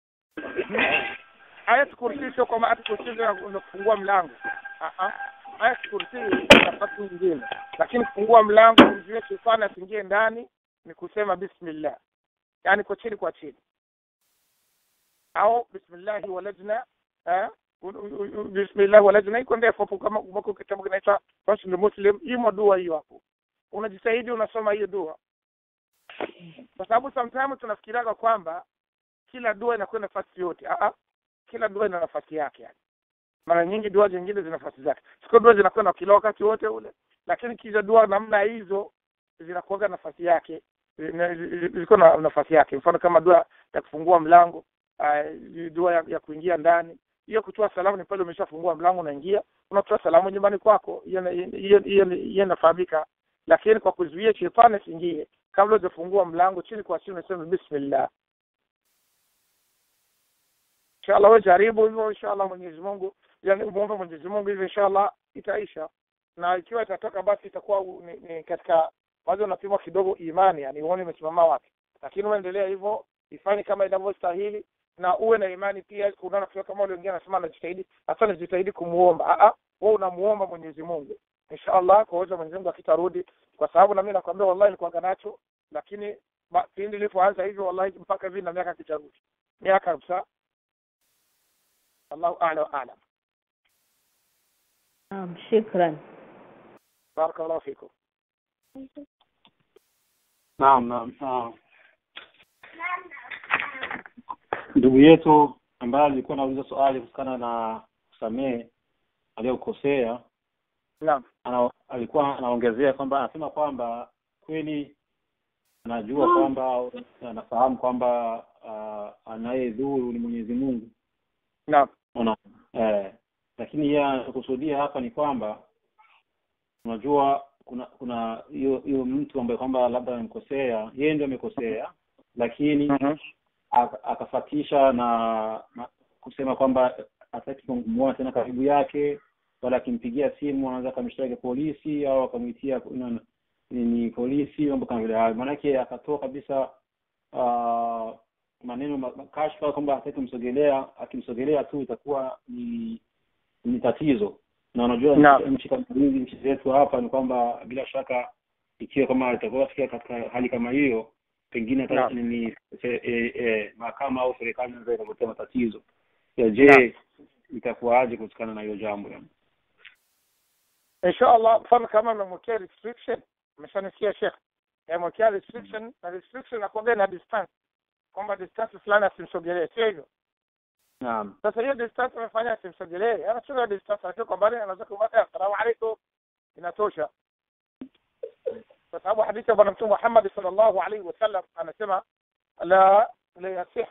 ayat kursi sio kama ayat kursi ndio unafungua mlango Ah, ah. ayat kursi ni nafasi nyingine lakini kufungua mlango umzuie shetani asiingie ndani ni kusema bismillah yani kwa chini kwa chini au bismillahi walajna eh bismillah walajna iko ndefu hapo kama uko kitabu kinaitwa Fasul Muslim imo dua hiyo hapo unajitahidi unasoma hiyo dua kwa sababu sometimes tunafikiraga kwamba kila dua inakuwa nafasi yote ah ah kila dua ina nafasi yake yani mara nyingi dua zingine zina nafasi zake sio dua zinakuwa na kila wakati wote ule lakini kila dua namna hizo zinakuwa nafasi yake zina- ziko na nafasi yake mfano kama dua ya kufungua mlango uh, dua ya, ya kuingia ndani hiyo kutoa salamu ni pale umeshafungua mlango unaingia unatoa salamu nyumbani kwako hiyo hiyo hiyo hiyo inafahamika lakini kwa kuzuia shetani asiingie kabla hujafungua mlango chini kwa chini unasema bismillah inshallah wewe jaribu hivyo inshallah Mwenyezi Mungu yani muombe Mwenyezi Mungu hivyo inshallah itaisha na ikiwa itatoka basi itakuwa u- ni, ni katika kwanza unapimwa kidogo imani yani uone imesimama wapi lakini uendelea hivyo ifanye kama inavyostahili na uwe na imani pia unaona kwa kama wale wengine anasema anajitahidi hasa anajitahidi kumuomba a a wewe unamuomba Mwenyezi Mungu inshallah kwa uwezo wa Mwenyezi Mungu akitarudi kwa sababu na mimi nakwambia wallahi nilikuwa nacho lakini ba- pindi nilipoanza hivyo wallahi mpaka hivi na miaka kitarudi miaka kabisa Allahu a'la wa a'lam Naam, shukran. barakallahu fikum Naam, naam, naam. Ndugu yetu ambaye alikuwa anauliza swali kuhusiana na kusamehe aliyokosea, naam ana, alikuwa anaongezea kwamba anasema kwamba kweli anajua kwamba anafahamu kwamba uh, anayedhuru ni Mwenyezi Mungu naam Una, eh, lakini yeye anachokusudia hapa ni kwamba unajua kuna kuna hiyo hiyo mtu ambaye kwamba labda amemkosea yeye ndio amekosea lakini Mhm. aka- akafatisha na, na kusema kwamba hataki kumuona tena karibu yake wala akimpigia simu anaweza akamshtaki polisi au akamwitia ni, ni, ni polisi mambo kama vile hayo maanake akatoa kabisa uh, maneno ma- ma- kashfa kwamba hataki kumsogelea akimsogelea tu itakuwa ni ni tatizo na unajua Naam. nchi- nchi kama hizi nchi zetu hapa ni kwamba bila shaka ikiwa kama itakuwa fikia katika hali kama hiyo pengine hata Naam. ni ni- se- e, e, mahakama au serikali inaweza ikakutia matatizo ya Naam. je itakuwaje kutokana na hiyo jambo yani inshallah mfano kama umemwekea restriction umeshanisikia shekh amewekea restriction na restriction nakuambia na distance kwamba distance fulani asimsogelee sio hivyo naam sasa hiyo distance amefanya asimsogelee anachukua distance akiwa kwa mbali anaweza kumwambia assalamu alaikum inatosha kwa sababu hadithi ya bwana mtume Muhammad sallallahu alaihi wasallam anasema la la yasih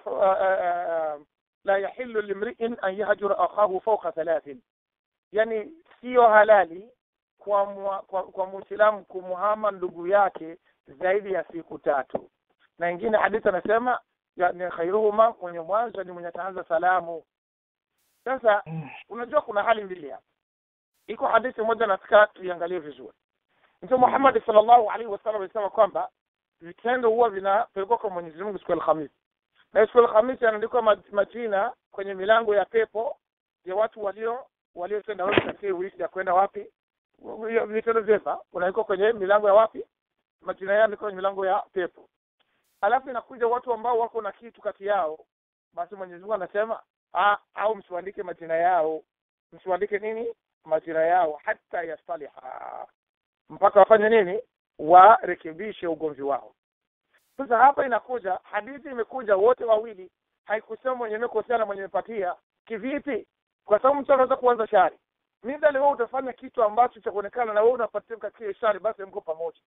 la yahillu limri'in an yahjura akhahu fawqa thalathin yani sio halali kwa mwa, kwa, kwa muislamu kumuhama ndugu yake zaidi ya siku tatu na ingine hadithi anasema ya- ni khairuhuma mwenye mwanzo ni mwenye ataanza salamu sasa unajua kuna hali mbili hapa iko hadithi moja nataka tuiangalie vizuri mtume Muhammad sallallahu alaihi wasallam alisema kwamba vitendo huwa vinapelekwa kwa Mwenyezi Mungu siku ya Alhamisi na siku ya Alhamisi anaandikwa ma- majina kwenye milango ya pepo ya watu walio waliotenda wema katika hii wiki ya kwenda wapi Hiyo vitendo vyema unaandikwa kwenye milango ya wapi majina yao yanaandikwa kwenye milango ya pepo alafu inakuja watu ambao wako na kitu kati yao basi Mwenyezi Mungu anasema ah, au msiandike majina yao msiwandike nini majina yao hata yastaliha mpaka wafanye nini warekebishe ugomvi wao sasa hapa inakuja hadithi imekuja wote wawili haikusema mwenye imekosea na mwenye imepatia kivipi kwa sababu mtu anaweza kuanza shari midhali wewe utafanya kitu ambacho cha kuonekana na wewe unapatia katika shari basi mko pamoja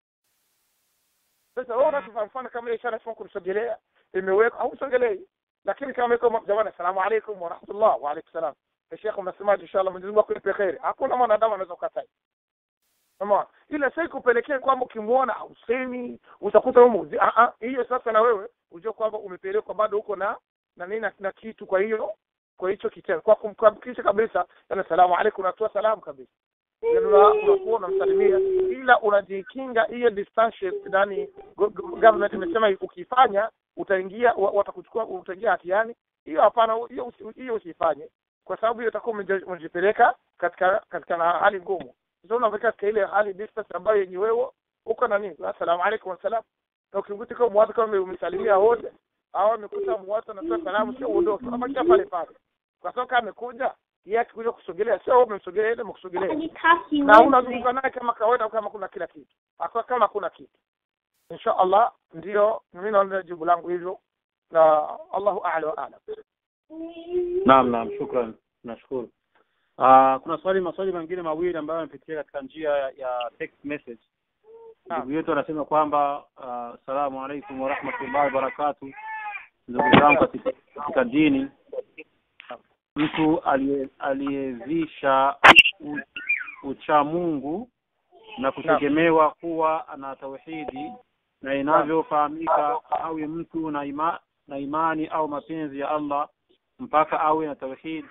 sasa wewe unachofanya mfano kama ile ishara sio kumsogelea imewekwa au sogelei lakini kama iko jamani asalamu alaykum wa rahmatullah wa alaykum salam Sheikh unasemaje inshallah Mwenyezi Mungu akupe kheri hakuna mwanadamu anaweza kukataa Umeona? Ile sasa ikupelekea kwamba ukimwona hausemi, utakuta wewe muzi. Ah ah, hiyo sasa na wewe ujue kwamba umepelekwa bado uko na na nini na, na kitu kwa hiyo kwa hicho kitendo. Kwa kumkabisha kabisa, yana salamu alaykum unatoa salamu kabisa. Yaani unakuwa unamsalimia ila unajikinga hiyo distance ndani government imesema ukifanya utaingia watakuchukua utaingia hatiani. Hiyo hapana, hiyo hiyo usifanye kwa sababu hiyo utakuwa umejipeleka katika katika na hali ngumu sasa unaweka katika ile hali distance ambayo yenye wewe uko na nini asalamu alaykum wasalam na ukikuta kama mwatu kama umesalimia wote au amekuta mwatu anatoa salamu sio uondoke kama kia pale pale kwa sababu kama amekuja yeye akikuja kusogelea sio wewe umemsogelea yeye umekusogelea na unazunguka naye kama kawaida kama kuna kila kitu akwa kama kuna kitu insha Allah ndio mimi naona jibu langu hivyo na Allahu a'la wa a'lam naam naam shukran nashukuru Uh, kuna swali maswali mengine mawili ambayo yamepitia katika njia ya text message. Ndugu yetu anasema kwamba uh, salamu alaikum wa rahmatullahi wa barakatuh. Ndugu zangu katika, katika dini, mtu aliyevisha ucha Mungu na kutegemewa kuwa ana tauhidi na inavyofahamika awe mtu na, ima, na imani au mapenzi ya Allah mpaka awe na tauhidi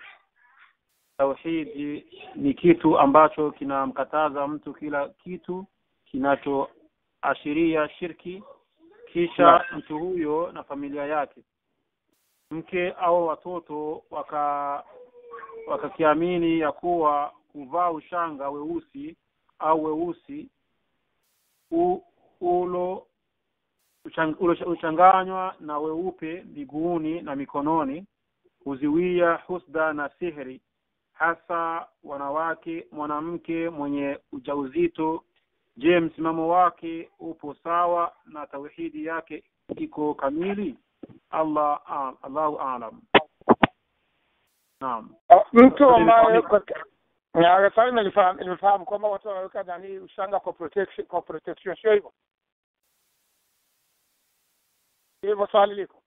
tauhidi ni kitu ambacho kinamkataza mtu kila kitu kinachoashiria shirki kisha Na. mtu huyo na familia yake mke au watoto waka wakakiamini ya kuwa kuvaa ushanga weusi au weusi u, ulo uchang, ulo uchanganywa na weupe miguuni na mikononi huziwia husda na sihri hasa wanawake mwanamke mwenye ujauzito je msimamo wake upo sawa na tauhidi yake iko kamili allah a- allahu alam naam mtu ambaye Nilifahamu. Ya, sasa nilifahamu nilifahamu kwamba watu wanaweka nani ushanga kwa protection kwa protection sio hivyo hivyo swali liko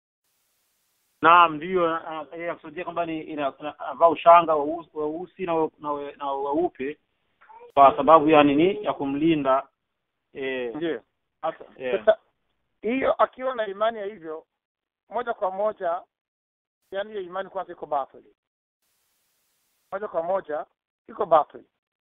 naam ndiyo ah, yeye akusudia kwamba ni ina- ina- anavaa ushanga weusi weusi na we- na we- na weupe kwa sababu ya nini ya kumlinda eh, ndio hasa eh, sasa hiyo akiwa na imani ya hivyo moja kwa moja yani hiyo imani kwanza iko batili moja kwa moja iko batili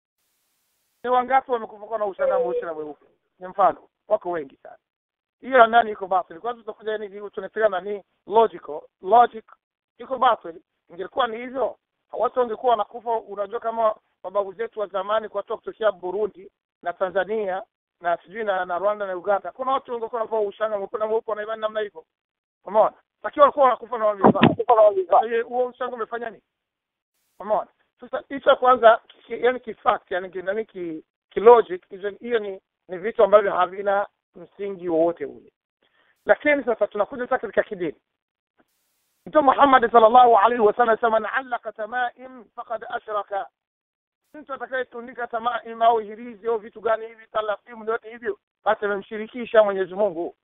ni wangapi wamekufa kwa na ushanga mweusi na mweupe ni mfano wako wengi sana hiyo nani iko batili kwanza tutakuja yani tunapiga nani logical logic iko batili ingekuwa ni hivyo watu wangekuwa wanakufa unajua kama mababu zetu wa zamani kwa watu kutokea Burundi na Tanzania na sijui na, na Rwanda na Uganda kuna watu wangekuwa wanavaa ushanga mweupe na mweupe wanaivaa namna hivyo umeona lakini walikuwa wanakufa na wamevaa Sasa hiyo- huo ushanga umefanya nini umeona sasa hicho kwanza ki, yani kifact yani ki- nani ki, ki logic hizo hiyo ni ni vitu ambavyo havina msingi wowote ule lakini sasa tunakuja sasa katika kidini mtume Muhammad sallallahu alaihi wasallam anasema man allaka tamaim faqad ashraka mtu atakayetundika tamaim au hirizi au vitu gani hivi talafimu yote hivyo basi amemshirikisha Mwenyezi Mungu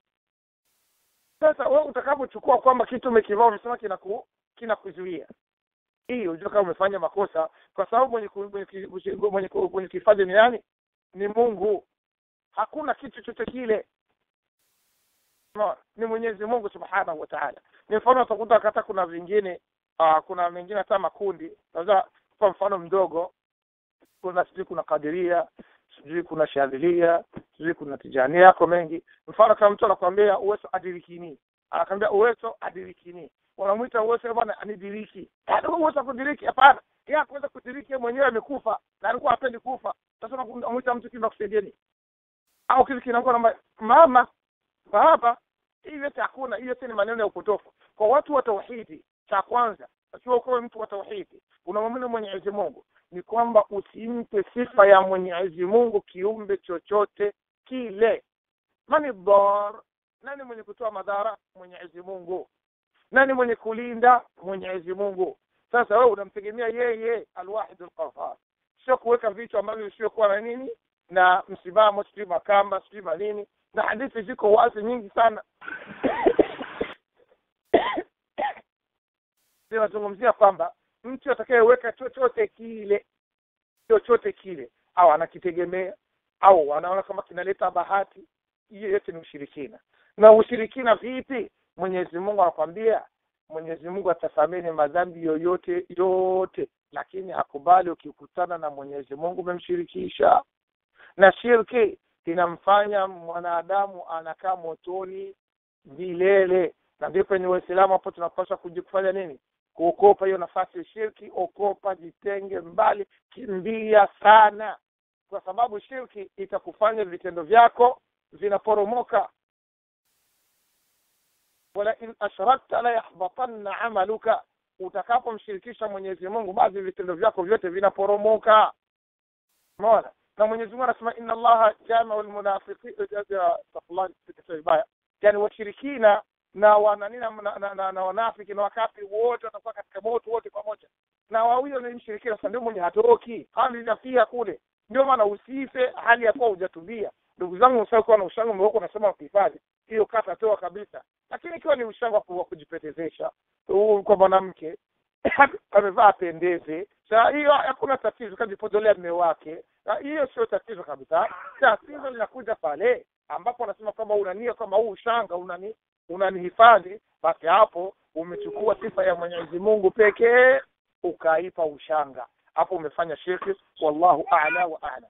sasa wewe utakapochukua kwamba kitu umekivaa umesema kinaku kinakuzuia hii unajua kama umefanya makosa kwa sababu mwenye ku- mwenye ki- mwenye ku- mwenye kihifadhi ni nani ni Mungu hakuna kitu chochote kile no, ni Mwenyezi Mungu Subhanahu wa Ta'ala ni mfano utakuta hata kuna vingine uh, kuna mengine hata makundi naweza kwa mfano mdogo kuna sijui kuna kadiria sijui kuna shadhilia sijui kuna tijania yako mengi mfano kama mtu anakuambia uwezo adirikini anakwambia uwezo adirikini wanamwita uwezo bwana anidiriki yaani wewe uwezo wa kudiriki hapana yeye hakuweza kudiriki yeye mwenyewe amekufa na alikuwa hapendi kufa sasa unamwita mtu kima kusaidieni au kitu kinakuwa na mama baba hii yote hakuna hiyo yote ni maneno ya upotofu kwa watu wa tauhidi cha kwanza akiwa ukawe mtu wa tauhidi unamwamini mwenyezi mungu ni kwamba usimpe sifa ya mwenyezi mungu kiumbe chochote kile mani dar nani mwenye kutoa madhara mwenyezi mungu nani mwenye kulinda mwenyezi mungu sasa wewe unamtegemea yeye alwahid alqahar sio kuweka vitu ambavyo visiokuwa na nini na msimamo sijui makamba sijui manini na hadithi ziko wazi nyingi sana zinazungumzia kwamba mtu atakayeweka chochote kile chochote kile au anakitegemea au anaona kama kinaleta bahati hiyo yote ni ushirikina na ushirikina vipi mwenyezi mungu anakwambia mwenyezi mungu atasameni madhambi yoyote yote lakini hakubali ukikutana na mwenyezi mungu umemshirikisha na shirki inamfanya mwanadamu anakaa motoni milele na ndipo ni waislamu hapo tunapaswa kujikufanya nini kuokopa hiyo nafasi ya shirki okopa jitenge mbali kimbia sana kwa sababu shirki itakufanya vitendo vyako vinaporomoka wala in ashrakta la yahbatanna amaluka utakapomshirikisha mwenyezi mungu basi vitendo vyako vyote vinaporomoka umeona na mwenyezi mungu anasema inna allaha jamiu lmunafiqin yani washirikina na wananina na, na, na, na wanafiki na wakafiri wote watakuwa katika moto wote pamoja na wawili ni mshirikina sasa ndio mwenye hatoki hali inafia kule ndio maana usife hali ya kuwa hujatubia ndugu zangu usakuwa na ushango umewekwa unasema ukihifadhi hiyo kata toa kabisa lakini ikiwa ni ushango wa kujipetezesha kwa mwanamke amevaa apendeze sa hiyo hakuna tatizo kajipodolea mme wake hiyo sio tatizo kabisa tatizo linakuja pale ambapo anasema kwamba unania kwamba huu ushanga unani unanihifadhi basi hapo umechukua sifa ya mwenyezi mungu pekee ukaipa ushanga hapo umefanya shirki wallahu a'la wa a'lam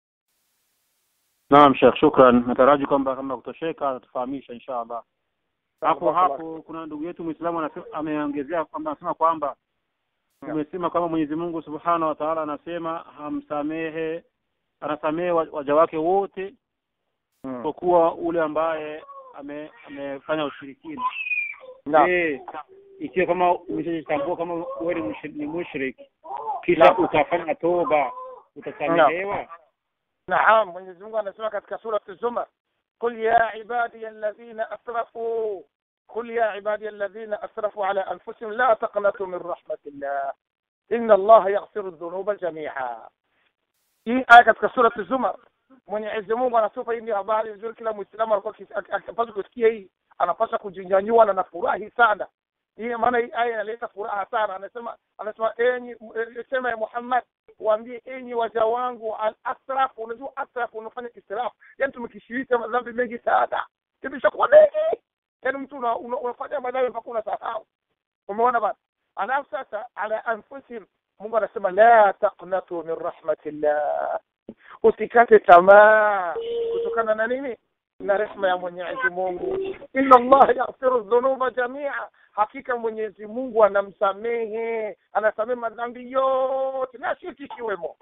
naam shekh shukran nataraji kwamba kama kutosheka atufahamisha insha allah hapo hapo kuna ndugu yetu mwislamu ameongezea kwamba anasema kwamba tumesema kwamba mwenyezi mungu subhanahu wa taala anasema hamsamehe anasamehe waja wake wote isipokuwa hmm. ule ambaye ame, amefanya ushirikina je ikiwa kama umeshajitambua kama wewe ni mushrik kisha ukafanya toba utasamehewa naam mwenyezi mungu anasema katika surati zumar قل يا عبادي الذين أسرفوا قل يا عبادي الذين أسرفوا على أنفسهم لا تقنطوا من رحمة الله إن الله يغفر الذنوب جميعا hii aya katika surati zumar mwenyezi mungu anatupa hii ni habari nzuri kila mwislamu alikuwa akipaswa kusikia hii anapaswa kujinyanyua na nafurahi sana hii maana hii aya inaleta furaha sana anasema anasema enyi sema ya muhammad waambie enyi waja wangu al asraf unajua asraf unafanya israf yani tumekishirika madhambi mengi sana imeshakuwa mengi yani mtu una, una, unafanya madhambi mpaka unasahau umeona bana alafu sasa ala anfusihim mungu anasema la taqnatu min rahmatillah usikate tamaa kutokana na nini na rehma ya mwenyezi mungu inna allah yaghfiru dhunuba jamia hakika mwenyezi mungu anamsamehe anasamehe madhambi yote na shirki ikiwemo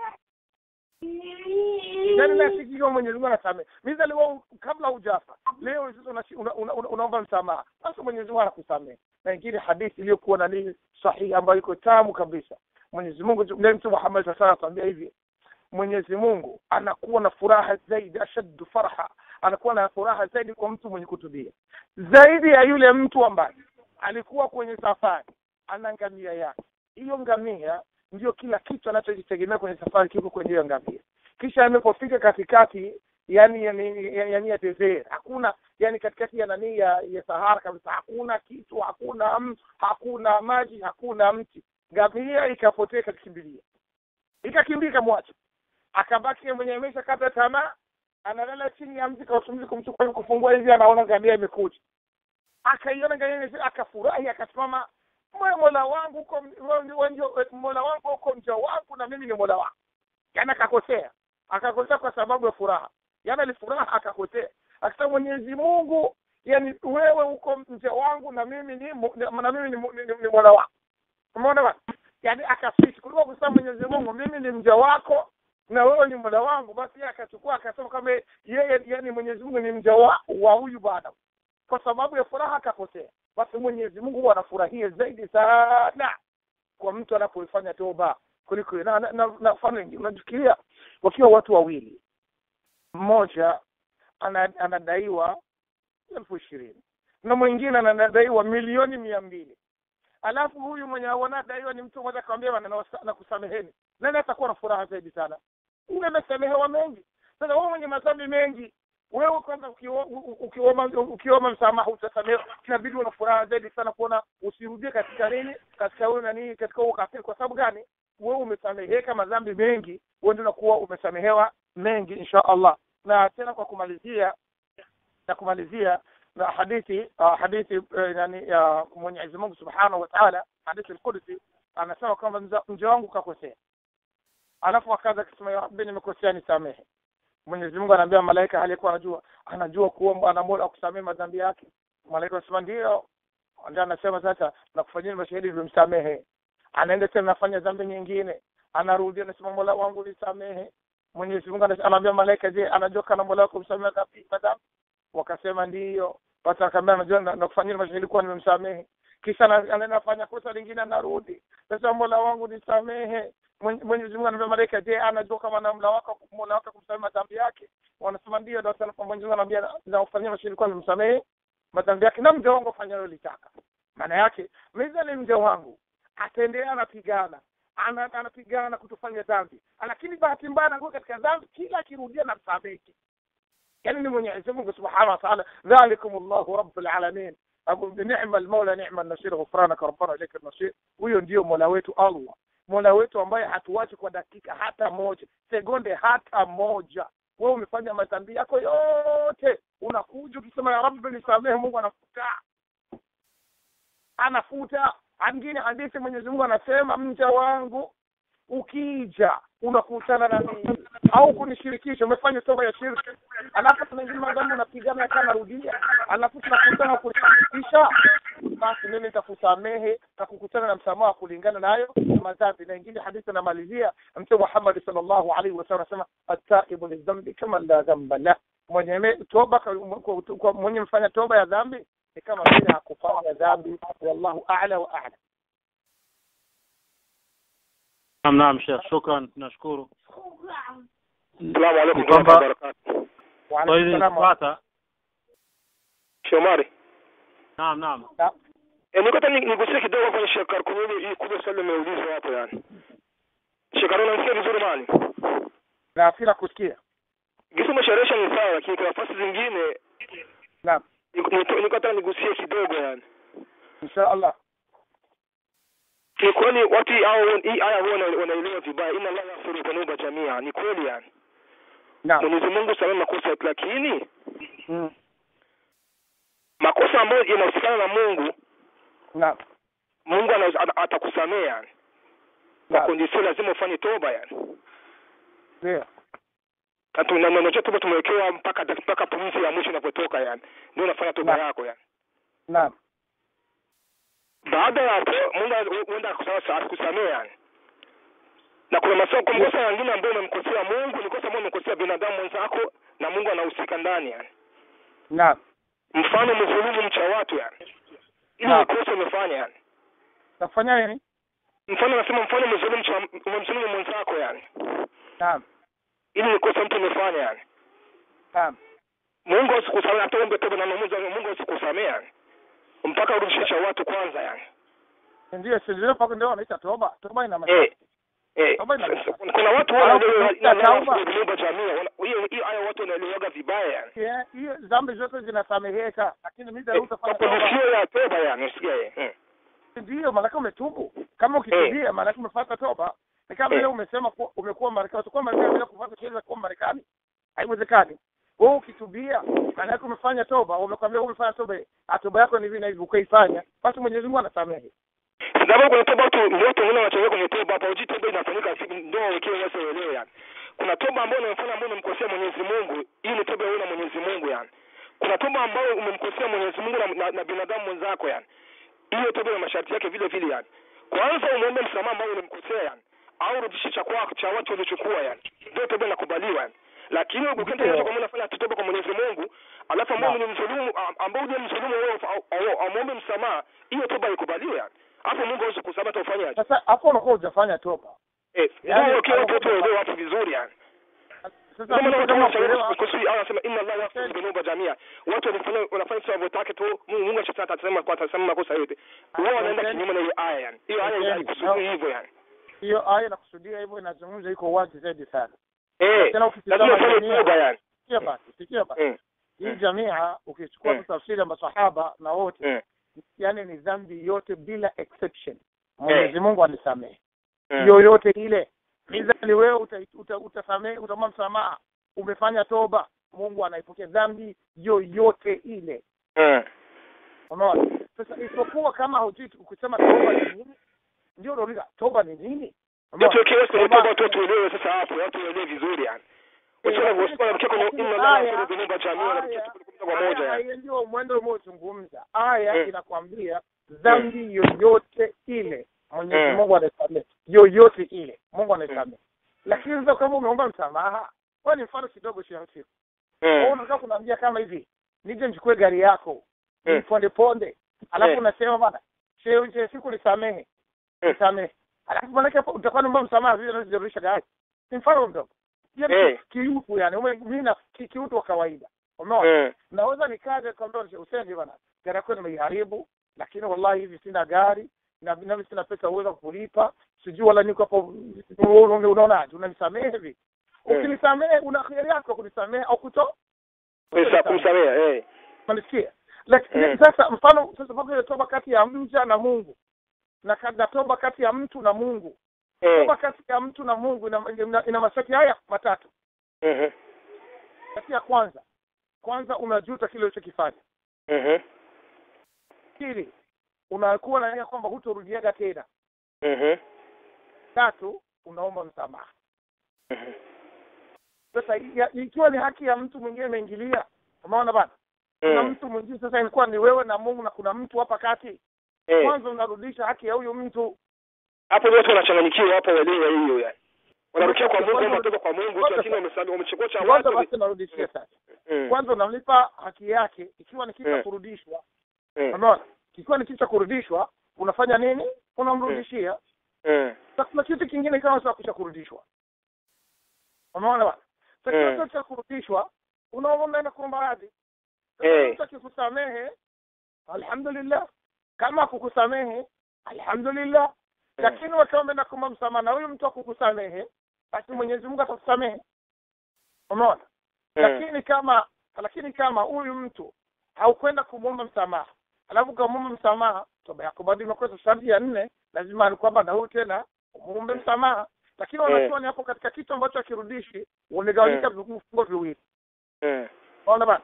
yani na shirki ikiwemo mwenyezi mungu anasamehe mizaliwa kabla hujafa leo sasa unaomba una, una, una msamaha basi mwenyezi mungu anakusamehe na ingine hadithi iliyokuwa na nini sahihi ambayo iko tamu kabisa mwenyezi mungu mtu muhammad saa sala atuambia hivi mwenyezi mungu anakuwa na furaha zaidi ashaddu farha anakuwa na furaha zaidi kwa mtu mwenye kutubia zaidi ya yule mtu ambaye alikuwa kwenye safari ana ngamia yake hiyo ngamia ndio kila kitu anachojitegemea kwenye safari kiko kwenye hiyo ngamia kisha amepofika katikati yani yani yani ya desert hakuna yani katikati ya nani ya, ya sahara kabisa hakuna kitu hakuna m, hakuna maji hakuna mti ngamia ikapotea ikakimbilia ikakimbia ikamwacha akabaki mwenye amesha kata tamaa analala chini ya mti kautumzi kumchukua kufungua hivi anaona ngamia imekuja akaiona ngamia akafurahi akasimama mola wangu uko mola wangu uko mja wangu na mimi ni mola wangu yani akakosea akakosea kwa sababu ya furaha yani alifuraha akakosea akisema mwenyezi mungu yani wewe uko mja wangu na mimi ni na mimi ni, ni, ni, ni mola wangu umeona bana yani akaswitch kuliko kusema mwenyezi mungu mimi ni mja wako na wewe ni mola wangu basi yeye akachukua akasema kama yeye yani mwenyezi mungu ni mja wa, wa huyu bwana kwa sababu ya furaha akakosea basi mwenyezi mungu huwa anafurahia zaidi sana kwa mtu anapoifanya toba kuliko na, na, na, na mfano ingine unafikiria wakiwa watu wawili mmoja ana, anadaiwa elfu ishirini na mwingine anadaiwa milioni mia mbili alafu huyu mwenye anadaiwa ni mtu mmoja akamwambia bwana na kusameheni nani atakuwa na furaha zaidi sana ule amesamehewa mengi sasa wewe mwenye madhambi mengi wewe kwanza ukiomba ukiomba msamaha utasamehewa inabidi una furaha zaidi sana kuona usirudie katika nini katika huyo nani katika huo kafiri kwa sababu gani wewe umesameheka madhambi mengi wewe ndio unakuwa umesamehewa mengi insha Allah na tena kwa kumalizia na kumalizia na hadithi uh, hadithi uh, yani ya uh, Mwenyezi Mungu Subhanahu wa Ta'ala hadithi al-Qudsi anasema kwamba mja wangu kakosea alafu akaanza kusema ya Rabbi nimekosea nisamehe Mwenyezi Mungu anaambia malaika aliyekuwa anajua anajua kuomba ana Mola akusamehe madhambi yake malaika anasema ndio ndio anasema sasa nakufanyia mashahidi ndio msamehe anaenda tena nafanya dhambi nyingine anarudi anasema Mola wangu nisamehe Mwenyezi Mungu anaambia malaika je anajua kana Mola wako msamehe madhambi wakasema ndiyo watu akamwambia najua nakufanyia mashahidi kuwa nimemsamehe kisha anaenda afanya kosa lingine anarudi sasa Mola wangu nisamehe Mwenyezi Mungu anambia malaika je anajua kama na Mola wako Mola wako kumsamehe madhambi yake wanasema ndio ndio sana Mwenyezi Mungu anambia nakufanyia mashahidi kuwa nimemsamehe madhambi yake na mja wangu fanya litaka maana yake mimi mja wangu ataendelea anapigana ana, anapigana kutofanya dhambi lakini bahati mbaya anakuwa katika dhambi kila akirudia na msameki يعني من يعزمك سبحانه وتعالى ذلكم الله رب العالمين أقول نعم المولى نعم النصير غفرانك ربنا إليك النصير huyo ndio mola wetu Allah mola wetu ambaye hatuachi kwa dakika hata moja sekunde hata moja wewe umefanya madhambi yako yote unakuja ukisema ya rabbi nisamehe mungu anafuta anafuta angine hadithi mwenyezi mungu anasema mja wangu ukija unakutana na mimi au kunishirikisha umefanya toba ya shirki alafu kuna ingine madhambi unapigana kana rudia alafu tunakutana kunishirikisha basi mimi nitakusamehe na kukutana na msamaha kulingana nayo madhambi na ingine hadithi anamalizia mtume Muhammad sallallahu alaihi wasallam anasema at-taibu lidhambi kama la dhamba la mwenye toba kwa mwenye mfanya toba ya dhambi ni kama vile hakufanya dhambi wallahu a'la wa a'la Naam, naam Sheikh, shukran, tunashukuru. Assalamu alaikum Kwamba- wa barakatuh. wa Kwa hizi alaykum salaam fuata. Shomari. Naam, naam. Eh, niko tani nigusie kidogo kwenye Shekar kumuli hii kubwa swali limeulizwa hapo yani. Shekar unanisikia vizuri mali? na afira kusikia Gisi umesharesha ni sawa lakini kuna nafasi zingine naam niko niko- niko tani nigusie kidogo yani. insha Allah Ni kweli watu hii hao hii aya huwa wana- wanaelewa vibaya. Inna Allah yaghfiru dhunuba jamia. Ni kweli yani. naam Mwenyezi Mungu samehe makosa lakini Mm. makosa ambayo yanahusikana na Mungu naam Mungu ana- ata- atakusamea yani. Kwa naam kondisio lazima ufanye toba yani. ndio Na tu- na- na- unajua toba tumewekewa mpaka mpaka pumzi ya mwisho inapotoka yani. Ndio unafanya toba Na- yako yani. naam Baada ya hapo Mungu huenda akusa- akusamea yani. Na kuna masomo kwa makosa mengine ambayo umemkosea Mungu, ni kosa ambayo umemkosea binadamu mwenzako na Mungu anahusika ndani yani. naam Mfano mzulumu mcha watu yani. Ili Na- ni kosa umefanya yani. nafanya nini Mfano nasema mfano mzulumu mcha umemzulumu mwenzako yani. naam Ili ni kosa mtu umefanya yani. naam Mungu asikusamea hata ombe toba na Mungu Mungu asikusamea yani. Mpaka urudishe cha watu kwanza yani. ndio si ndio pako ndio wanaita toba toba ina maana Eh. Eh, Toba ina- sasa, kuna watu Alafu wanaelewa ukisikia tauba. kuumba jamii. wana- Hiyo hiyo haya watu wanaelewaga vibaya yani. Yeah, hiyo dhambi zote zinasameheka lakini mimi leo utafanya Kwa toba kondisio ya toba yani, usikia eh. Mm. ndio maana umetubu kama ukitubia maana umefuata toba ni kama vile umesema kuwa umekuwa Marekani utakuwa Marekani bila kufuata sheria za kuwa Marekani haiwezekani wewe ukitubia maana yake umefanya toba umekwambia umefanya toba ah, toba yako ni hivi na hivi ukaifanya basi Mwenyezi Mungu anasamehe Sababu kwenye toba watu ndio watu wengine wanachoweka kwenye toba hapa, uji toba inafanyika siku ndio wekee wase waelewe yani. Kuna toba ambayo unamfanya ambayo umemkosea Mwenyezi Mungu, hii ni toba wewe na Mwenyezi Mungu yani. Kuna toba ambayo umemkosea Mwenyezi Mungu na, na, na binadamu mwenzako yani. Hiyo toba na masharti yake vile vile yani. Kwanza umuombe msamaha ambao ulimkosea yani. Au rudishe cha kwako cha watu waliochukua yani. Ndio toba inakubaliwa yani. Lakini ukienda Ndio. hiyo kama unafanya toba kwa Mwenyezi Mungu, alafu ambao ni mdhulumu ambao ni mdhulumu wewe amwombe msamaha, hiyo toba haikubaliwi yani. hapo Mungu hawezi kusamehe hata ufanyaje sasa hapo unakuwa hujafanya toba eh Yaani, ndio kile hapo- watu waelewe hapo vizuri yani sasa kama mtu na kama watu kuelewa kusudi Allah anasema inna Allah yaghfiru dhunuba jamia watu wanafanya wanafanya sawa wanavyotaka tu Mungu Mungu akisema atasema kwa atasema makosa yote wao wanaenda kinyume na hiyo aya yani hiyo aya haikusudi hivyo yani hiyo aya inakusudia hivyo inazungumza iko wazi zaidi sana eh tena ukitazama lazima ufanye jamii- toba yani sikia basi sikia basi mm hii Mm. jamia ukichukua Mm. tu tafsiri ya masahaba na wote mm yani ni dhambi yote bila exception mwenyezi mungu anisamehe mm yoyote ile mizali wewe uta, uta, utasamehe utamwa msamaha umefanya toba mungu anaipokea dhambi yoyote ile mm unaona sasa isipokuwa kama hujui ukisema toba ni nini ndio unauliza toba ni nini Unaona? Ndio tuweke kwenye Toba- toba tu tuelewe sasa hapo watu waelewe vizuri yani Usiona usiona mkia kwenye inna Allah yaghfiru dhunuba jamia na mkia kwa moja Aya- yani aya ndio mwendo umeozungumza aya Mm. inakwambia dhambi yoyote ile mwenyezi Mm. mungu anasamehe yoyote ile mungu anasamehe lakini sasa kama umeomba msamaha kwa ni mfano kidogo shiamsiku mm unataka kunaambia kama hivi nije nichukue gari yako Mm. ponde ponde alafu Mm. unasema bana she- she- siku nisamehe Mm. nisamehe alafu manake hapo utakuwa naomba msamaha vile unazirudisha gari ni mfano mdogo hiyo ni Eh. kiutu yani ume- mimi na ki- kiutu wa kawaida umeona mm naweza nikaja kwambia usende bana gari yako nimeiharibu lakini wallahi hivi sina gari na nami sina pesa uweza kulipa sijui wala niko hapo una- unaonaje unanisamehe hivi Mm. ukinisamehe una khiari yako kunisamehe au kuto Kumsa- kumsamehe eh unanisikia lakini Mm. sasa mfano sasa mpaka ile toba kati ya mja na Mungu na ka- na toba kati ya mtu na Mungu eh toba kati ya mtu na Mungu ina, ina, ina masharti haya matatu mhm kati ya kwanza kwanza unajuta kile ulichokifanya mhm pili unakuwa na nia kwamba hutorudiaga tena mhm tatu unaomba msamaha mhm sasa ya- ikiwa ni haki ya mtu mwingine imeingilia umeona bana kuna Mm. mtu mwingine sasa ilikuwa ni wewe na Mungu na kuna mtu hapa kati eh kwanza unarudisha haki ya huyu mtu hapo ndio watu wanachanganyikiwa hapo waelewe hiyo yani wanarukia kwa Mungu Kwanza- au watoka kwa Mungu kwanza- lakini wamesamehe wamechukua cha kwanza watu basi narudishia sasa Mm. kwanza unamlipa haki yake ikiwa ni kitu cha Mm. kurudishwa Mm. unaona ikiwa ni kitu cha kurudishwa unafanya nini unamrudishia Mm. sasa kuna kitu kingine kama sasa kisha kurudishwa unaona bwana sasa Mm. kitu cha kurudishwa unaona unaenda kuomba radhi Eh. Sasa mtu akikusamehe alhamdulillah kama kukusamehe alhamdulillah lakini wakiwa umeenda kuomba msamaha na huyu mtu akukusamehe basi Mwenyezi Mungu atakusamehe umeona Mm. lakini kama lakini kama huyu mtu haukwenda kumwomba msamaha alafu ukamwomba msamaha toba yako bado imekosa sharti ya nne lazima ni kwamba na huyu tena umuombe msamaha lakini Eh. wanachuoni hapo katika kitu ambacho hakirudishi wamegawanyika vifungo viwili Mm. unaona bana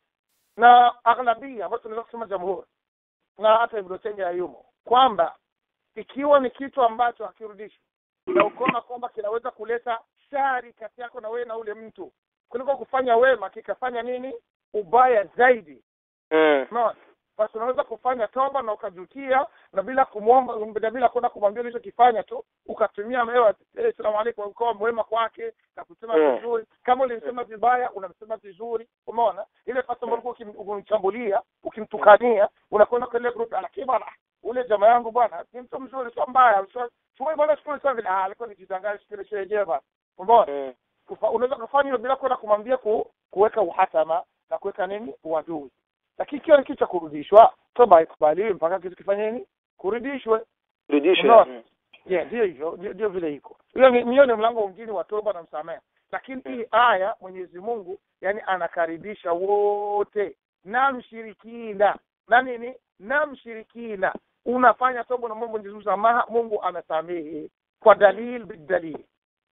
na aghlabia ambayo tunaweza kusema jamhuri na hata Ibn Taymiyyah yumo kwamba ikiwa ni kitu ambacho hakirudishi na ukaona kwamba kinaweza kuleta shari kati yako na wewe na ule mtu kuliko kufanya wema kikafanya nini ubaya zaidi Mm. unaona basi unaweza kufanya toba na ukajutia na bila kumwomba na bila kwenda kumwambia ulichokifanya tu ukatumia mewa eh, salamu alaikum ukawa mwema kwake na kusema Mm. vizuri kama ulimsema vibaya unamsema vizuri umeona ile fasa ambayo ulikuwa ukim- ukimchambulia ukimtukania unakwenda kwa ile group lakini bwana ule jamaa yangu bwana ni mtu mzuri sio mbaya sio sio bwana sio sio vile ah alikuwa nikitangaza kile kile jema umeona Mm. Kufa- unaweza kufanya hilo bila kwenda kumwambia ku, kuweka uhasama na kuweka nini uadui lakini ikiwa ni kitu cha kurudishwa toba haikubaliwi mpaka kitu kifanye nini kurudishwe Rudisha. Unaona? Mm. yeah ndio hivyo ndio ndio vile iko hiyo ni hiyo ni mlango mwingine wa toba na msamaha lakini hii aya Mwenyezi Mungu yani anakaribisha wote na mshirikina na nini na mshirikina unafanya toba na Mungu Mwenyezi Mungu msamaha Mungu anasamehe kwa dalil bidalil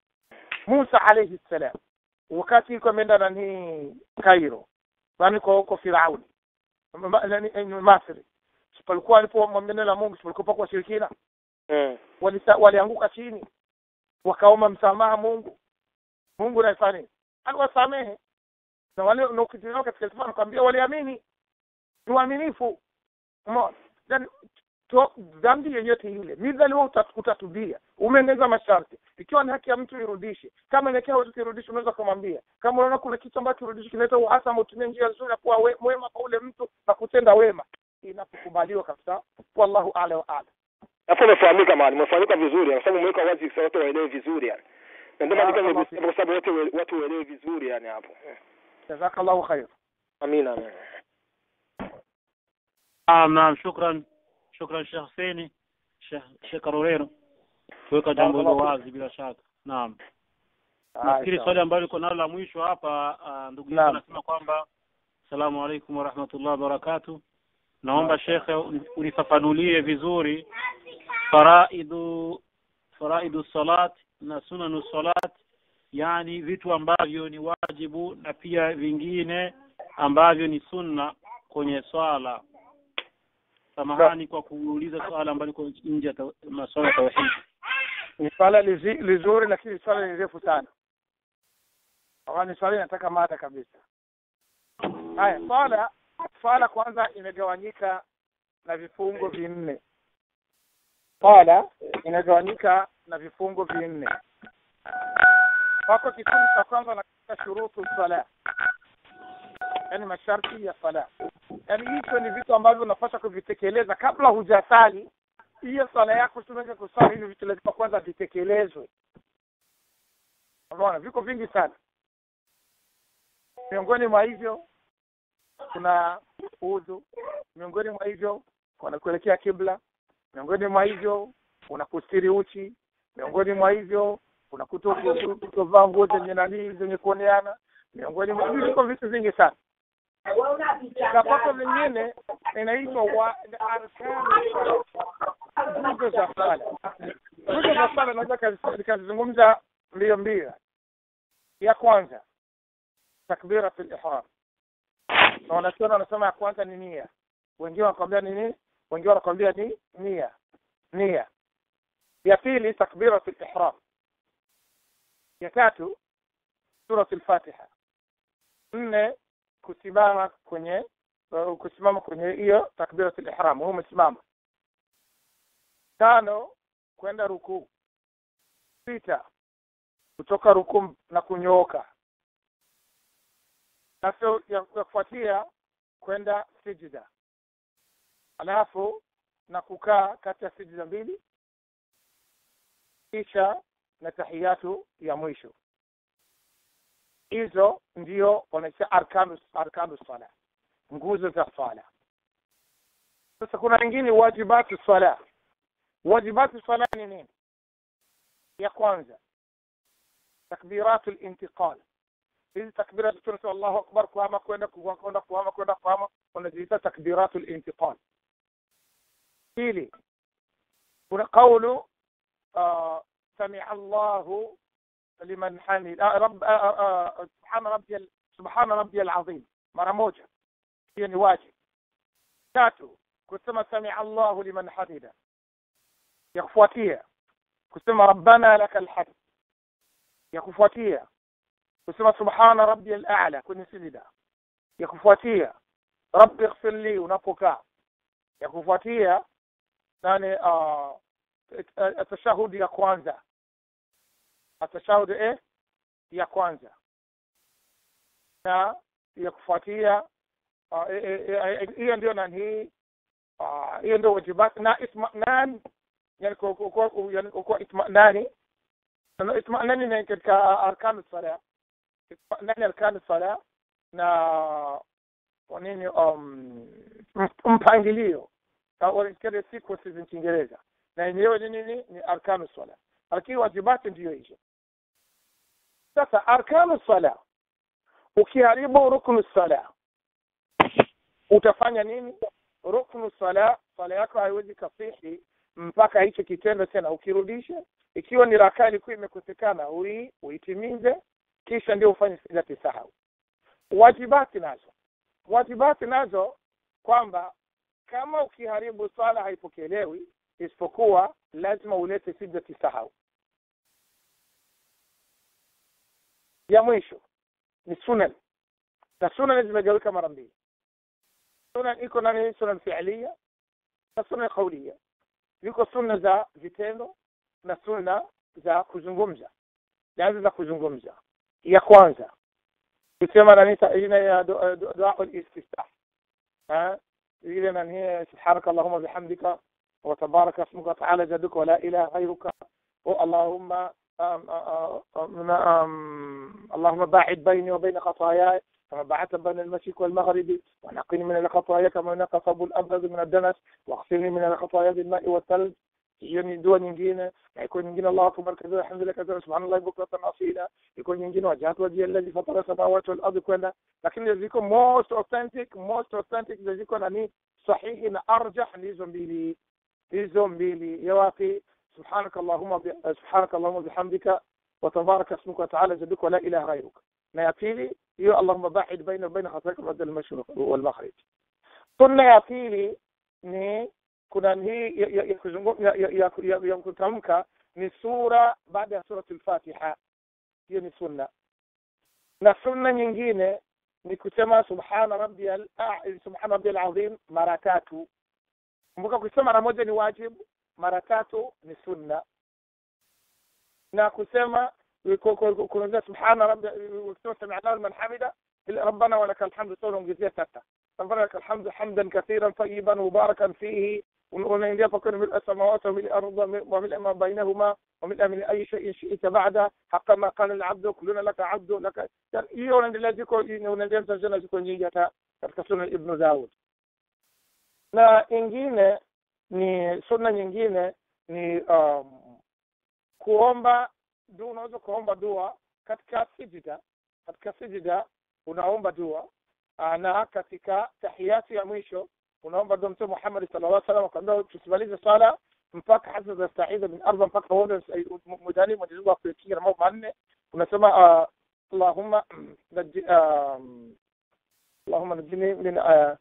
Musa alayhi salam wakati yuko ameenda nani Cairo nani kwa huko Firauni Ma- nani eh, Masri palikuwa alipomwambia neno la Mungu palikuwa kwa shirikina Mm. walisa- walianguka chini wakaomba msamaha Mungu Mungu anafanya nini aliwasamehe na wale na ukitizama katika kitabu anakuambia waliamini ni waaminifu umeona then to- dhambi yoyote ile midhali wewe utat- utatubia umeongeza masharti ikiwa ni haki ya mtu irudishe kama inakia watu kirudishe unaweza kumwambia kama unaona kuna kitu ambacho kirudishe kinaleta uhasama utumie njia nzuri ya kuwa we- mwema kwa ule mtu na kutenda wema inapokubaliwa kabisa wallahu a'la wa a'lam Hapo umefahamika mahali, umefahamika vizuri kwa sababu umeweka wazi sasa watu waelewe vizuri yani. Na ndio maana Barakallahu nikasema kwa sababu watu we- watu waelewe vizuri yani hapo. jazakallahu khair Amina. amina. Naam, naam, shukran shukran Sheikh Hussein Sheikh Sheikh Karorero kuweka jambo hilo wazi bila shaka. Naam. Nafikiri swali ambalo liko nalo la mwisho hapa ah, ndugu yetu Naam. anasema kwamba Assalamu alaikum warahmatullahi wabarakatuh. Naomba shekhe uni- unifafanulie vizuri faraidu faraidu salat na sunanu salat, yani vitu ambavyo ni wajibu na pia vingine ambavyo ni sunna kwenye swala. Samahani kwa kuuliza swala ambalo liko nje ya taw- masuala ya tauhid. ni swala lizi- lizuri lakini swala ni refu sana Kwa ni swala inataka mada kabisa haya swala swala kwanza imegawanyika na vifungo vinne swala inagawanyika na vifungo vinne wako kikundi cha kwanza na katika shurutu sala yaani masharti ya sala yaani hicho ni vitu ambavyo unapaswa kuvitekeleza kabla hujasali hiyo swala yako tumeweza kusali hivi vitu lazima kwanza vitekelezwe unaona viko vingi sana miongoni mwa hivyo kuna udhu miongoni mwa hivyo kuna kuelekea kibla miongoni mwa hivyo kuna kustiri uchi miongoni mwa hivyo kuna kuto- kuto- kutovaa nguo zenye nanii zenye kuoneana miongoni mwa hivyo viko vitu vingi sana kapata vingine inaitwa wa arkani nguzo za sala nguzo za sala naweza kazi- nikazizungumza mbio mbio ya kwanza takbiratul ihram na wanachuoni wanasema ya kwanza ni nia wengine wanakwambia ni nini wengine wanakwambia ni nia nia ya pili takbiratul ihram ya tatu suratul fatiha nne kusimama kwenye uh, kusimama kwenye hiyo takbiratul ihram huo umesimama tano kwenda rukuu sita kutoka rukuu na kunyooka na sio ya ya kufuatia kwenda sijida alafu na kukaa kati ya sijida mbili kisha na tahiyatu ya mwisho hizo ndio wanaita arkanu arkanu sala nguzo za sala sasa kuna wengine wajibatu sala wajibatu sala ni nini ya kwanza takbiratu lintiqal hizi takbira tunasema Allahu akbar kuhama kwenda kwenda kuhama kwenda kuhama wanaziita takbiratu lintiqal pili kuna qawlu آه سمع الله لمن حمد آه رب آه آه سبحان ربي ال- سبحان ربي العظيم مرة موجة هي ni واجب tatu kusema سمع الله لمن حمده ya kufuatia kusema rabbana laka alhamd ya kufuatia kusema subhana rabbi al-a'la kwenye sijida ya kufuatia rabbi ighfir li unapokaa ya kufuatia nani uh, atashahudi ya kwanza atashahudi eh ya kwanza na ya kufuatia ah, eh, eh, eh, hiyo ndio nani hii ah, hiyo ndio wajibat na itmanan yani kwa kwa kwa- yani kwa itmanani na itmanani ni katika arkanu sala itmanani arkanu sala na nini um mpangilio au kile sequence za Kiingereza na yenyewe ni nini ni arkanu sala lakini wajibati ndiyo hizo sasa arkanu sala ukiharibu ruknu sala utafanya nini ruknu sala sala yako haiwezi kasihi mpaka hicho kitendo tena ukirudisha ikiwa ni rakaa ilikuwa imekosekana ui uitimize kisha ndio ufanye sijati sahau wajibati nazo wajibati nazo kwamba kama ukiharibu swala haipokelewi isipokuwa lazima ulete sijati sahau ya mwisho ni sunan na sunan zimegawika mara mbili sunan iko nani sunan fi'liya na sunan qawliya ziko sunna za vitendo na sunna za kuzungumza naanza za kuzungumza ya kwanza kusema nani ina ya dua al-istiftah ha ile nani subhanaka allahumma bihamdika وتبارك اسمك وتعالى جدك ولا اله غيرك اللهم أم أم أم اللهم باعد بيني وبين خطاياي كما بعدت بين المشرق والمغرب ونقني من الخطايا كما ينقى الثوب الابيض من الدنس واغسلني من الخطايا بالماء والثلج hiyo ni dua nyingine na iko nyingine Allahu akbar kadha alhamdulillah kadha subhanallah bukratan asila iko nyingine wajatu wajia alladhi fatara samawati wal ardi kwenda lakini ziko most authentic most authentic ziko nani sahihi na arjah ni hizo mbili hizo mbili ya wapi سبحانك اللهم سبحانك اللهم بحمدك وتبارك اسمك وتعالى جدك ولا اله غيرك na ya pili hiyo allahumma baid baina baina khatayaka badal al-mashriq wal maghrib sunna ya pili ni kuna hii ya kutamka ni sura baada ya surati al-fatiha hiyo ni sunna na sunna nyingine ni kusema subhana rabbiyal subhana rabbiyal azim mara tatu kumbuka kusema mara moja ni wajibu mara tatu ni sunna na kusema kuongea subhana rabbi kusema sami Allahu liman hamida rabbana wa lakal hamdu sura ongezea tata rabbana lakal hamdu hamdan kathiran tayyiban mubarakan fihi unaingia pakoni mil samawati wa mil ardi wa mil ma bainahuma wa mil min ayi shay'in shi'ta ba'da haqa ma qala al-'abdu kulluna laka 'abdu laka hiyo unaendelea ziko unaendelea tazama ziko nyingi hata katika sunan ibn Dawud na ingine ni sunna nyingine ni um, kuomba dua unaweza kuomba dua katika sijida katika sijida unaomba dua na katika tahiyati ya mwisho unaomba dua mtume Muhammad sallallahu alaihi wasallam akamwambia tusimalize sala mpaka hasa za staida min arba mpaka uone mudani Mwenyezi Mungu akuekinga na mambo manne unasema uh, Allahumma um, Allahumma najini min uh,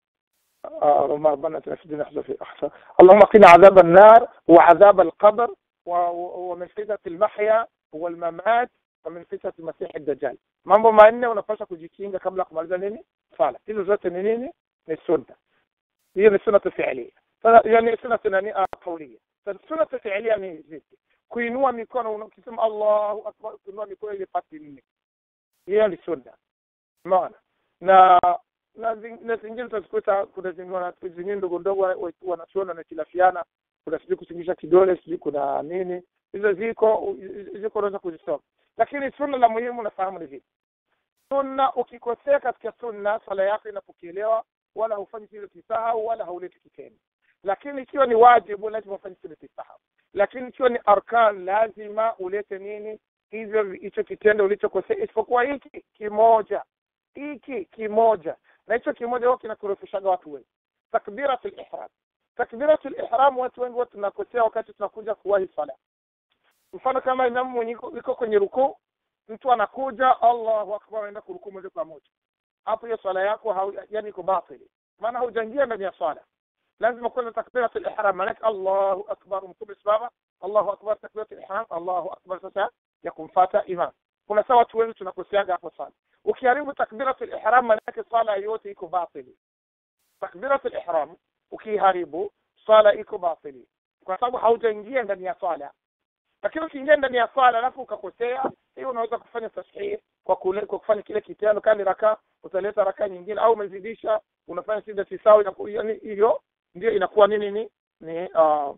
اللهم ربنا اتنا في الدنيا حسنه في احسن اللهم قنا عذاب النار وعذاب القبر ومن فتنه المحيا والممات ومن فتنه المسيح الدجال mambo manne unapaswa kujikinga kabla kumaliza nini sala hizo zote ni nini ni sunna hiyo ni sunna fi'liya yani sunna nani qawliya sunna fi'liya ni vipi kuinua mikono ukisema Allahu akbar kuinua mikono ile pati nne hiyo ni sunna maana na na zingine utazikuta kuna zingine ndogo ndogo wanachuona na kilafiana kuna sijui kusingisha kidole sijui kuna nini hizo ziko ziko unaweza kuzisoma lakini sunna la muhimu nafahamu ni vipi sunna ukikosea katika sunna sala yako inapokelewa wala hufanyi kile kisahau wala hauleti kitendo lakini ikiwa ni wajibu lazima ufanye kile kisahau lakini ikiwa ni arkan lazima ulete nini hivyo hicho kitendo ulichokosea isipokuwa hiki kimoja hiki kimoja na hicho kimoja huwa kinakorofishaga watu wengi takbiratul ihram takbiratul ihram watu wengi huwa tunakosea wakati tunakuja kuwahi sala mfano kama imamu mwenye iko kwenye rukuu mtu anakuja Allahu akbar anaenda kurukuu moja kwa moja hapo hiyo swala yako hau, yani iko batili maana haujaingia ndani ya swala lazima kwanza takbiratul ihram maana Allahu akbar mtume simama Allahu akbar takbiratul ihram Allahu akbar sasa ya kumfuata imam kuna sawa watu wengi tunakoseaga hapo sana ukiharibu takbiratul ihram maana yake swala yote iko batili takbiratul ihram ukiharibu swala iko batili kwa sababu haujaingia ndani ya swala lakini ukiingia ndani ya swala alafu ukakosea hiyo unaweza kufanya tasahih kwa kule, kwa kufanya kile kitendo kama raka utaleta raka nyingine au umezidisha unafanya sida tisawi na yani hiyo ndio inakuwa nini ni ni uh,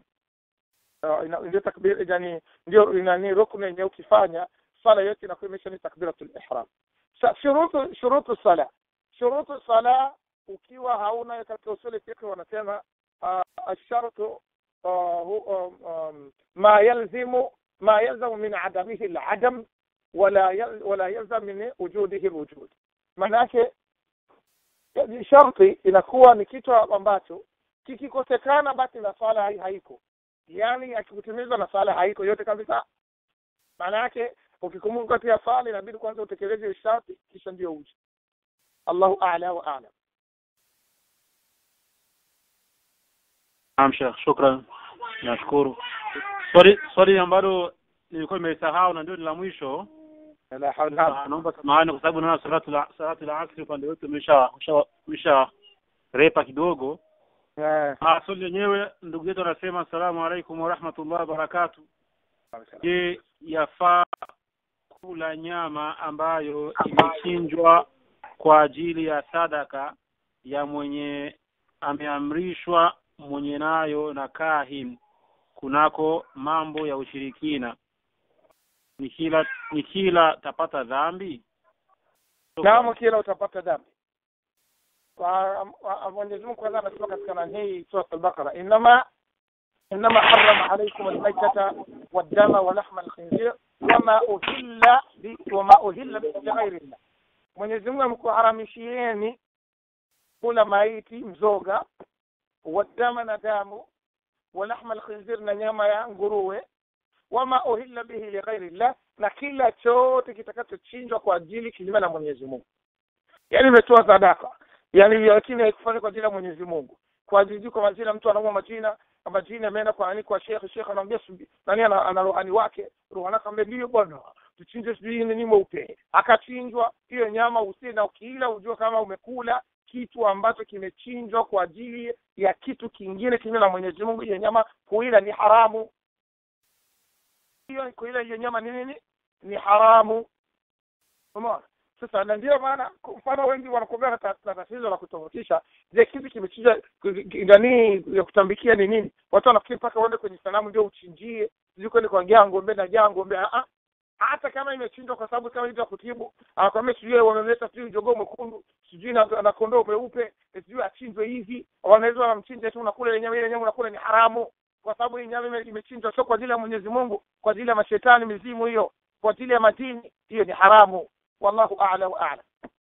uh, ndio takbir yani ndio nani rukni yenyewe ukifanya swala yote inakuwa imesha ni takbiratul ihram shurutu shurutu sala shurutu sala ukiwa hauna katika usuli fiqh wanasema الشرط هو ما يلزم ما يلزم من عدمه العدم ولا ولا يلزم من وجوده الوجود manake sharti inakuwa ni kitu ambacho kikikosekana basi na swala haiko yani akikutimizwa na swala haiko yote kabisa maana yake ukikumbuka katika swala inabidi kwanza utekeleze sharti kisha ndio uje Allahu a'la wa a'lam Naam Sheikh, shukran. Nashukuru. Swali swali ambalo nilikuwa nimesahau na ndio la mwisho. la hawla Naomba samahani kwa sababu naona salatu la salatu la asri upande wetu umesha umesha repa kidogo. eh Ah, swali lenyewe ndugu yetu anasema asalamu alaikum wa rahmatullahi wa barakatuh. Je, yafaa kula nyama ambayo imechinjwa kwa ajili ya sadaka ya mwenye ameamrishwa mwenye nayo na kahin kunako mambo ya ushirikina ni kila ni kila tapata dhambi naam kila utapata dhambi kwa Mwenyezi Mungu kwanza anasema katika nani hii sura al-Baqara inma inma harrama alaykum al-maytata wad-dama wa lahma al-khinzir wama uhilla bi wama uhilla bi ghairi Allah Mwenyezi Mungu amekuharamishieni kula maiti mzoga wadama na damu wa lahma al-khinzir na nyama ya nguruwe wama uhilla bihi li ghairi Allah na kila chote kitakachochinjwa kwa ajili kinyume na Mwenyezi Mungu yani imetoa sadaka yani lakini haikufanya kwa ajili ya Mwenyezi Mungu kwa ajili kwa majina mtu anaumwa majina majina ameenda kwa nani kwa shekhe shekhe anamwambia nani ana, ana rohani wake rohani akamwambia ndio bwana tuchinje sijui nini mweupe akachinjwa hiyo nyama usie na ukila ujue kama umekula kitu ambacho kimechinjwa kwa ajili ya kitu kingine kinyume na Mwenyezi Mungu hiyo nyama kuila ni haramu hiyo kuila hiyo nyama ni nini ni haramu umeona sasa na ndio maana kwa mfano wengi wanakuambia na tatizo la kutofautisha je kitu kimechinja ndani ya kutambikia ni nini watu wanafikiri mpaka uende kwenye sanamu ndio uchinjie sijui kwende kwa ng'ombe na jaa ng'ombe a hata kama imechinjwa kwa sababu kama hizo kutibu anakwambia sijui wamemleta sijui jogoo mwekundu sijui na, na kondoo mweupe sijui achinjwe hivi wanaweza wanamchinja tu unakula ile nyama ile nyama unakula ni haramu kwa sababu hii nyama imechinjwa sio kwa ajili ya Mwenyezi Mungu kwa ajili ya mashetani mizimu hiyo kwa ajili ya madini hiyo ni haramu wallahu a'la wa a'lam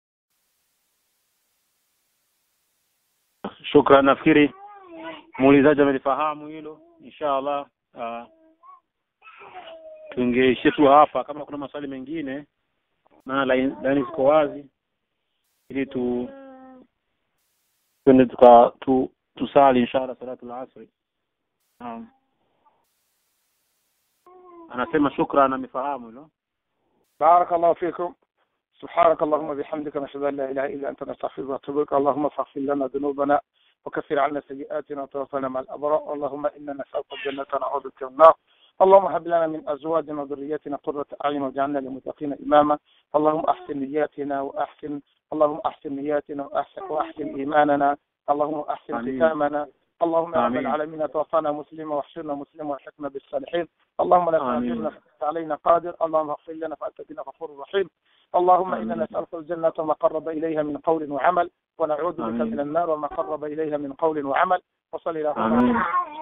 shukran nafikiri muulizaji amelifahamu hilo inshallah uh, tungeishia tu hapa kama kuna maswali mengine maana laini ziko wazi ili tu twende tuka tu, tusali inshallah salatu al-asri um, anasema shukran amefahamu hilo بارك الله فيكم سبحانك اللهم وبحمدك نشهد ان لا اله الا انت نستغفرك ونتوب اليك اللهم فاغفر لنا ذنوبنا وكفر عنا سيئاتنا وتوفنا مع الابرار اللهم انا نسالك الجنه ونعوذ بك من النار اللهم هب لنا من ازواجنا وذرياتنا قرة اعين واجعلنا للمتقين اماما اللهم احسن نياتنا واحسن اللهم احسن نياتنا واحسن واحسن ايماننا اللهم احسن ختامنا اللهم يا رب العالمين توفانا مسلما واحشرنا مسلما والحقنا بالصالحين اللهم لا تؤاخذنا فانت علينا قادر اللهم اغفر لنا فانت بنا غفور رحيم اللهم انا نسالك الجنه وما قرب اليها من قول وعمل ونعوذ بك من النار وما قرب اليها من قول وعمل وصل اللهم